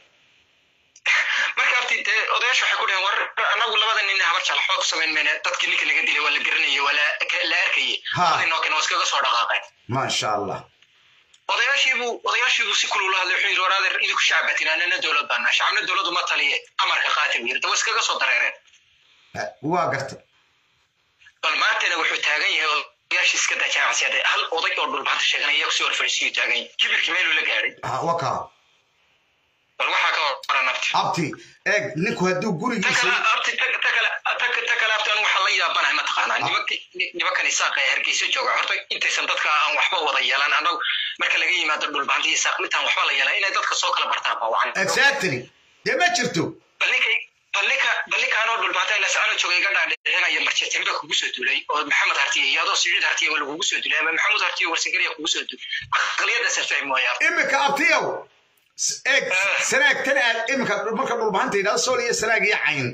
marka afti dee odayaasha waxay ku dhaheen war annagu labada nin habar jecla xoog samayn mayne dadkii ninka naga dilay waa la garanayay waa la la arkayay Ha. labadii noo keen waa iskaga soo dhaqaaqeen maasha allah odayaashiibuu odayaashiibuu si kulula hadlay wuxuu yidhi war adeer idinku shacbatin anana dowlad baana shacabna dowladdu ma taliye amarka qaata buu yidhi dawa iskaga soo dareereen waa gartay bal maantana wuxuu taagan yahay odayaashii iska daa jaamacsiyada hal oday oo dhulbaanta sheeganaya iyagu si horfadhiisiyuu taagan yahay kibirkii meeluu la gaadhay Ha, waa kaa bal waxaa ka waran abti abti eeg ninku hadduu ta gurigiisa kale abti ta ta kale ta ta kale abti anu waxaa la yaabanahay mataqaanaa nimanka nimankan isaaqa ee hargeysa jooga horta intaysan dadka aan waxba wada yeelan annagu marka laga yimaado dhulbaanta iyo isaaq mintaan waxba la yeelan inay dadka soo kala bartaan baa wacan exactly dee ma jirto bal ninkay bal ninka bal ninkaanoo dhulbaanta ila sacano jooga iga dhaadhicinaya marjeetin baa kugu soo duulay oo maxamed hartiye iyo adoo siciid hartiye waa lagugu soo duulay ama maxamuud hartiye warsagariya kugu soo duulay aqliyadaasa fahmi waaya imika abtiyow s- eeg sanaag tan aad imika marka dhulbahanta yidhahdo sool iyo sanaag iyo cayn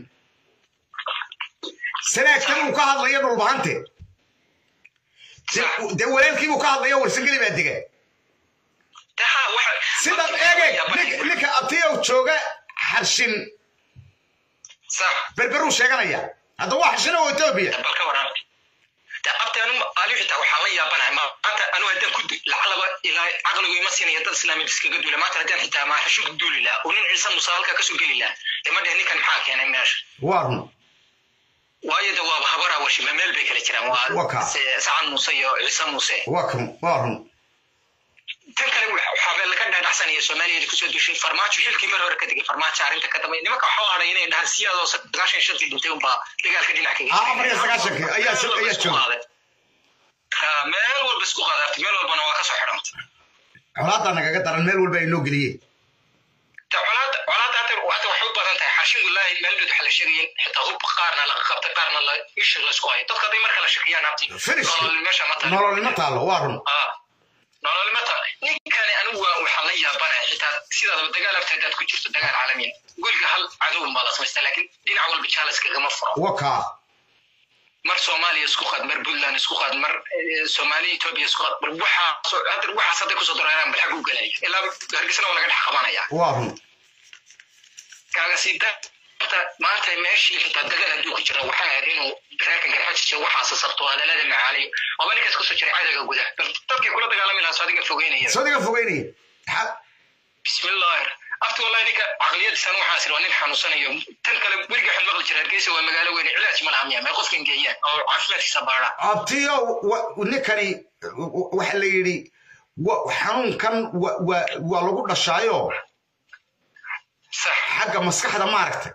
sanaag tan uu ka hadlayo dhulbahante De- dee walaalkiibuu ka hadlayo warsangeli baa dega taha waxa sidaad eegeg nin- ninka abtiyow jooga xarshin sax berberuu sheeganaya hadda waa xarshin oo etoobiya bal ka waran ta abti anu ali xitaa waxaa la yaabanahay maanta anu haddaan ku du- lacalaba ilaa caqligu ima siinaya dad islaamid iskaga duula maanta haddaan xitaa ma xashin ku duuli lahaa oo nin ciise muuse halka kasoo geli lahaa dee ma dheh ninkan maxaa keenay meesha waa run waayo de waaba habaraa washima meel bay kala jiraan Waa waa kaa. se- sacad muuse iyo ciise muuse waa kan waa run tan kale waxaa laga dhaadhacsanaya soomaaliya kusoo dushay farmaajo xilkii mar hore ka tegay farmaajo arrinta ka dambe nimanka waxaa u hadhay inay dhahaan siyaadoo sagaashan shantii dhintay unbaa dagaalka dhinac kaga Ah, afar iyo sagaashankii ayaa Meel walba ayaa isku jooga. qaaday. Ha, meel walba isku qaadaartay meel walbana waa kasoo xidhantay colaadaa nagaga daran meel walba ay noo geliyeen Ta colaada colaada hadda hadda waxay u badan tahay xashin wallaahi meel dhow waxa la sheegayin xitaa hub qaarna laga qabtay qaarna la isha la isku hayo dadka hadday marka la shakiyaan abti Finish. nolol meesha ma tahay nololnimo taallo waa run Ah, nolol ma tahay ninkani anigu waa waxaan la yaabanaya xitaa sidaadaba dagaal afta haddaad ku jirto dagaal caalamiin guriga hal cadow baa la samaystaa laakiin dhinac walba jaalas kagama furo waa kaa mar soomaaliya isku qaad mar puntland isku qaad mar eh, soomaaliya etoobiya isku qaad bal waxaa hadda waxaas hadday kusoo dareeraan bal xag u galaya ilaa hargeysana waa laga dhex qabanaya waa run kaaga sii da maanta maanta meeshii xitaa dagaal hadduu ku jira waxaa ahayd inuu reerkan garxajisha waxaasa sabto hadalada macaaliyo waaba ninkaas kusoo jiray cadowga gudaha bal dadkii kula dagaalami lahaa sadiga fogeynaya sadiga fogeynaya bismillahi afti wallahi ninka caqliyadiisan waxaa sir waa nin xanuunsanayo tan kale weriga waxaan maqli jira hargeysa waa magaalo weyne cilaaj ma laha miya may qofkan geeyaan oo caafimaadkiisa baadhaan abtiyo ninkani waxa la yidhi xanuunkan waa lagu dhashaayo xagga maskaxda maaragtay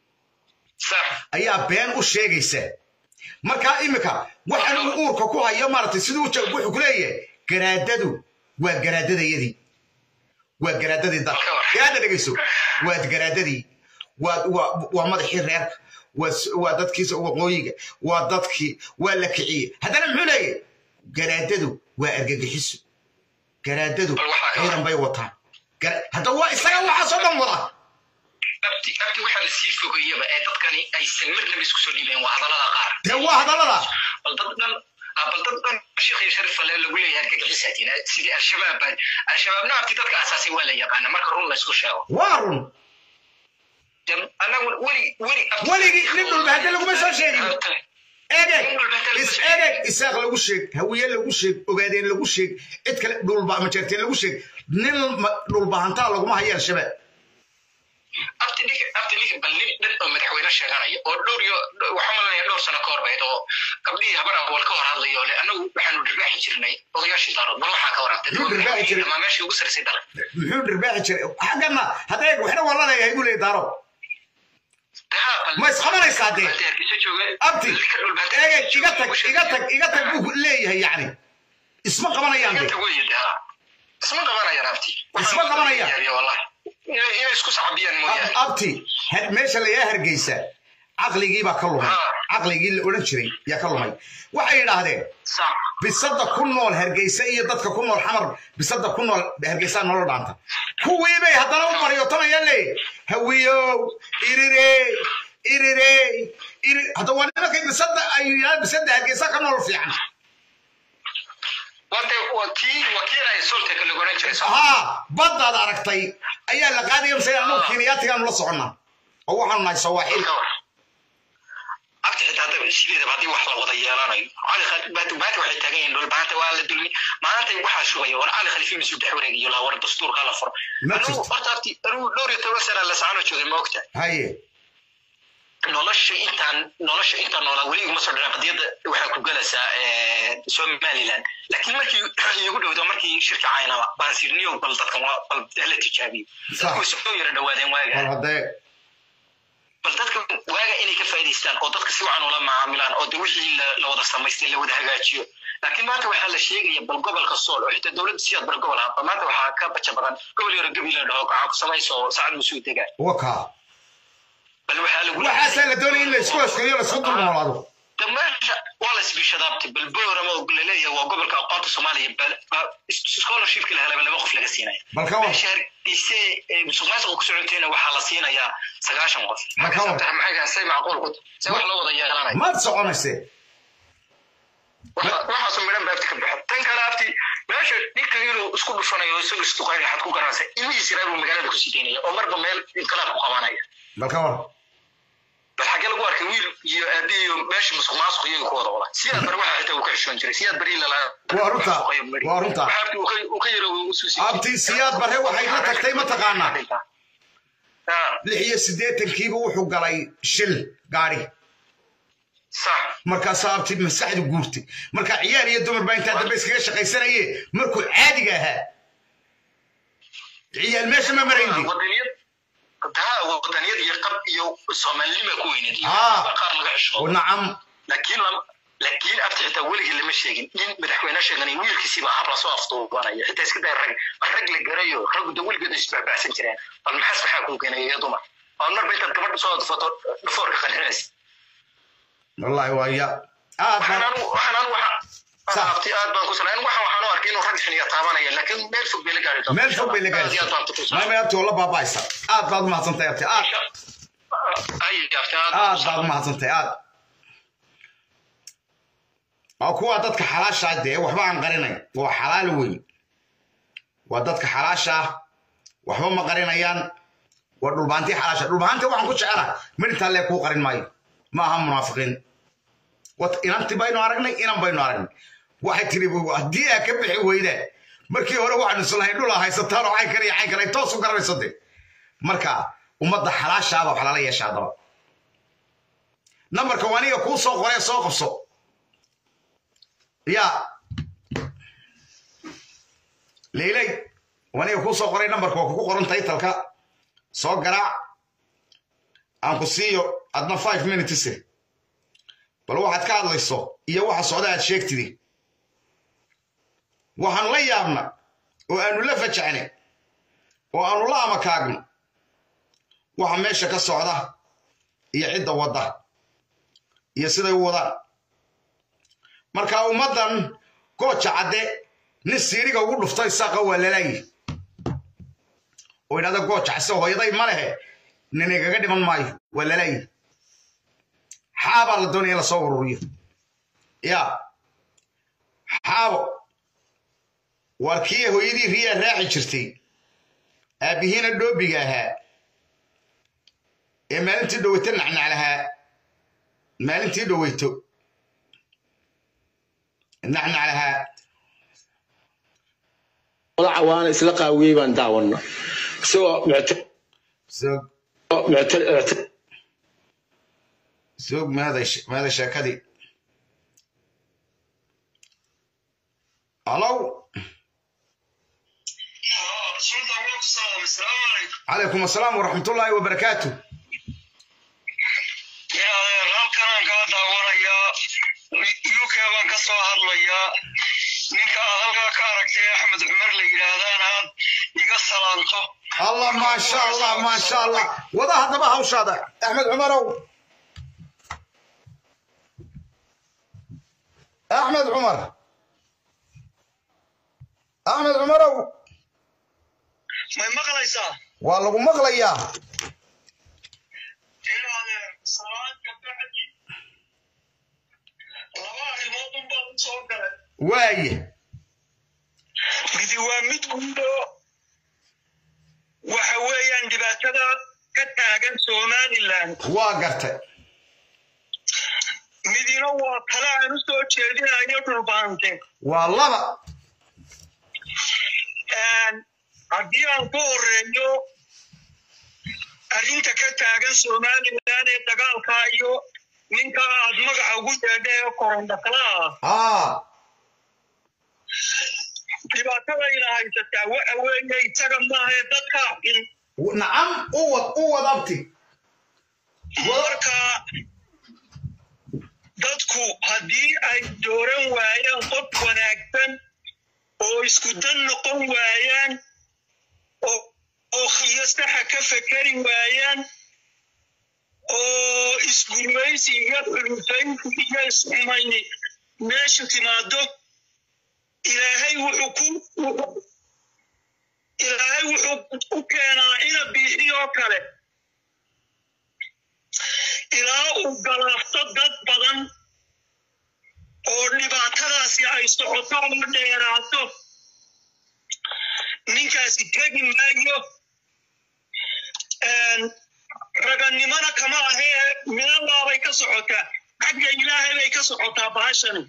ayaa been u sheegaysa markaa imika waxaan uu uurka ku hayo maaragtay siduu wuxuu ku leeyahay garaadadu waa garaadadayadii waa garaadadii dalka garaada dhegayso waa garaadadii waa madaxii reerka waa dadkiisa waqooyiga waa dadkii waa la kiciyey haddana muxuu leeyahay garaadadu waa argagixiso garaadadu ciidan bay wataan hadda waa isaga waxaasoo dhan wada abti abti waxaa la sii fogeeyaba ee dadkani aysan marnaba isku soo dhiibeen waa hadallada qaar dee waa hadallada bal dad dhan bal dad dhan sheekh iyo sharif ale lagu leeyahay argagixisatiin sidii al-shabaab baa al-shabaabna abti dadka asaasay waa la yaqaana marka run la isku sheego waa run anagu weli weli weligii nin dhulba hadda laguma soo sheegin egeg is egeg isaaq lagu sheeg hawiye lagu sheeg ogaadeen lagu sheeg cid kale dhulba majeerteen lagu sheeg nin dhulbahantaa laguma hayo al-shabaab abti dhig abti dhig bal nin dhan oo madaxweyne sheeganaya oo dhowr iyo waxaa malanaya dhowr sano ka horbayd oo gabdhihii habar awal ka hor hadlayo le anagu waxaanu dhirbaaxi jirnay odayaashii daarood bal waxaa ka warantay ama meeshii ugu sarisay dalka muxuu dhirbaaxi jiray xaggana hadda eeg waxna waa la leeyahay buu leeyahay daaro ma isqabanaysaa dee abti eegeg iga tag iga tag iga tag buu leeyahay yacni isma qabanayaan de isma qabanayaan abti isma qabanayaan inay isku sacbiyaan mooyaane abti meesha lagaa hargeysa caqligii baa ka lumay caqligii la odhan jiray yaa ka lumay waxay yidhaahdeen bisada ku nool hargeysa iyo dadka ku nool xamar bisada ku nool hargeysa nolol dhaanta kuwii bay haddana u baryotanayaan leey hawiyow irirey irirey iri hadda waa nimankay bisada ay yidhahdeen bisada hargeysa ka nool fiican haa baddaad aragtay ayaa la qaadaya mise anagu kenyaatigaanu la soconnaa oo waxaanu nahay sawaaxil abti xitaa hadda sideedaba haddii wax la wada yeelanayo baati waxay taagan yihiin dhul maanta waa la dulmi maanta waxaa shugaya war cali khalifi masuu dhex wareegayo laa war dastuurka la furo anugu horta abti anugu dhowr iyo toban sana la sacano joogay ma ogta haye nolosha intaan nolosha intaan noolaa weli iguma soo dhicin qadiyadda waxaa ku galaysaa somaliland laakiin markii igu dhowdo markii shirka caynaba baan sirniyo bal dadkan bal la tijaabiyo dadku way soo yara dhawaadeen waaga bal dadka waaga inay ka faa'iidaystaan oo dadka si wacan ula macaamilaan oo de wixii la wada samaystay la wada hagaajiyo laakiin maanta waxaa la sheegaya bal gobolka sool oo xitaa dowladda siyaad bar gobol ah maanta waxaa ka baja badan gobol yaro gabi la dhaho gacan ku samayso saacad musuu degaa wakaa bal waxaa lagu waxaasaa la doonaya in la isku haskayo la isku dulnoolaado meesha waa la isbishadaabtay bal boorama oo laleeyahay waa gobolka aqoonta soomaaliya scholarshipka la helaba laba qof laga siinaya meesha hargeyse musuqmaasuqa ku socotayna waxaa la siinayaa sagaashan qof maxay say macquul ku se wax loo wada yeelanaya maad soconayse waxaasu midhan ba abti ka baxo tan kale abti meesha ninka inuu isku dhufanayo isagu isduqayn waxaad ku garanaysa ilmihiis yaraa buu magaalada kusii daynaya oo marba meel inqilaab ku qabanaya bal ka war bal xagee lagu arkay wiil iyo aabihi iyo meesha musuq maasuq iyaga ku wada wada siyaad bar waxa xitaa uu ka xishoon jiray siyaad bari lala waa runta waa runta uu ka yaro usuusi abti siyaad bare waxay la tagtay mataqaanaa lix iyo siddeetankiiba wuxuu galay shil gaari markaasaa abti maskaxdu guurtay marka ciyaar iyo dumar baa intaa dambe iskaga shaqaysanaye markuu caadiga ahaa ciyaal meesha ma marayndi taa wadaniyad iyo qab iyo soomaalinima ku weyneed qaar laga xisho nacam laakiin laakiin abti xitaa weligii lama sheegin in madaxweyne sheeganay wiilkiisiiba hab lasoo afduubanaya xitaa iska day rag rag la garayo raggu da weligeed isbacbacsan jireen bal maxaas maxaa kuu keenaya iyo dumar oo marba intaad gabadha soo adfato dhafoorka qanxinaysa wallahi waa ya waxaan abti aad baan ku salayn waxaan waxaan u arkay inuu rag xiniya taabanaya laakiin meel fog bay la gaari doontaa meel fog bay la gaari maymay abti oo la baaba'aysa aad baad umahadsantahay abti aad aad baad umahadsantahay aad waa kuwa dadka xalaasha dee waxba aan qarinayn waa xalaal wey waa dadka xalaasha waxba ma qarinayaan waa dhulbaantii xalaasha dhulbaantii waxaan ku jecela midintaa lee kuu qarin maayo ma aha munaafiqiin Wat- inanti baynu aragnay inan baynu aragnay waxay tiri haddii aa ka bixi weydaan markii hore waxaanu islahayn dhul aa haysataan oo cayn kale iyo cayn kale ay toos u garanayso de marka ummadda xalaashaada wax lala yeesha haddaba nambarka waniga kuu soo qoree soo qabso yaa leyley waniga kuu soo qoray nambarka waa kugu qoran taytalka soo garaac aan ku siiyo adna five minutes bal waxaad ka hadlayso iyo waxa socda aad sheegtidi waxaanu la yaabna oo aanu la fajacnay oo aanu la amakaagno waxa meesha ka socda iyo cidda wadda iyo siday u wadaan marka ummaddan gooja cadde nin siiriga ugu dhuftay saaqa waa lalaayi oo idhahda gooja case hooyaday ma lehe nin igaga dhiman maayo waa lalaayi xaabaa la doonaya in lasoo ururiyo ya xaabo waar kii hooyadii riyaa raaci jirtay aabbihiina dhoobiga ahaa ee maalintii dhoweyto nacnac lahaa maalintii dhoweyto nacnac lahaa wadaca waana isla qaawiyey baan daawana isagoo mucta- soog mucta- mucta- soog meeday meeday sheekadii halow calaykum asalaam waraxmatullaahi wabarakaatu halkanaan kaa daawanayaa uk baan ka soo hadlayaa ninka aad halkaa ka aragtay axmed cumar la yidhaahdaan aad iga salaanto allah maasha allah maasha allah wada haddaba hawshaada axmed cumarow axmed cumar axmed cumarow may maqlaysaa waa lagu maqlayaa ilaadeer salaadka bacdi laba arrimood unbaa u soo galay waaye midi waa mid guudo waxa weeyaan dhibaatada ka taagan somaliland waa gartay midina waa tale aan u soo jeedinayo dhulbaante waa laba haddii aan ku horeeyo arrinta ka taagan somaliland ee dagaalka iyo ninka aad magaca ugu yeedha ee korondhaklaa aa dhibaatadayna haysataa waxa weeye isaga maahae dadka in nacam u wad u wad abti marka dadku haddii ay dooran waayaan qof wanaagsan oo isku dan noqon waayaan oo oo khiyo saxa ka fekeri waayaan oo isgurmaysi iyo xulufaynti iyo isxumayni meesha timaado ilaahay wuxuu ku wuxuu- ilaahay wuxuu u keenaa ina biixiyoo kale ilaa uu galaafto dad badan oo dhibaatadaasi ay socoto oo dheeraato ninkaasi tegi maayo ragannimona kama ahee minallaabay ka socotaa xagga ilaahay bay ka socotaa bahashani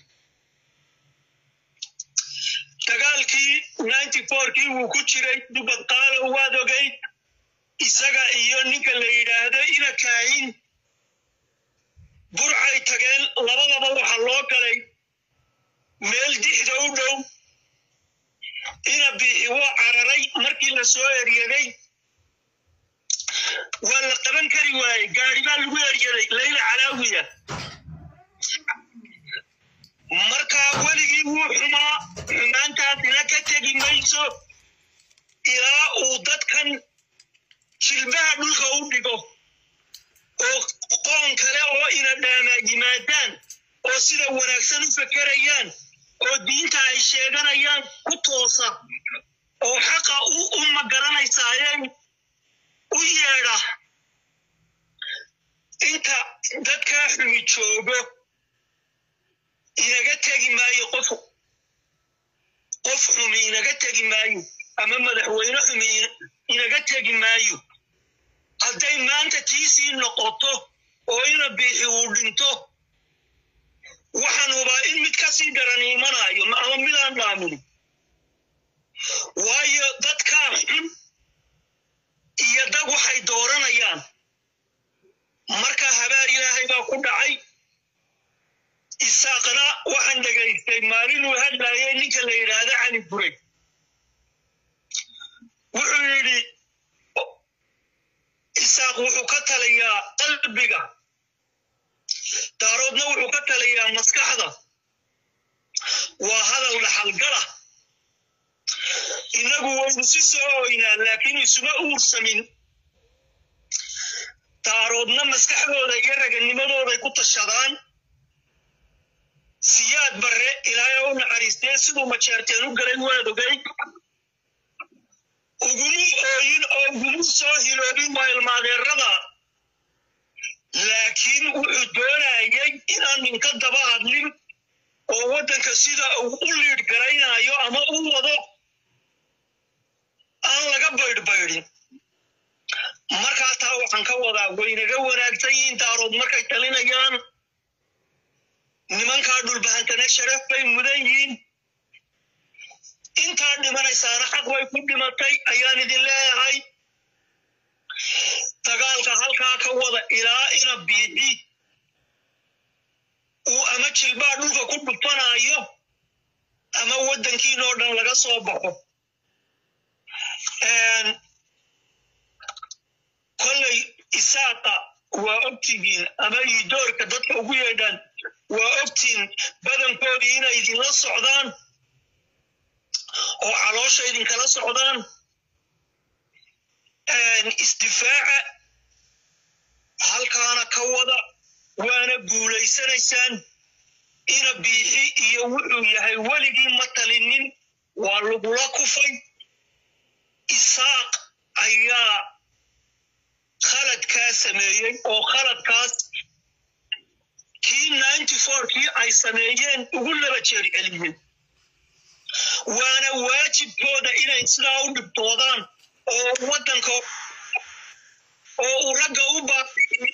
dagaalkii ninety fourkii wuu ku jiray dubad qaalo waad ogayd isaga iyo ninka la yidhaahdo ina kaahin burcay tageen labadaba waxa loo galay meel dixda u dhow ina biixi waa cararay markii la soo eryaday waa la qaban kari waayey gaari baa lagu eryaday layla calaawiya markaa weligii wuu xumaa xumaantaasina ka tegi mayso ilaa uu dadkan jilbaha dhulka u dhigo oo qoon kale oo ina dhaamaa yimaadaan oo sida wanaagsan u fekerayaan oo diinta ay sheeganayaan ku toosa oo xaqa u u magaranaysaayeen u yeedha inta dadkaa xumi joogo inaga tegi maayo qof qof xumi inaga tegi maayo ama madaxweyne xumi inaga tegi maayo hadday maanta tiisii noqoto oo ina biixi uu dhinto waxaan hubaa in mid kasii daran imanayo ama midaan dhaamin waayo dadkaa xun iyo dad waxay dooranayaan marka habaar ilaahay baa ku dhacay isaaqna waxaan dhegaystay maalinuu hadlayay ninka la yidhaahdo cali buray wuxuu yidhi isaaq wuxuu ka talayaa qalbiga daaroodna wuxuu ka talayaa maskaxda waa hadal dhaxalgala innagu waynu si soo oynaa laakiin isuma uursamin daaroodna maskaxdooda iyo raganimadooday ku tashadaan siyaad barre ilaahay u naxariistee siduu majeerteen u galay waad ogay ugumu ooyin oo ugumu soo hiloobin waa ilmaadeerada laakiin wuxuu doonayay inaan ninka daba hadlin oo waddanka sida uu u liidh garaynayo ama u wado aan laga baydhbaydhin markaa taa waxaan ka wadaa waynaga wanaagsan yihiin daarood markay talinayaan nimankaa dhulbahantana sharaf bay mudan yihiin intaa dhimanaysaana xaq bay ku dhimatay ayaan idin leeyahay dagaalka halkaa ka wada ilaa ina biixi uu ama jilbaa dhulka ku dhufanayo ama waddankiinoo dhan laga soo baxo kolley isaaqa waa ogtihiin ama idoorka dadka ugu yeedhaan waa ogtihiin badankoodii inay idinla socdaan oo caloosha idinkala socdaan isdifaaca halkaana ka wada waana guulaysanaysaan ina biixi iyo wuxuu yahay weligii ma talinin waa lagula kufay isaaq ayaa khaladkaa sameeyey oo khaladkaas kii ninety four kii ay sameeyeen ugu laba jeer celiyey waana waajibkooda inay sidaa u dhibtoodaan oo waddanka oo uu ragga u baabi'in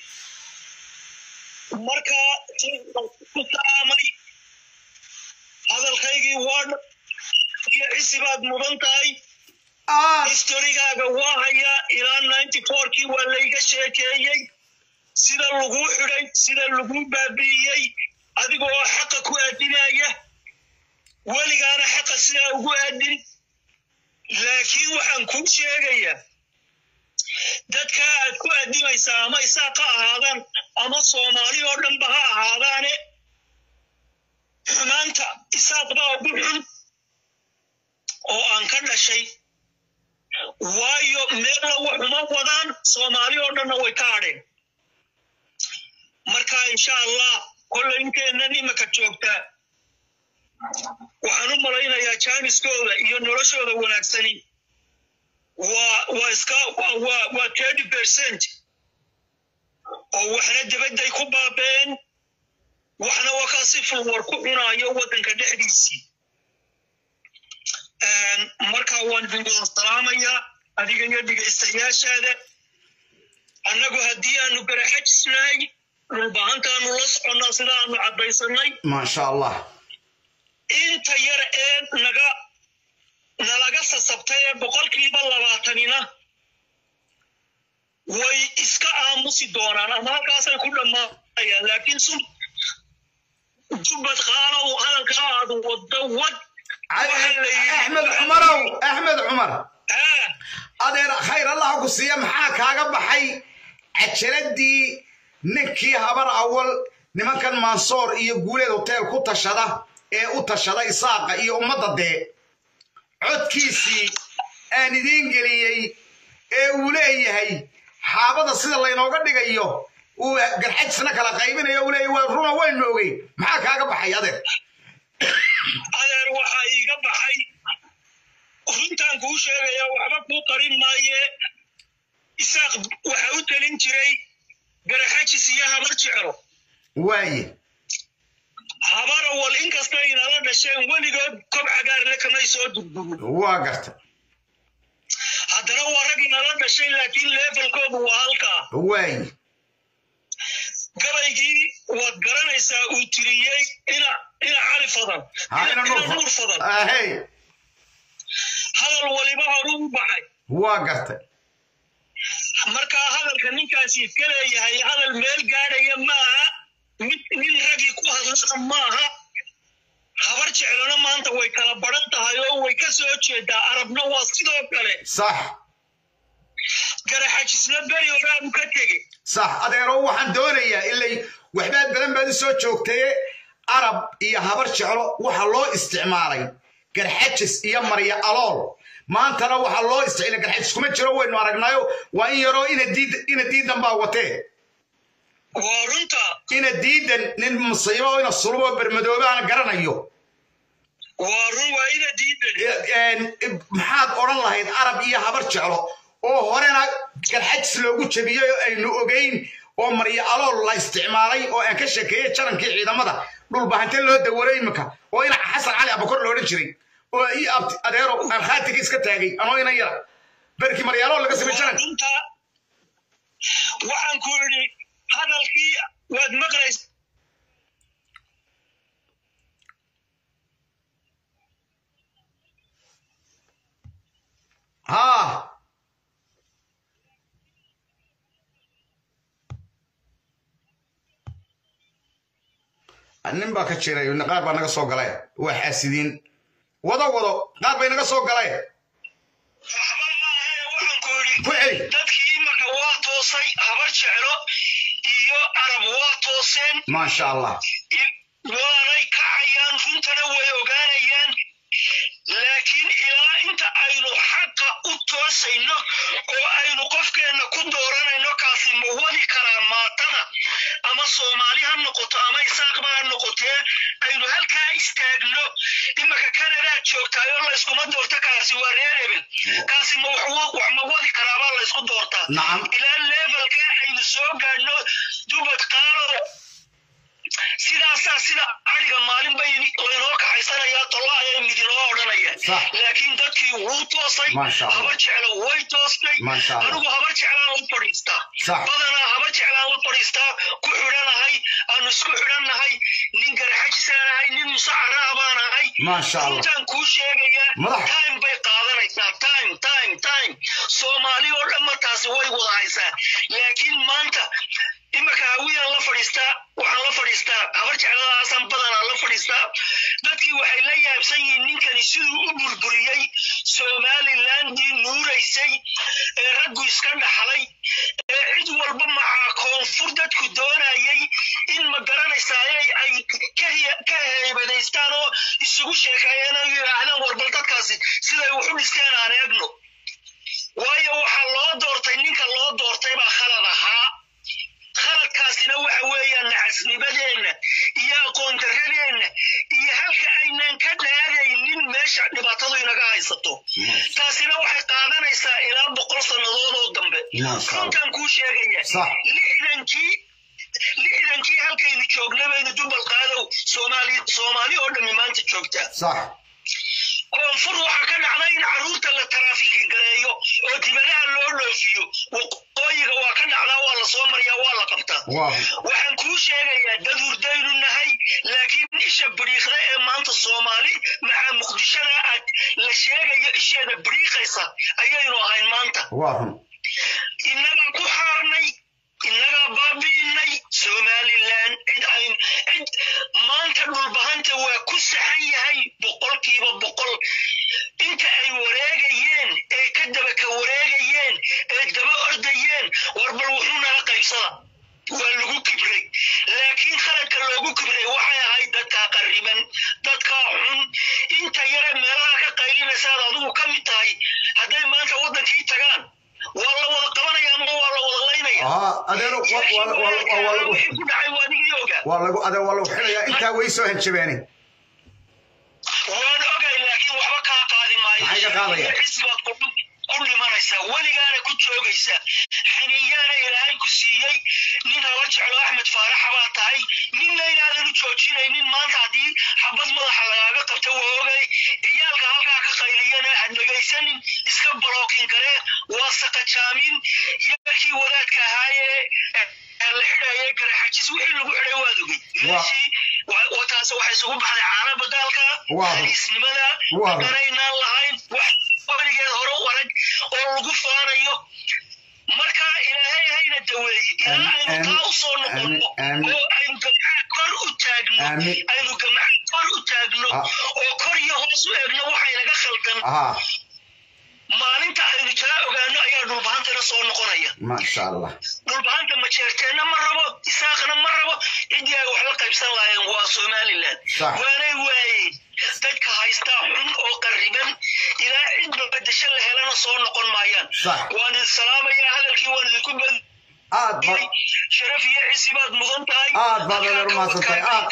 markaa ku salaamay hadalkaygii waa iyo cisi baad mudan tahay historigaaga waa hayaa ilaa ninety fourkii waa layga sheekeeyey sida laguu xidhay sida laguu baabi'iyey adigoo xaqa ku aadinaya weligaana xaqa sidaa ugu aadin laakiin waxaan kuu sheegayaa dadkaa aad ku aadimaysaa ama isaaq ha ahaadaan ama soomaali oo dhanba ha ahaadaane xumaanta isaaq baa ugu xun oo aan ka dhashay waayo meella waxuma wadaan soomaali oo dhanna way ka hadheen marka insha allah kollay inteennan imika joogtaa waxaan u malaynayaa jaaniskooda iyo noloshooda wanaagsani waa waa iska waa waa waa thirty percent oo waxna dibadday ku baabeen waxna waa ka si fulwar ku cunaayo waddanka dhexdiisii marka waan idin wada salaamayaa adiga iyo dhegaystayaashaada annagu haddii aanu garaxajisnahay dhulbahantaanu la soconnaa sida aanu caddaysanay maasha allah inta yar ee naga nalaga sasabtay ee boqolkiiba labaatanina way iska aamusi doonaan ama halkaasay ku dhammaanayaan laakiin sun jubbad qaanow hadalka aad waddo wad axmed cumarow axmed cumar adeer khayr allah ku siiya maxaa kaaga baxay cajaladii ninkii habar awal nimankan mansoor iyo guuleed hoteel ku tashada ee u tashada isaaqa iyo ummadda dee codkiisii aan idiin geliyey ee uu leeyahay xaabada sida laynooga dhigayo uu garxajisna kala qaybinayo uu leeyahy waa runa waynu ogey maxaa kaaga baxay adeer adeer waxaa iiga baxay runtaan kuu sheegaya waxba kuu qarin maaye isaaq waxa u telin jiray garaxajis iyo habar jeclo waaye habara wal inkastay inala dhasheen weligood kob cagaarle kamay soo durdurin waa garta haddana waa rag inala dhashay laakiin levelkoodu waa halkaa waay gabaygii waad garanaysaa uu tiriyey ina ina cali fadan ha ina nuur fadan ahey hadal waliba horuu u baxay waa gartay markaa hadalka ninkaasi ka leeyahay hadal meel gaadhaya maaha mid nin raggii ku hadlana maaha habar jeclona maanta way kala baran tahay oo way ka soo jeedaa arabna waa sidoo kale sax garaxajisna beri horaabu ka tegey sax adeero waxaan doonayaa ilay waxbaa badan baad u soo joogtaye arab iyo habar jeclo waxa loo isticmaalay garxajis iyo marya alool maantana waxaa loo isticmaalay garxajis kuma jiro waynu aragnayo waa in yaroo ina diid ina diidan baa watee waa runta ina diidan nin musiibo ina sulubo bermadoobe aan garanayo waa run waa ina diidan maxaad odhan lahayd arab iyo habar jeclo oo horena garxajis loogu jebiyey oo aynu ogeyn oo maryo alool la isticmaalay oo aan ka sheekeeyey jarankii ciidamada dhulbahante loo dawaray imika oo ina xasan cali abakor la odhan jiray oo ii abti adeero aan khaatiga iska taagay anoo ina yara berkii maryo alool laga samey jaranka waxaan ku idhi hadalkii waad maqlays haa nin baa ka jiray qaar baa naga soo galay waa xaasidiin wado wado qaar bay naga soo galay ku celi dadkii marka waa toosay habar jeclo iyo arab waa tooseen maasha allah waanay kacayaan runtana way ogaanayaan laakiin ilaa inta aynu xaqa u toosayno oo aynu qofkeenna ku dooranayno kaasi ma wadi karaa maatada ama soomaali ha noqoto ama isaaqba ha noqotee aynu halkaa istaagno imaka kanadaad joogtaayoo layskuma doorto kaasi waa reer hebel kaasi ma wax ma wadi karaabaa laysku doortaa ilaa levelka aynu soo gaadhno dubad qaalo sidaasaa sida ariga maalin bay laynoo kaxaysanayaa tolla ayay midinoo odhanayaan laakiin dadkii wuu toosay habar jeclo way toostay anigu habar jeclaan la fadhiistaa badanaa habar jeclaan la fadhiistaa ku xidhanahay aanu isku xidhannahay nin garaxajisaanahay nin musacaraa baan ahay intaan kuu sheegayaa time bay qaadanaysaa time time time soomaali oo dhan martaasi way wada haysaa laakiin maanta imika hawiyaan la fadhiistaa waxaan la fadhiistaa habar jecladaasan badanaa la fadhiistaa dadkii waxay la yaabsan yihiin ninkani siduu u burburiyey somalilandii nuuraysay ee raggu iska dhaxlay ee cid walba macaa koonfur dadku doonayay in ma garanaysaaye ay ka heybadaystaan oo isugu sheekeeyeen oo yidhaahdaan warbal dadkaasi siday wax u dhisteen aan eegno waayo waxaa loo doortay ninka loo doortay baa khalad ahaa khaladkaasina waxa weeyaan nacasnibadeenna iyo aqoon darradeenna iyo halka aynan ka dhaadaynin meesha dhibaatadu inaga haysato taasina waxay qaadanaysaa ilaa boqol sannadood oo dambe runtaan kuu sheegaya lixdankii lixdankii halkaynu joogna baynu dubal qaadow soomaali soomaali oo dhammi maanta joogtaa koonfur waxaa ka dhacda in carruurta la taraafiki gareeyo oo dibadaha loo dhoofiyo waqooyiga waa ka dhacdaa waa la soo mariyaa waa la qabtaa waxaan kuu sheegayaa dad hurdaynu nahay laakiin isha biriiqda ee maanta soomaali maxaa muqdishada aad la sheegayo isheeda biriiqaysa ayaynu ahayn maanta innagaa ku xaarnay innagaa baabi'inay somalilan cid ayn cid maanta dhulbahanta waa ku saxan yahay boqolkiiba boqol inta ay wareegayeen ee ka daba ka wareegayeen ee daba ordayeen warbal wuxuu nala qaybsada waa lagu kibray laakiin khaladka loogu kibray waxay ahayd dadkaa qarriban dadkaa xun inta yare meelaha ka qaylinaysaad adigu ka mid tahay hadday maanta waddankii tagaan waa la wada qabanaya ama waa la wada laynaya wixii ku dhacay waa digii ogaa waa lagu ade waa lagu xidhayaa intaa way soo hanjabeene waan ogay laakiin waxba kaa qaadi maayo maxay ka qaadaya xisibaad ku ku dhimanaysaa weligaana ku joogaysaa xiniyaana ilaahay ku siiyey nin haba jeclo axmed faaraxa baa tahay ninna inaadan u joojinaynin maanta haddii xabad madaxa lagaaga qabta waa ogay ciyaalka halkaa ka qayliyana had dhegaysanin iska balookin karee waa saqaj bajaamin yarkii wadaadka ahaayee la xidhayay garaxajis wixii lagu xidhay waad ogey meeshii taas waxay isugu baxday caana badaalka haliisnimada danaynaan lahayn wax weligeed hore u arag oo lagu faanayo marka ilaahay hayna daweeye ilaa aynu taa u soo noqonno oo aynu gamcaha kor u taagno aynu gamcaha kor u taagno oo kor iyo hoos u eegno waxaynaga khaldan maalinta aynu taa ogaano ayaa dhulbahantana soo noqonaya maasha allah dhulbahanta majeerteenna ma rabo isaaqna ma rabo ciddii ay waxla qaybsan lahaayeen waa somalilan waanay waayeen dadka haystaa xun oo qarriban ilaa cidba bedesho la helana soo noqon maayaan waan idin salaamayaa hadalkii waan idinku bad aad ba sharaf iyo cisi baad mudan tahay aad baad adeer umahadsantahay aad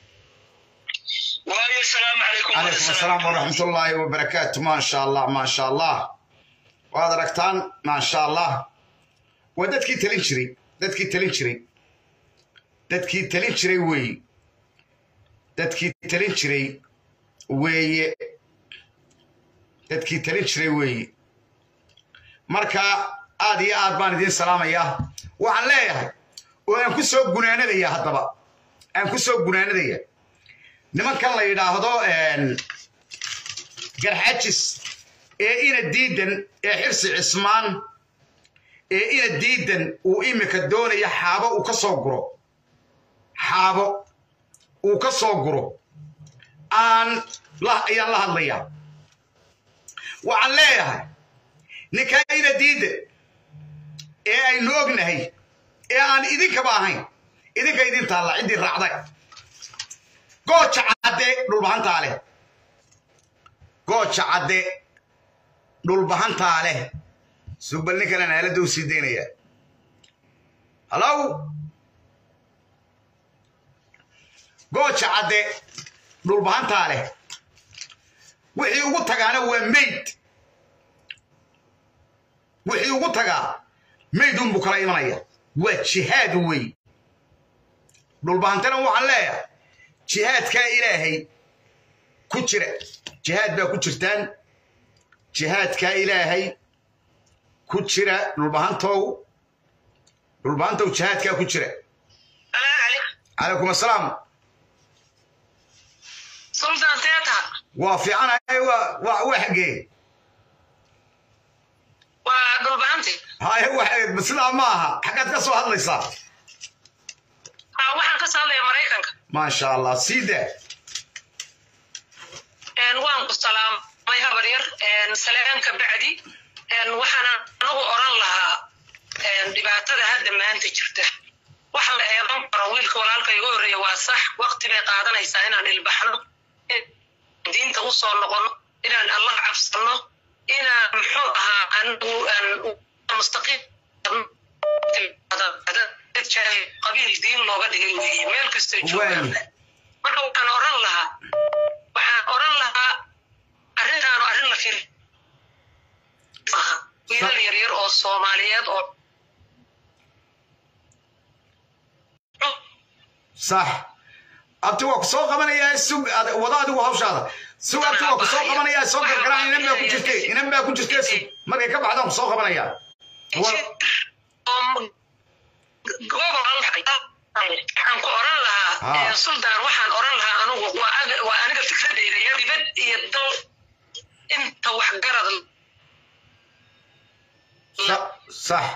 waayo asalaamu calaykum calaykum asalaam waraxmatullaahi wabarakaatu maasha allah maasha allah waad aragtaan maasha allah waa dadkii talin jiray dadkii talin jiray dadkii talin jiray weeye dadkii talin jiray weeye dadkii talin jiray weeye marka aad iyo aad baan idiin salaamayaa waxaan leeyahay oo aan ku soo gunaanadaya haddaba aan ku soo gunaanadaya nimankan la yidhaahdo garxajis ee ina diidan ee xirsi cismaan ee ina diidan uu imika doonaya xaabo uu ka soo guro xaabo uu ka soo guro aan ayaan la hadlayaa waxaan leeyahay ninkaa ina diidan ee aynu ognahay ee aan idinkaba ahayn idinka idin taalla ciddii raacday gooja cadde dhulbahantaa leh gooja cadde dhulbahantaa leh sugbal ninkanan aaladda u sii daynayaa hallow gooja cadde dhulbahantaa leh wixii ugu tagaana waa mayd wixii ugu tagaa mayd unbuu kala imanaya waa jihaad wey dhulbahantana waxaan leeyahay jihaadkaa ilaahay ku jira jihaad baa ku jirtaan jihaadkaa ilaahay ku jira dhulbahantow dhulbahantow jihaadkaa ku jira calaykum asalaam sultan seeta waa fiicanahay waa waa xaggee waa dhulbahanti haye wa sidaa ma aha xaggaad ka soo hadlaysaa waxaan ka soo hadlaya maraykanka maasha allah siida waan ku salaamay habar yar saleenka bacdi waxaana anagu oran lahaa dhibaatada hadda maanta jirta wax la eedan karo wiilka walaalka igu horreeya waa sax waqti bay qaadanaysaa inaan ilbaxno diinta u soo noqono inaan allah cabsano inaan muxuu ahaa anigu mustaqiim qabiil diin looga dhigay weeye meel kastay joogaan marka waxaan oran lahaa waxaan oran lahaa arrintaanu arrin la firi maaha wiilal yaryar oo soomaaliyeed oo sax abti waa ku soo qabanayaa sug wada adigu hawshaada sug abti waa ku soo qabanayaa soo gargaraan inan baa ku jirte inan baa ku jirte sug markay ka baxdaan ku soo qabanayaa waxaan ku oran lahaa sultan waxaan oran lahaa anugu waa aniga fikradeyda ya dibad iyo dal inta waxgarad sax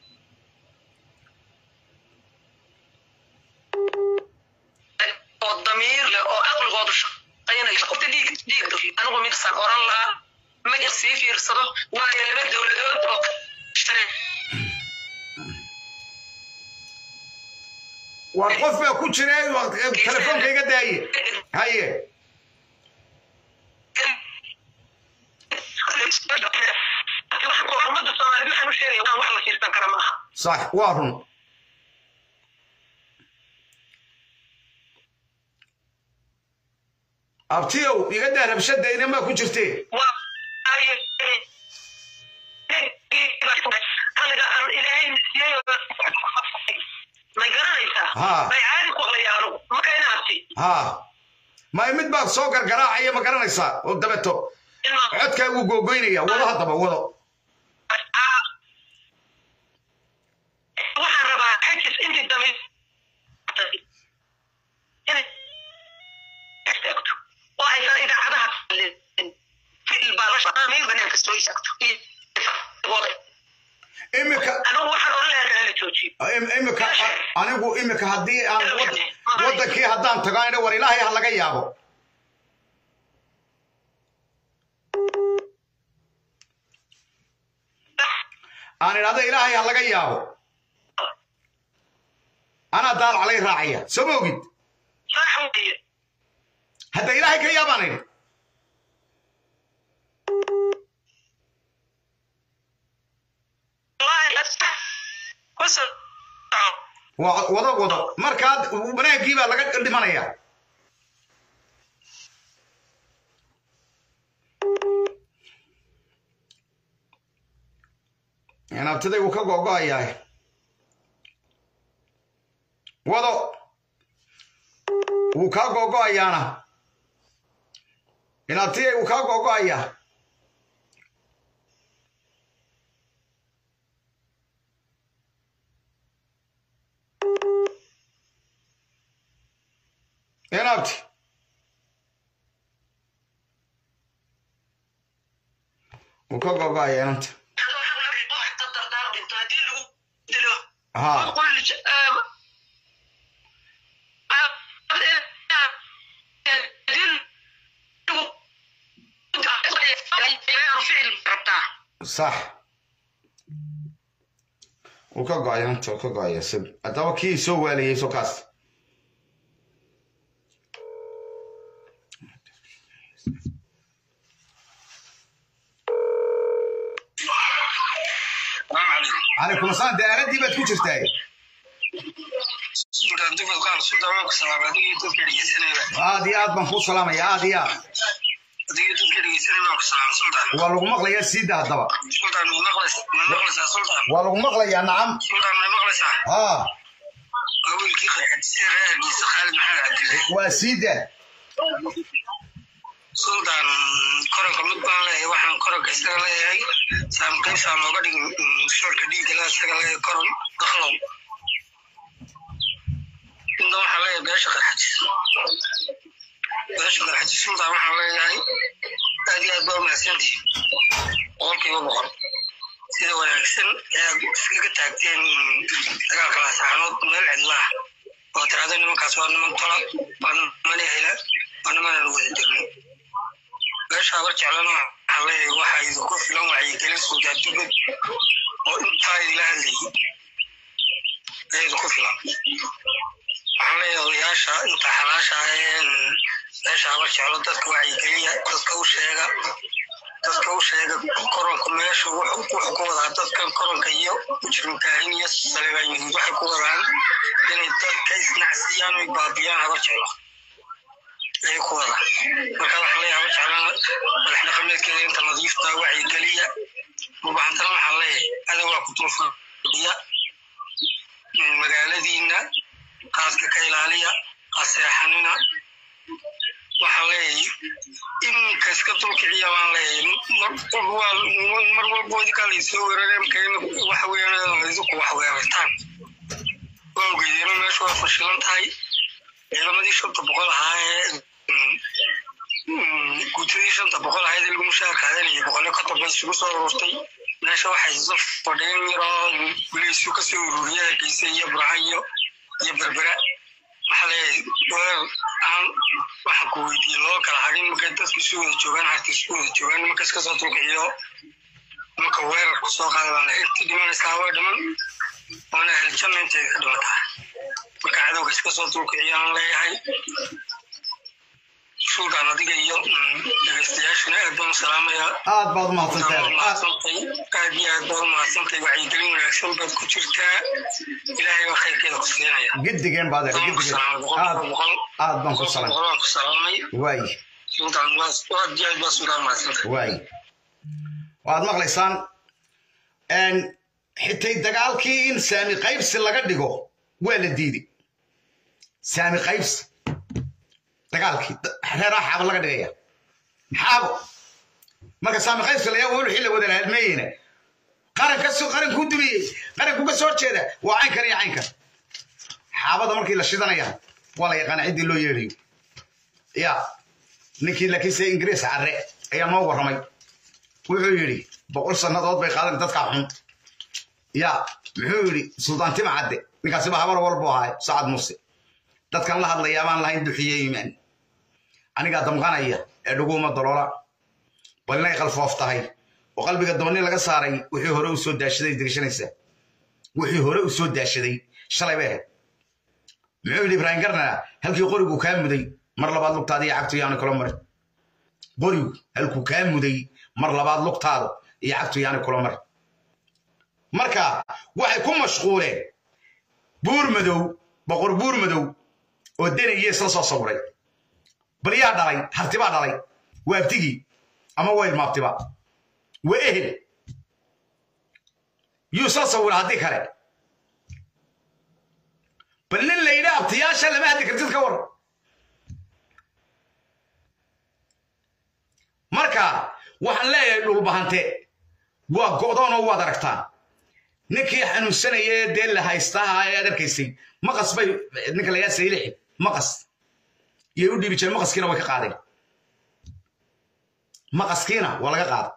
oo damiir leh oo aqligoodu shaqaynaya qofta dhiig dhiig anigu midasaan oran lahaa magac sii fiirsado waayo laba dowladood oo war qof baa ku jira telefoonka iga daaye haye ummadda soomaaliyed waxaan u sheegaya waan wax la fiirsan kara maaha sax waa run abtiyow iga daa rabshada inamaa ku jirte may garanaysaa may caadi ku aqlaya anugu marka ina abti ha may mid baa soo gargaraacaya ma garanaysaa oo dabeto codkaa wuu googoynaya wado haddaba wado imika anigu waxaan oran lahaa la joojiyo im- imika anigu imika haddii aan wad- wadankii haddaan tago aan idha war ilaahay ha laga yaabo aan idhahdo ilaahay ha laga yaabo anaa daal calay raacaya soo ma ogid sax weeye hadda ilaahay ka yaabaan idhi wallaahi kuso waa wado wado markaad wanaagii baa laga dhimanaya inaabtiday wuu ka gogo'ayaa wado wuu kaa gogo'ayaana inaabtiyay wuu kaa gogo'ayaa inaabti wuu ka gogo'ayaa inanta ها صح wuu ka go'aya inta wuu ka go'aya sib haddaba kii soo waaliyey soo kaas calaykum asalaam dee aaladii baad ku jirtaa aad iyo aad baan kuu salaamaya aad iyo aad waa lagu maqlayaa siida haddaba waa lagu maqlayaa nacam haa waa siida sultan koronka mid baan leeyahay waxaan koronka isaga leeyahay saamqaybsaan looga dhigin shoorka dhiigala isaga leeyahay koron daklow inta waxaan leeyahay beesha qarxajis beesha qarxajis sultan waxaan leeyahay aad iyo aad baa umahadsantihi boqolkiiba boqol sida wanaagsan ee aad iskaga taagteen dagaalka lasaxanood meel cidlaah oo tiraahdo nimankaas waa niman tola waa niman hela waa nimanaan wada degno meesha abar jeclana waxaan leeyahay waxaa idinku filan wacyigelin suudaadugud oo intaa idila hadlayay ee idinku filan waxaan leeyahay odayaasha inta xalaasha ah ee meesha abar jeclo dadka wacyigeliya dadka u sheega dadka u sheega koronka meesha wuxuu ku wadaa dadkan koronka iyo mujrimkaahin iyo saleebaan yuhuud waxay ku wadaan inay dadka isnacsiyaan oy baabiyaan abar jeclo ayay ku wadaan marka waxaan leeyahay abar jeclana madax dhaqameedkeeda inta nadiifta wacyigeliya mubahantana waxaan leeyahay adawaa ku dul fadhiya magaaladiina qaaska ka ilaaliya qaseexanina waxaan leeyahay iminka iska dulkiciya baan leeyahay mar walba idinkaa laysoo weerareen markayna waxa weeyaan idinku wax weerartaan waa ogeydeen meesha waa fashilan tahay ciidamadii shanta boqol ahaa ee guutadii shanta boqol ahayd ee lagu mushaarka adanayay boqolyo ka dambe isugu soo ururtay meesha waxay isla fadhiyeen yaroo gulaysu kasoo ururiya hargeysa iyo burca iyo iyo berbera waxaa leeyahay weer aan waxaan ku weydiiyey loo kala hadhin markay dadku isu wada joogaan harta isu wada joogaan nimanka iska soo dulkiciyo marka weerar ku soo qaada baan leeyahay intii dhimanaysaa waa dhiman waana heljanna intay ka dhimataa marka cadowga iska soo dulkiciyaan leeyahay sultan adiga iyo dhegeystayaashuna aad baan u salaamayaa aad baad umahadsantahay mahadsantay aad iyo aad baad umahadsantahay wacyigelin wanaagsan baad ku jirtaa ilaahay baa khayrkeeda ku siinaya gedigeen baad eray gedigeen aad aad baan ku salaam boqolaan ku salaamay waay sultan aad iyo aad baa sultan mahadsantahay waay waad maqlaysaan xitay dagaalkii in saami qaybsi laga dhigo waa la diiday saami qaybsi dagaalkii reeraa xaabo laga dhigaya xaabo marka saami qaybsi layaa wixii la wada halmeeyeyna qaran ka soo qaran ku dumiyey qaranku ka soo jeeda waa caynkan iyo caynkan xaabada markii la shidanaya waa la yaqaana ciddii loo yeedhayo ya ninkii laakiinse ingiriis carre ayaa noo warramay wuxuu yidhi boqol sannadood bay qaadan dadkaa xun ya muxuu yidhi suldaan tima cadde ninkaasiba habar walbu ahay sacad muuse dadkan la hadlayaa baan lahayn duxiye iimaan anigaa damqanaya ee dhuguma daloola bal inay qalfoof tahay oo qalbiga dabani laga saaray wixii hore u soo daashaday degashanaysaa wixii hore u soo daashaday shalay bay ahayd muxuu yidhi ibraahim garnaa halkii qorigu kaa muday mar labaad lugtaada iyo cagtu yaani kula marin qorigu halkuu kaa muday mar labaad lugtaada iyo cagtu yaani kula marin marka waxay ku mashquuleen buur madow boqor buur madow oo denaya isla soo sawiray bal yaa dhalay hartibaa dhalay waa abtigii ama waa ilmaabtiba waa ehel yuu isla sawira haddii kale bal nin la yidhi abtiyaasha lama hadli kartid ka war marka waxaan leeyahay dhulbahante waa go'doonoo waad aragtaan ninkii xanuunsanaya ee dee la haystaha ee aad arkaysay maqas bay ninka lagaa saylixi maqas iyay u dhiibi jireen maqaskiina way ka qaadeen maqaskiina waa laga qaada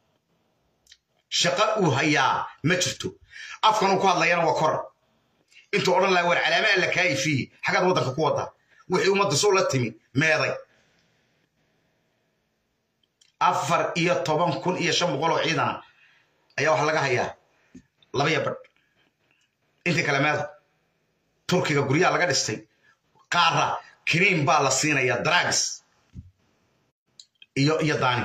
shaqo uu hayaa ma jirto afkan uu ku hadlayana waa kor intuu odhan laha war calaama alla kaayifiyi xaggaad waddanka ku wadda wixii ummadda soo la timi meeday afar iyo toban kun iyo shan boqol oo ciidana ayaa waxaa laga hayaa labaya badh intii kale meeda turkiga guryaha laga dhistay qaara kiriim baa la siinayaa drags iyo iyo daani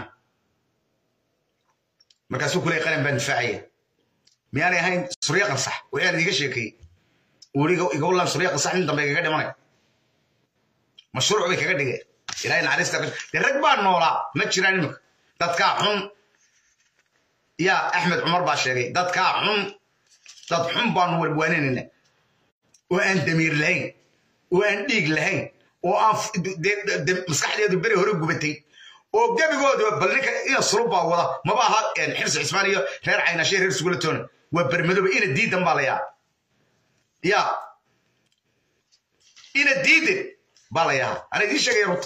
markaasuu kuley qaran baan difaacaya miyaanay ahayn surya qansax waxaan idiga sheekeeyey weliga igawlan surya qansax nin dambe igaga dhimanay mashruuc bay kaga dhigeen ilaahay naxariista dee rag baa noolaa ma jiraan imika dadkaa xun yaa axmed cumar baa sheegay dadkaa xun dad xun baanu walwaaninayna oo aan damiir lahayn oo aan dhiig lahayn oo aan maskaxdeedu beri hore gubatay oo gebigooda bal ninka ina sulub baa wada maba aha xirsi cismaan iyo reer caynashe reer sugulatoona waa bermadooba ina diidan baa layaa ya ina diidan baa layaa ana idiin sheegaya runta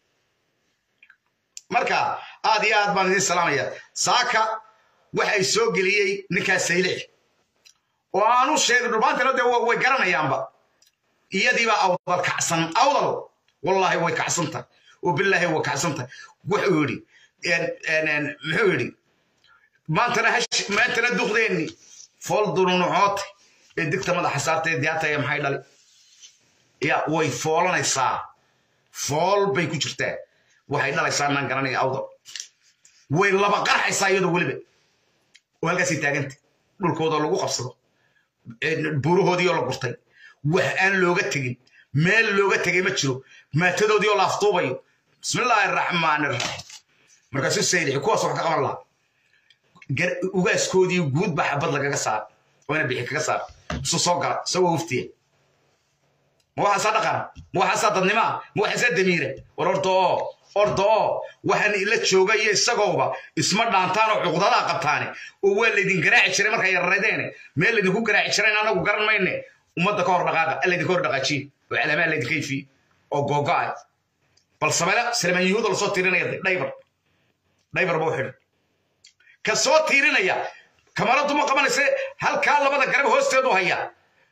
marka aad iyo aad baan idiin salaamaya saaka waxay soo geliyey ninkaas saylix oo aanu sheegay dhulbaantana dee way garanayaanba iyadiibaa awdal kacsan awdal wallaahi way kacsanta oo bilaahi way kacsanta wuxuu yidhi muxuu yidhi maantana maantana duqdeenni fool dununucoota ee digta madaxa saartay diyaataya maxay dhali ya way foolanaysaa fool bay ku jirtaa waxay dhalaysaa naan garanaya awdal way laba qarxaysaa iyadoo weliba oo halkaasay taaganta dhulkoodoo lagu qabsado buurahoodii oo la gurtay wax aan looga tegin meel looga tegay ma jiro maatadoodii oo la aftuubayo bismillaahi araxmaan iraxiim markaasuu saydixi kuwaas wax ka qaban lahaa ugaaskoodii guud baa xabad lagaga saara waana bixi kaga saara isu soo gala isagoo waftiya ma waxaasaa dhaqana ma waxaasaa dadnimaa ma waxaasaa damiira war orda oo orda oo waxaan ila jooga iyo isagooba isma dhaantaan oo cuqdadaa qabtaane oo waa laydin garaaci jiray markaa yararadeene meel laydinku garaaci jirayn anagu garan mayne ummadda ka hor dhaqaaqa laydinka hor dhaqaajiye oo calaamaa laydinka ifiye oo googo'ay bal samela salmaan yuhuuda lasoo tiirinaya dhaybar dhaybar buu xidhan ka soo tiirinaya kamaradu ma qabanayse halkaa labada garab hoosteedu hayaa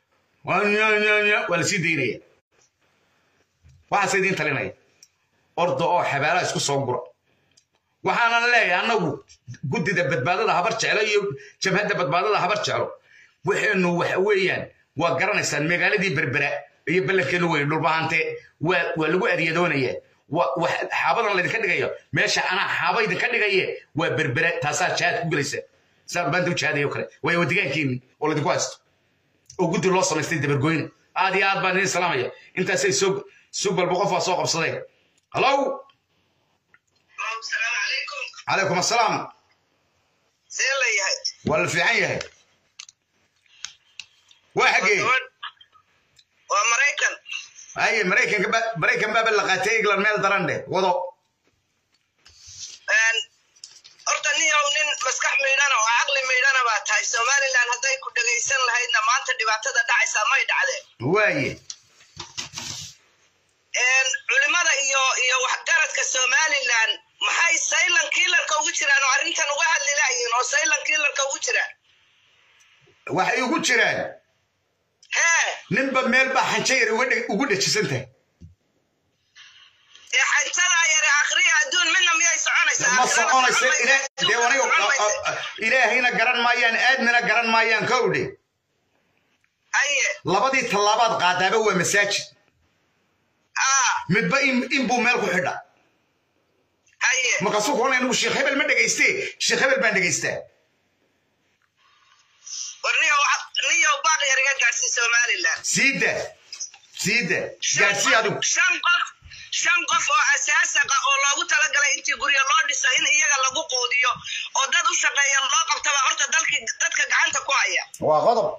waa lasii daynaya waxaase idiin talinaya orda oo xabaalaha isku soo gura waxaanan leeyahay annagu guddida badbaadada habar jeclo iyo jabhadda badbaadada habar jeclo waxaynu waxa weeyaan waa garanaysaan magaaladii berbera iyo ballankeenu weyn dhulbahante waa lagu aryadoonayaa xaabadan laydinka dhigayo meesha anaa xaaba idinka dhigaye waa berbere taasaa jihaad ku gelaysa saa baanta u jihaadayo kale waayo wadigaankeeni oo laydinku haysto oo guddi loo samaystay dabargoyne aad iyo aad baan idin salaamaya intaasay soo sug balba qof waa soo qabsadeen hallow calaykum assalaam see la yahay waa la fiican yahay waa xaggee waa maraykan haye maraykanka maraykan baaba la qaatay england meel daran dheh wado horta ninyow nin maskax maydhana oo caqli maydhana baa tahay somalilan hadday ku dhegaysan lahaydna maanta dhibaatada dhacaysaa may dhacdeen waaye culimada iyo iyo waxgaradka somalilan maxay saylan kiilarka ugu jiraan oo arrintan uga hadli laayiin oo saylan kiilarka ugu jiraan waxay ugu jiraan hee ninba meel baa xanjo yar uga dhe- ugu dhejisan tahay dee xantadaa yare akhriya adduun midna miyay soconaysaa ma Aakhirana soconaysa socon maysa, ila- dee adduunkana aniga socon maysa. ilaahayna garan maayaan aadmina garan maayaan kowdhe haye labadii tallaabaad qaadaaba waa masaajid midba in inbuu meel ku xidha haye markaasuu kuona anigu sheekh hebel ma dhegayste sheekh hebel baan dhegaystaa war niyow niyow baaq yar iga gaadhsii somaliland siida siida gaadsii adigu shan qof shan qof oo asaasaqa oo loogu talagalay intii guryo loo dhiso in iyaga lagu quudiyo oo dad u shaqeeya loo qabtaba horta dalkii dadka gacanta ku haya waa qodob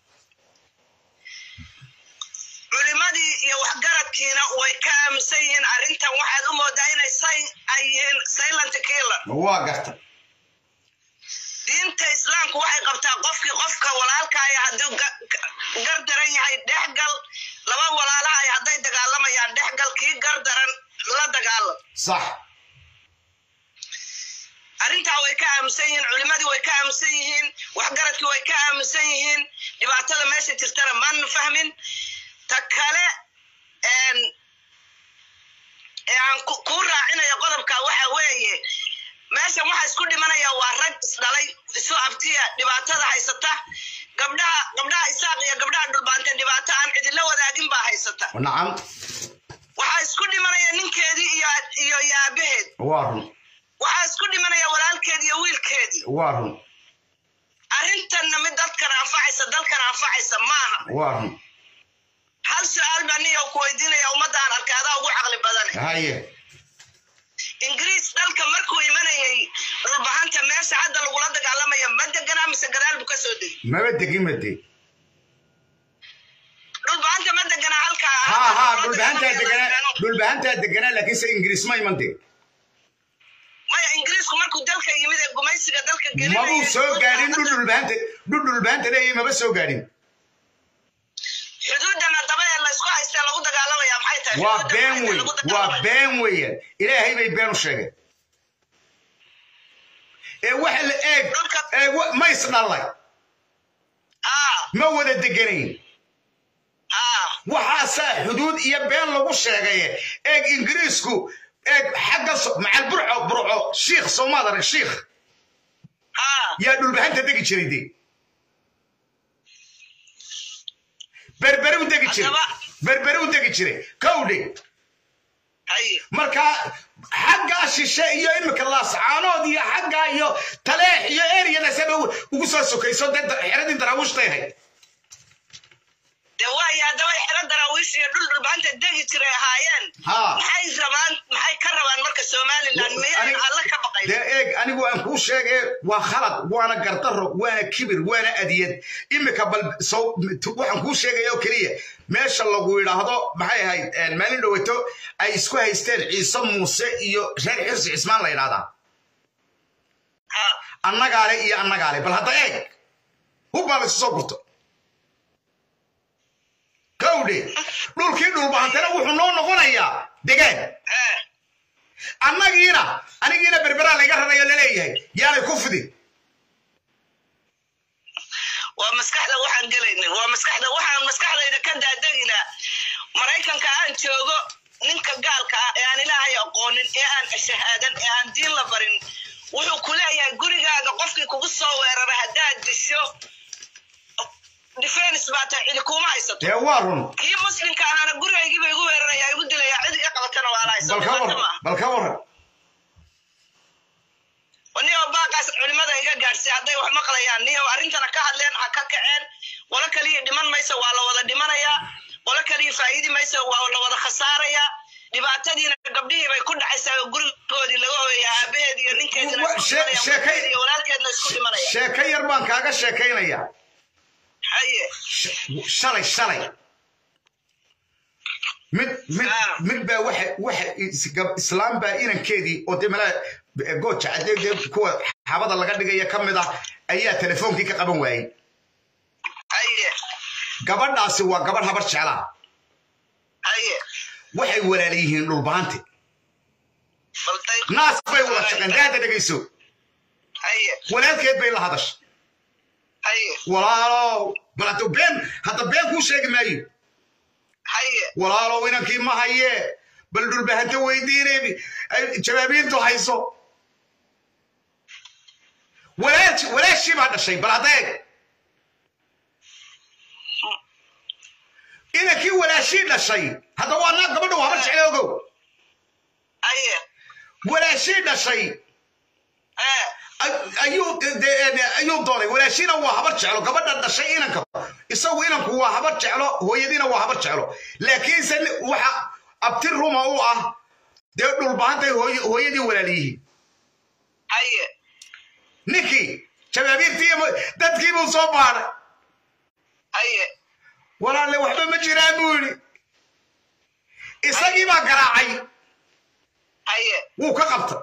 culimadii iyo waxgaradkiina way ka aaminsan yihiin arrintan waxaad u moodaa inay say ay yihiin silent killer waa garta diinta islaamku waxay qabtaa qofkii qofka walaalkaaya hadduu ga- ga- gar daran yahay dhexgal laba walaalahay hadday dagaalamayaan dhexgal kii gar daran la dagaalam sax arrintaa way ka aaminsan yihiin culimadii way ka aaminsan yihiin waxgaradkii way ka aaminsan yihiin dhibaatada meesha jirtana maana fahmin ta kale een, ee aan ku- kuu raacinayo qodobka waxa weeye meeshan waxa isku dhimanaya waa rag isdhalay isu abtiya dhibaatada haysata gabdhaha gabdhaha isaaq iyo gabdhaha dhulbaante dhibaato aan cidila wadaagin baa haysata nacam waxaa isku dhimanaya ninkeedii iyo iyo iyo aabaheed waa run waxaa isku dhimanaya walaalkeed iyo wiilkeedii waa run arrintanna mid dadkan anfacaysa dalkan anfacaysa maaha waa run hal su-aal baa niyo ku weydiinaya ummadaan arkay adaa ugu caqli badane haye ingiriis dalka markuu imanayay dhulbahanta meesha hadda lagula dagaalamaya ma deganaa mise gadaal buu ka soo degay maba degin ma deg dhulbahanta ma deganaa halkaa haa haa dhulbahantaa deganaa dhulbahantaa deganaa laakiinse ingiriis ma iman deg maya ingiriisku markuu dalka yimid ee gumaysiga dalka mabuu soo gaadhin dhul dhulbahanta dhul dhulbahanta leeyahay maba soo gaadhin xuduudana daba ee laysku haystee lagu dagaalamaya maxay tahay waa Xuduudda been maxay tahay wey lagu waa dagaalamaya? been weeyaan ilaahay bay been u sheegeen ee waxa la eeg ee wa- ma isdhallay ma wada deganayn waxaasaa xuduud iyo been lagu sheegaye eeg ingiriisku eeg xagga so- macal burco burco shiikh soomaad arag shiikh yaa dhulbahanta degi jiray de berbere u degi jiray berbere u degi jiray kowdhe marka xaggaa shishe iyo imika laascaanood iyo xaggaa iyo taleex iyo eriyadaasaba ugu soo sokayso dee da- xeradii daraawiishtay ahayd dee waayo haddaba xero daraawiish iyo dhul dhulbahanta degi jiray ahaayeen Haa. maxay rabaan maxay ka rabaan marka somaliland miyay alla ka baqayn dee eeg anigu aan kuu sheege waa khalad waana gardaro waana kibir waana adiyad imika bal sow waxaan kuu sheegaya oo keliya meesha lagu yidhaahdo maxay ahayd een, maalin dhowato ay isku haysteen ciise muuse iyo reer xirsi cismaan la yidhahdaa annagaale iyo annagaale bal hadda eeg hubbaa la isu soo gurto kowdhe dhulkii dhulbahantana wuxuu noo noqonayaa degaan annagiina anigiina berberaa layga rarayo laleeyahay yaanay ku fidin waa maskaxda waxaan gelaynin waa maskaxda waxaan maskaxdayda ka daadaginaa maraykanka aan joogo ninka gaalka ah ee aan ilaahay aqoonin ee aan shahaadan ee aan diin la barin wuxuu ku leeyahay gurigaaga qofkii kugu soo weerara haddaad disho defense baa tahay cidi kuma haysato dee waa run kii muslimka ahaana gurigaygiiba igu weeraraya igu dilaya cid iga qabatana waa la haysa bal ka waran bal ka waran niyow baaqaas culimada iga gaadhsay hadday wax maqlayaan niyow arrintana ka hadleen ha ka kaceen qolo kaliya dhiman mayso waa la wada dhimanayaa qolo kaliya faa'iidi mayso waa la wada khasaarayaa dhibaatadiina gabdhihii bay ku dhacaysaa oo gurigoodii laga hooyaya aabaheed iyo ninkeedina isku She- dhimanaya sheekay- wiilkeed iyo walaalkeedna isku dhimanaya sheeko yar baan kaaga sheekaynayaa haye shalay shalay mid mid mid baa waxa waxa is- gab- islaam baa inankeedii oo dee malaa gooja cadee dee kuwa xabada laga dhigaya ka mid ah ayaa telefoonkii ka qaban waayey haye gabadhaasi waa gabadh habar jeclaa haye waxay walaal yihiin dhulbaante naas bay wada shaqeen daada dhegayso walaalkeed bay la hadashay walaalow bal hadda been hadda been kuu sheegi maayo walaalow inankii ma haye bal dhulbahanta weydiinay jawaabiintu hayso walaashii baa dhashay bal adeeg inankii walaashii dhashay hadda waa naag gabadha waa habar jecla ogow walaashii dhashay ayuu doonay walaashiina waa habar jeclo gabadha dhashay inanka isagu inanku waa habar jeclo hooyadiina waa habar jeclo laakiinse waxa abti ruma u ah dee dhulbahantay hooyadii walaaliyihiin ninkii jabaabiirtii dadkiibuu soo baadhay walaalle waxba ma jiraan buu yidhi isagii baa garaacay wuu ka qabta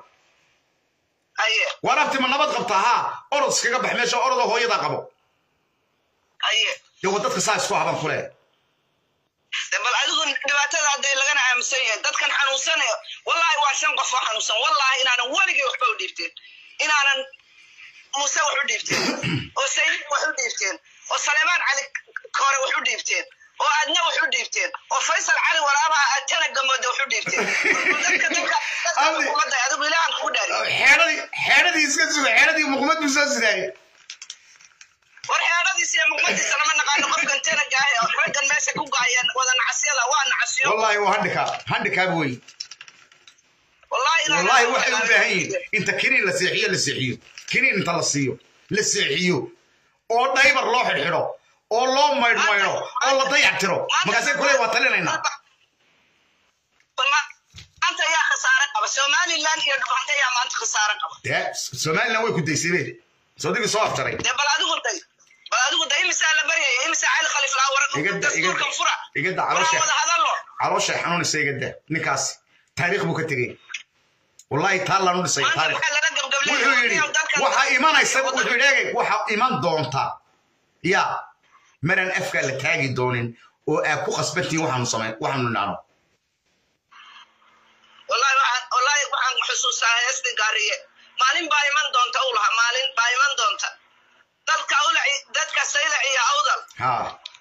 waan abti ma nabad qabtaa haa orod iskaga bax meesha orodoo hooyadaa qabo dee wa dadka saa isku haban kule bal adigu dhibaatada hadday lagana aaminsan yahay dadkan xanuunsanaya wallaahi waa shan qof oo xanuunsan wallaahi inaanan weligay waxba u dhiibteen inaanan muuse wax u dhiibteen oo sayid wax u dhiibteen oo saleemaan cali kore wax u dhiibteen oo aadna wax u dhiibteen oo faysal cali waraabaha aad tana gamooda wax u dhiibteen dadka dadka ummadda adigu ilaahan kugu dhaari xeedhadii xeedhadii iska suga xeedhadii muqmad buu soo sidaayey war xeedhadiisa iyo muqmadiisa lama naqaano qofkan tana gaahay raggan meesha ku gaayeen wada nacasyada waa nacasyo wallaahi waa handikaab handikaab wey wallaahi wallaahi waxay u baahan yihiin inta kiniin la seexiyo la seexiyo kiniin inta la siiyo la seexiyo oo dhaybar loo xidhxidho oo loo maydhmaydho oo la dayactiro markaasay kule waa talinaynaa maanta ayaa khasaare qaba somaliland iyo dhubanta ayaa maanta khasaare qaba dee somaliland way ku daysay be soodigii soo afjaray dee bal adigu day bal adigu day imisaa la baryaya imisaa cali khaliif laa waran dastuurkan fura igada waraa wada hadallo calooshay xanuunaysa igada ninkaas taariikh buu ka tegey wallahi taa laanu dhisay taariikh wuxuu yidhi waxaa imanaysa wuxuu yidhi eegay waxaa iman doonta yaa maraan afkaa la taagi doonin oo aad ku khasbantiin waxaanu samayn waxaanu nidhaano wallahi waxaan wallahi waxaan xusuustaa heestii gaariye maalin baa iman doonta u lahaa maalin baa iman doonta dadka awlaci dadka saylac iyo awdal ha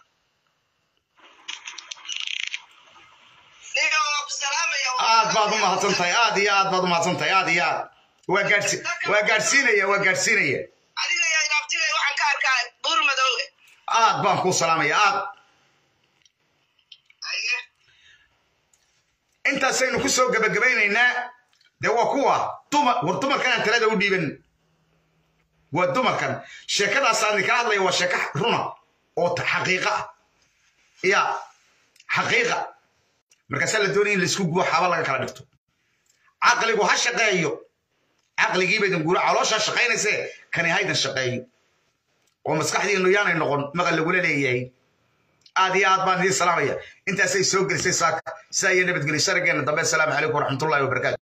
niga waa ku salaamaya aad baad u mahadsan tahay aad iyo aad baad u mahadsan tahay aad iyo aad waa gaadhsi waa gaadhsiinaya waa gaadhsiinaya adiga yaa inaabtigay waxaan ka arkaa buur madowge aad baan kuu salaamaya aad intaasaynu ku soo gebagabaynaynaa dee waa kuwa dumar war dumarkanaan talada u dhiiban waa dumarkan sheekadaasaan idinka hadlaya waa sheeko runa oo xaqiiqa ah ya xaqiiqa markaasaa la doonaya in laisku gubo xaba laga kala dhigto caqligu ha shaqeeyo caqligiiba idin guuro calooshaa shaqaynayse kani haydan shaqeeyo oo maskaxdiinu yaanay noqon maqal lagula leeyahay aad iyo aad baan idiin salaamaya intaasay soo gelisay saaka sidaa iyo nabadgelyo sharageenna dambe asalaamu calaykum waraxmatullahi wabarakaatu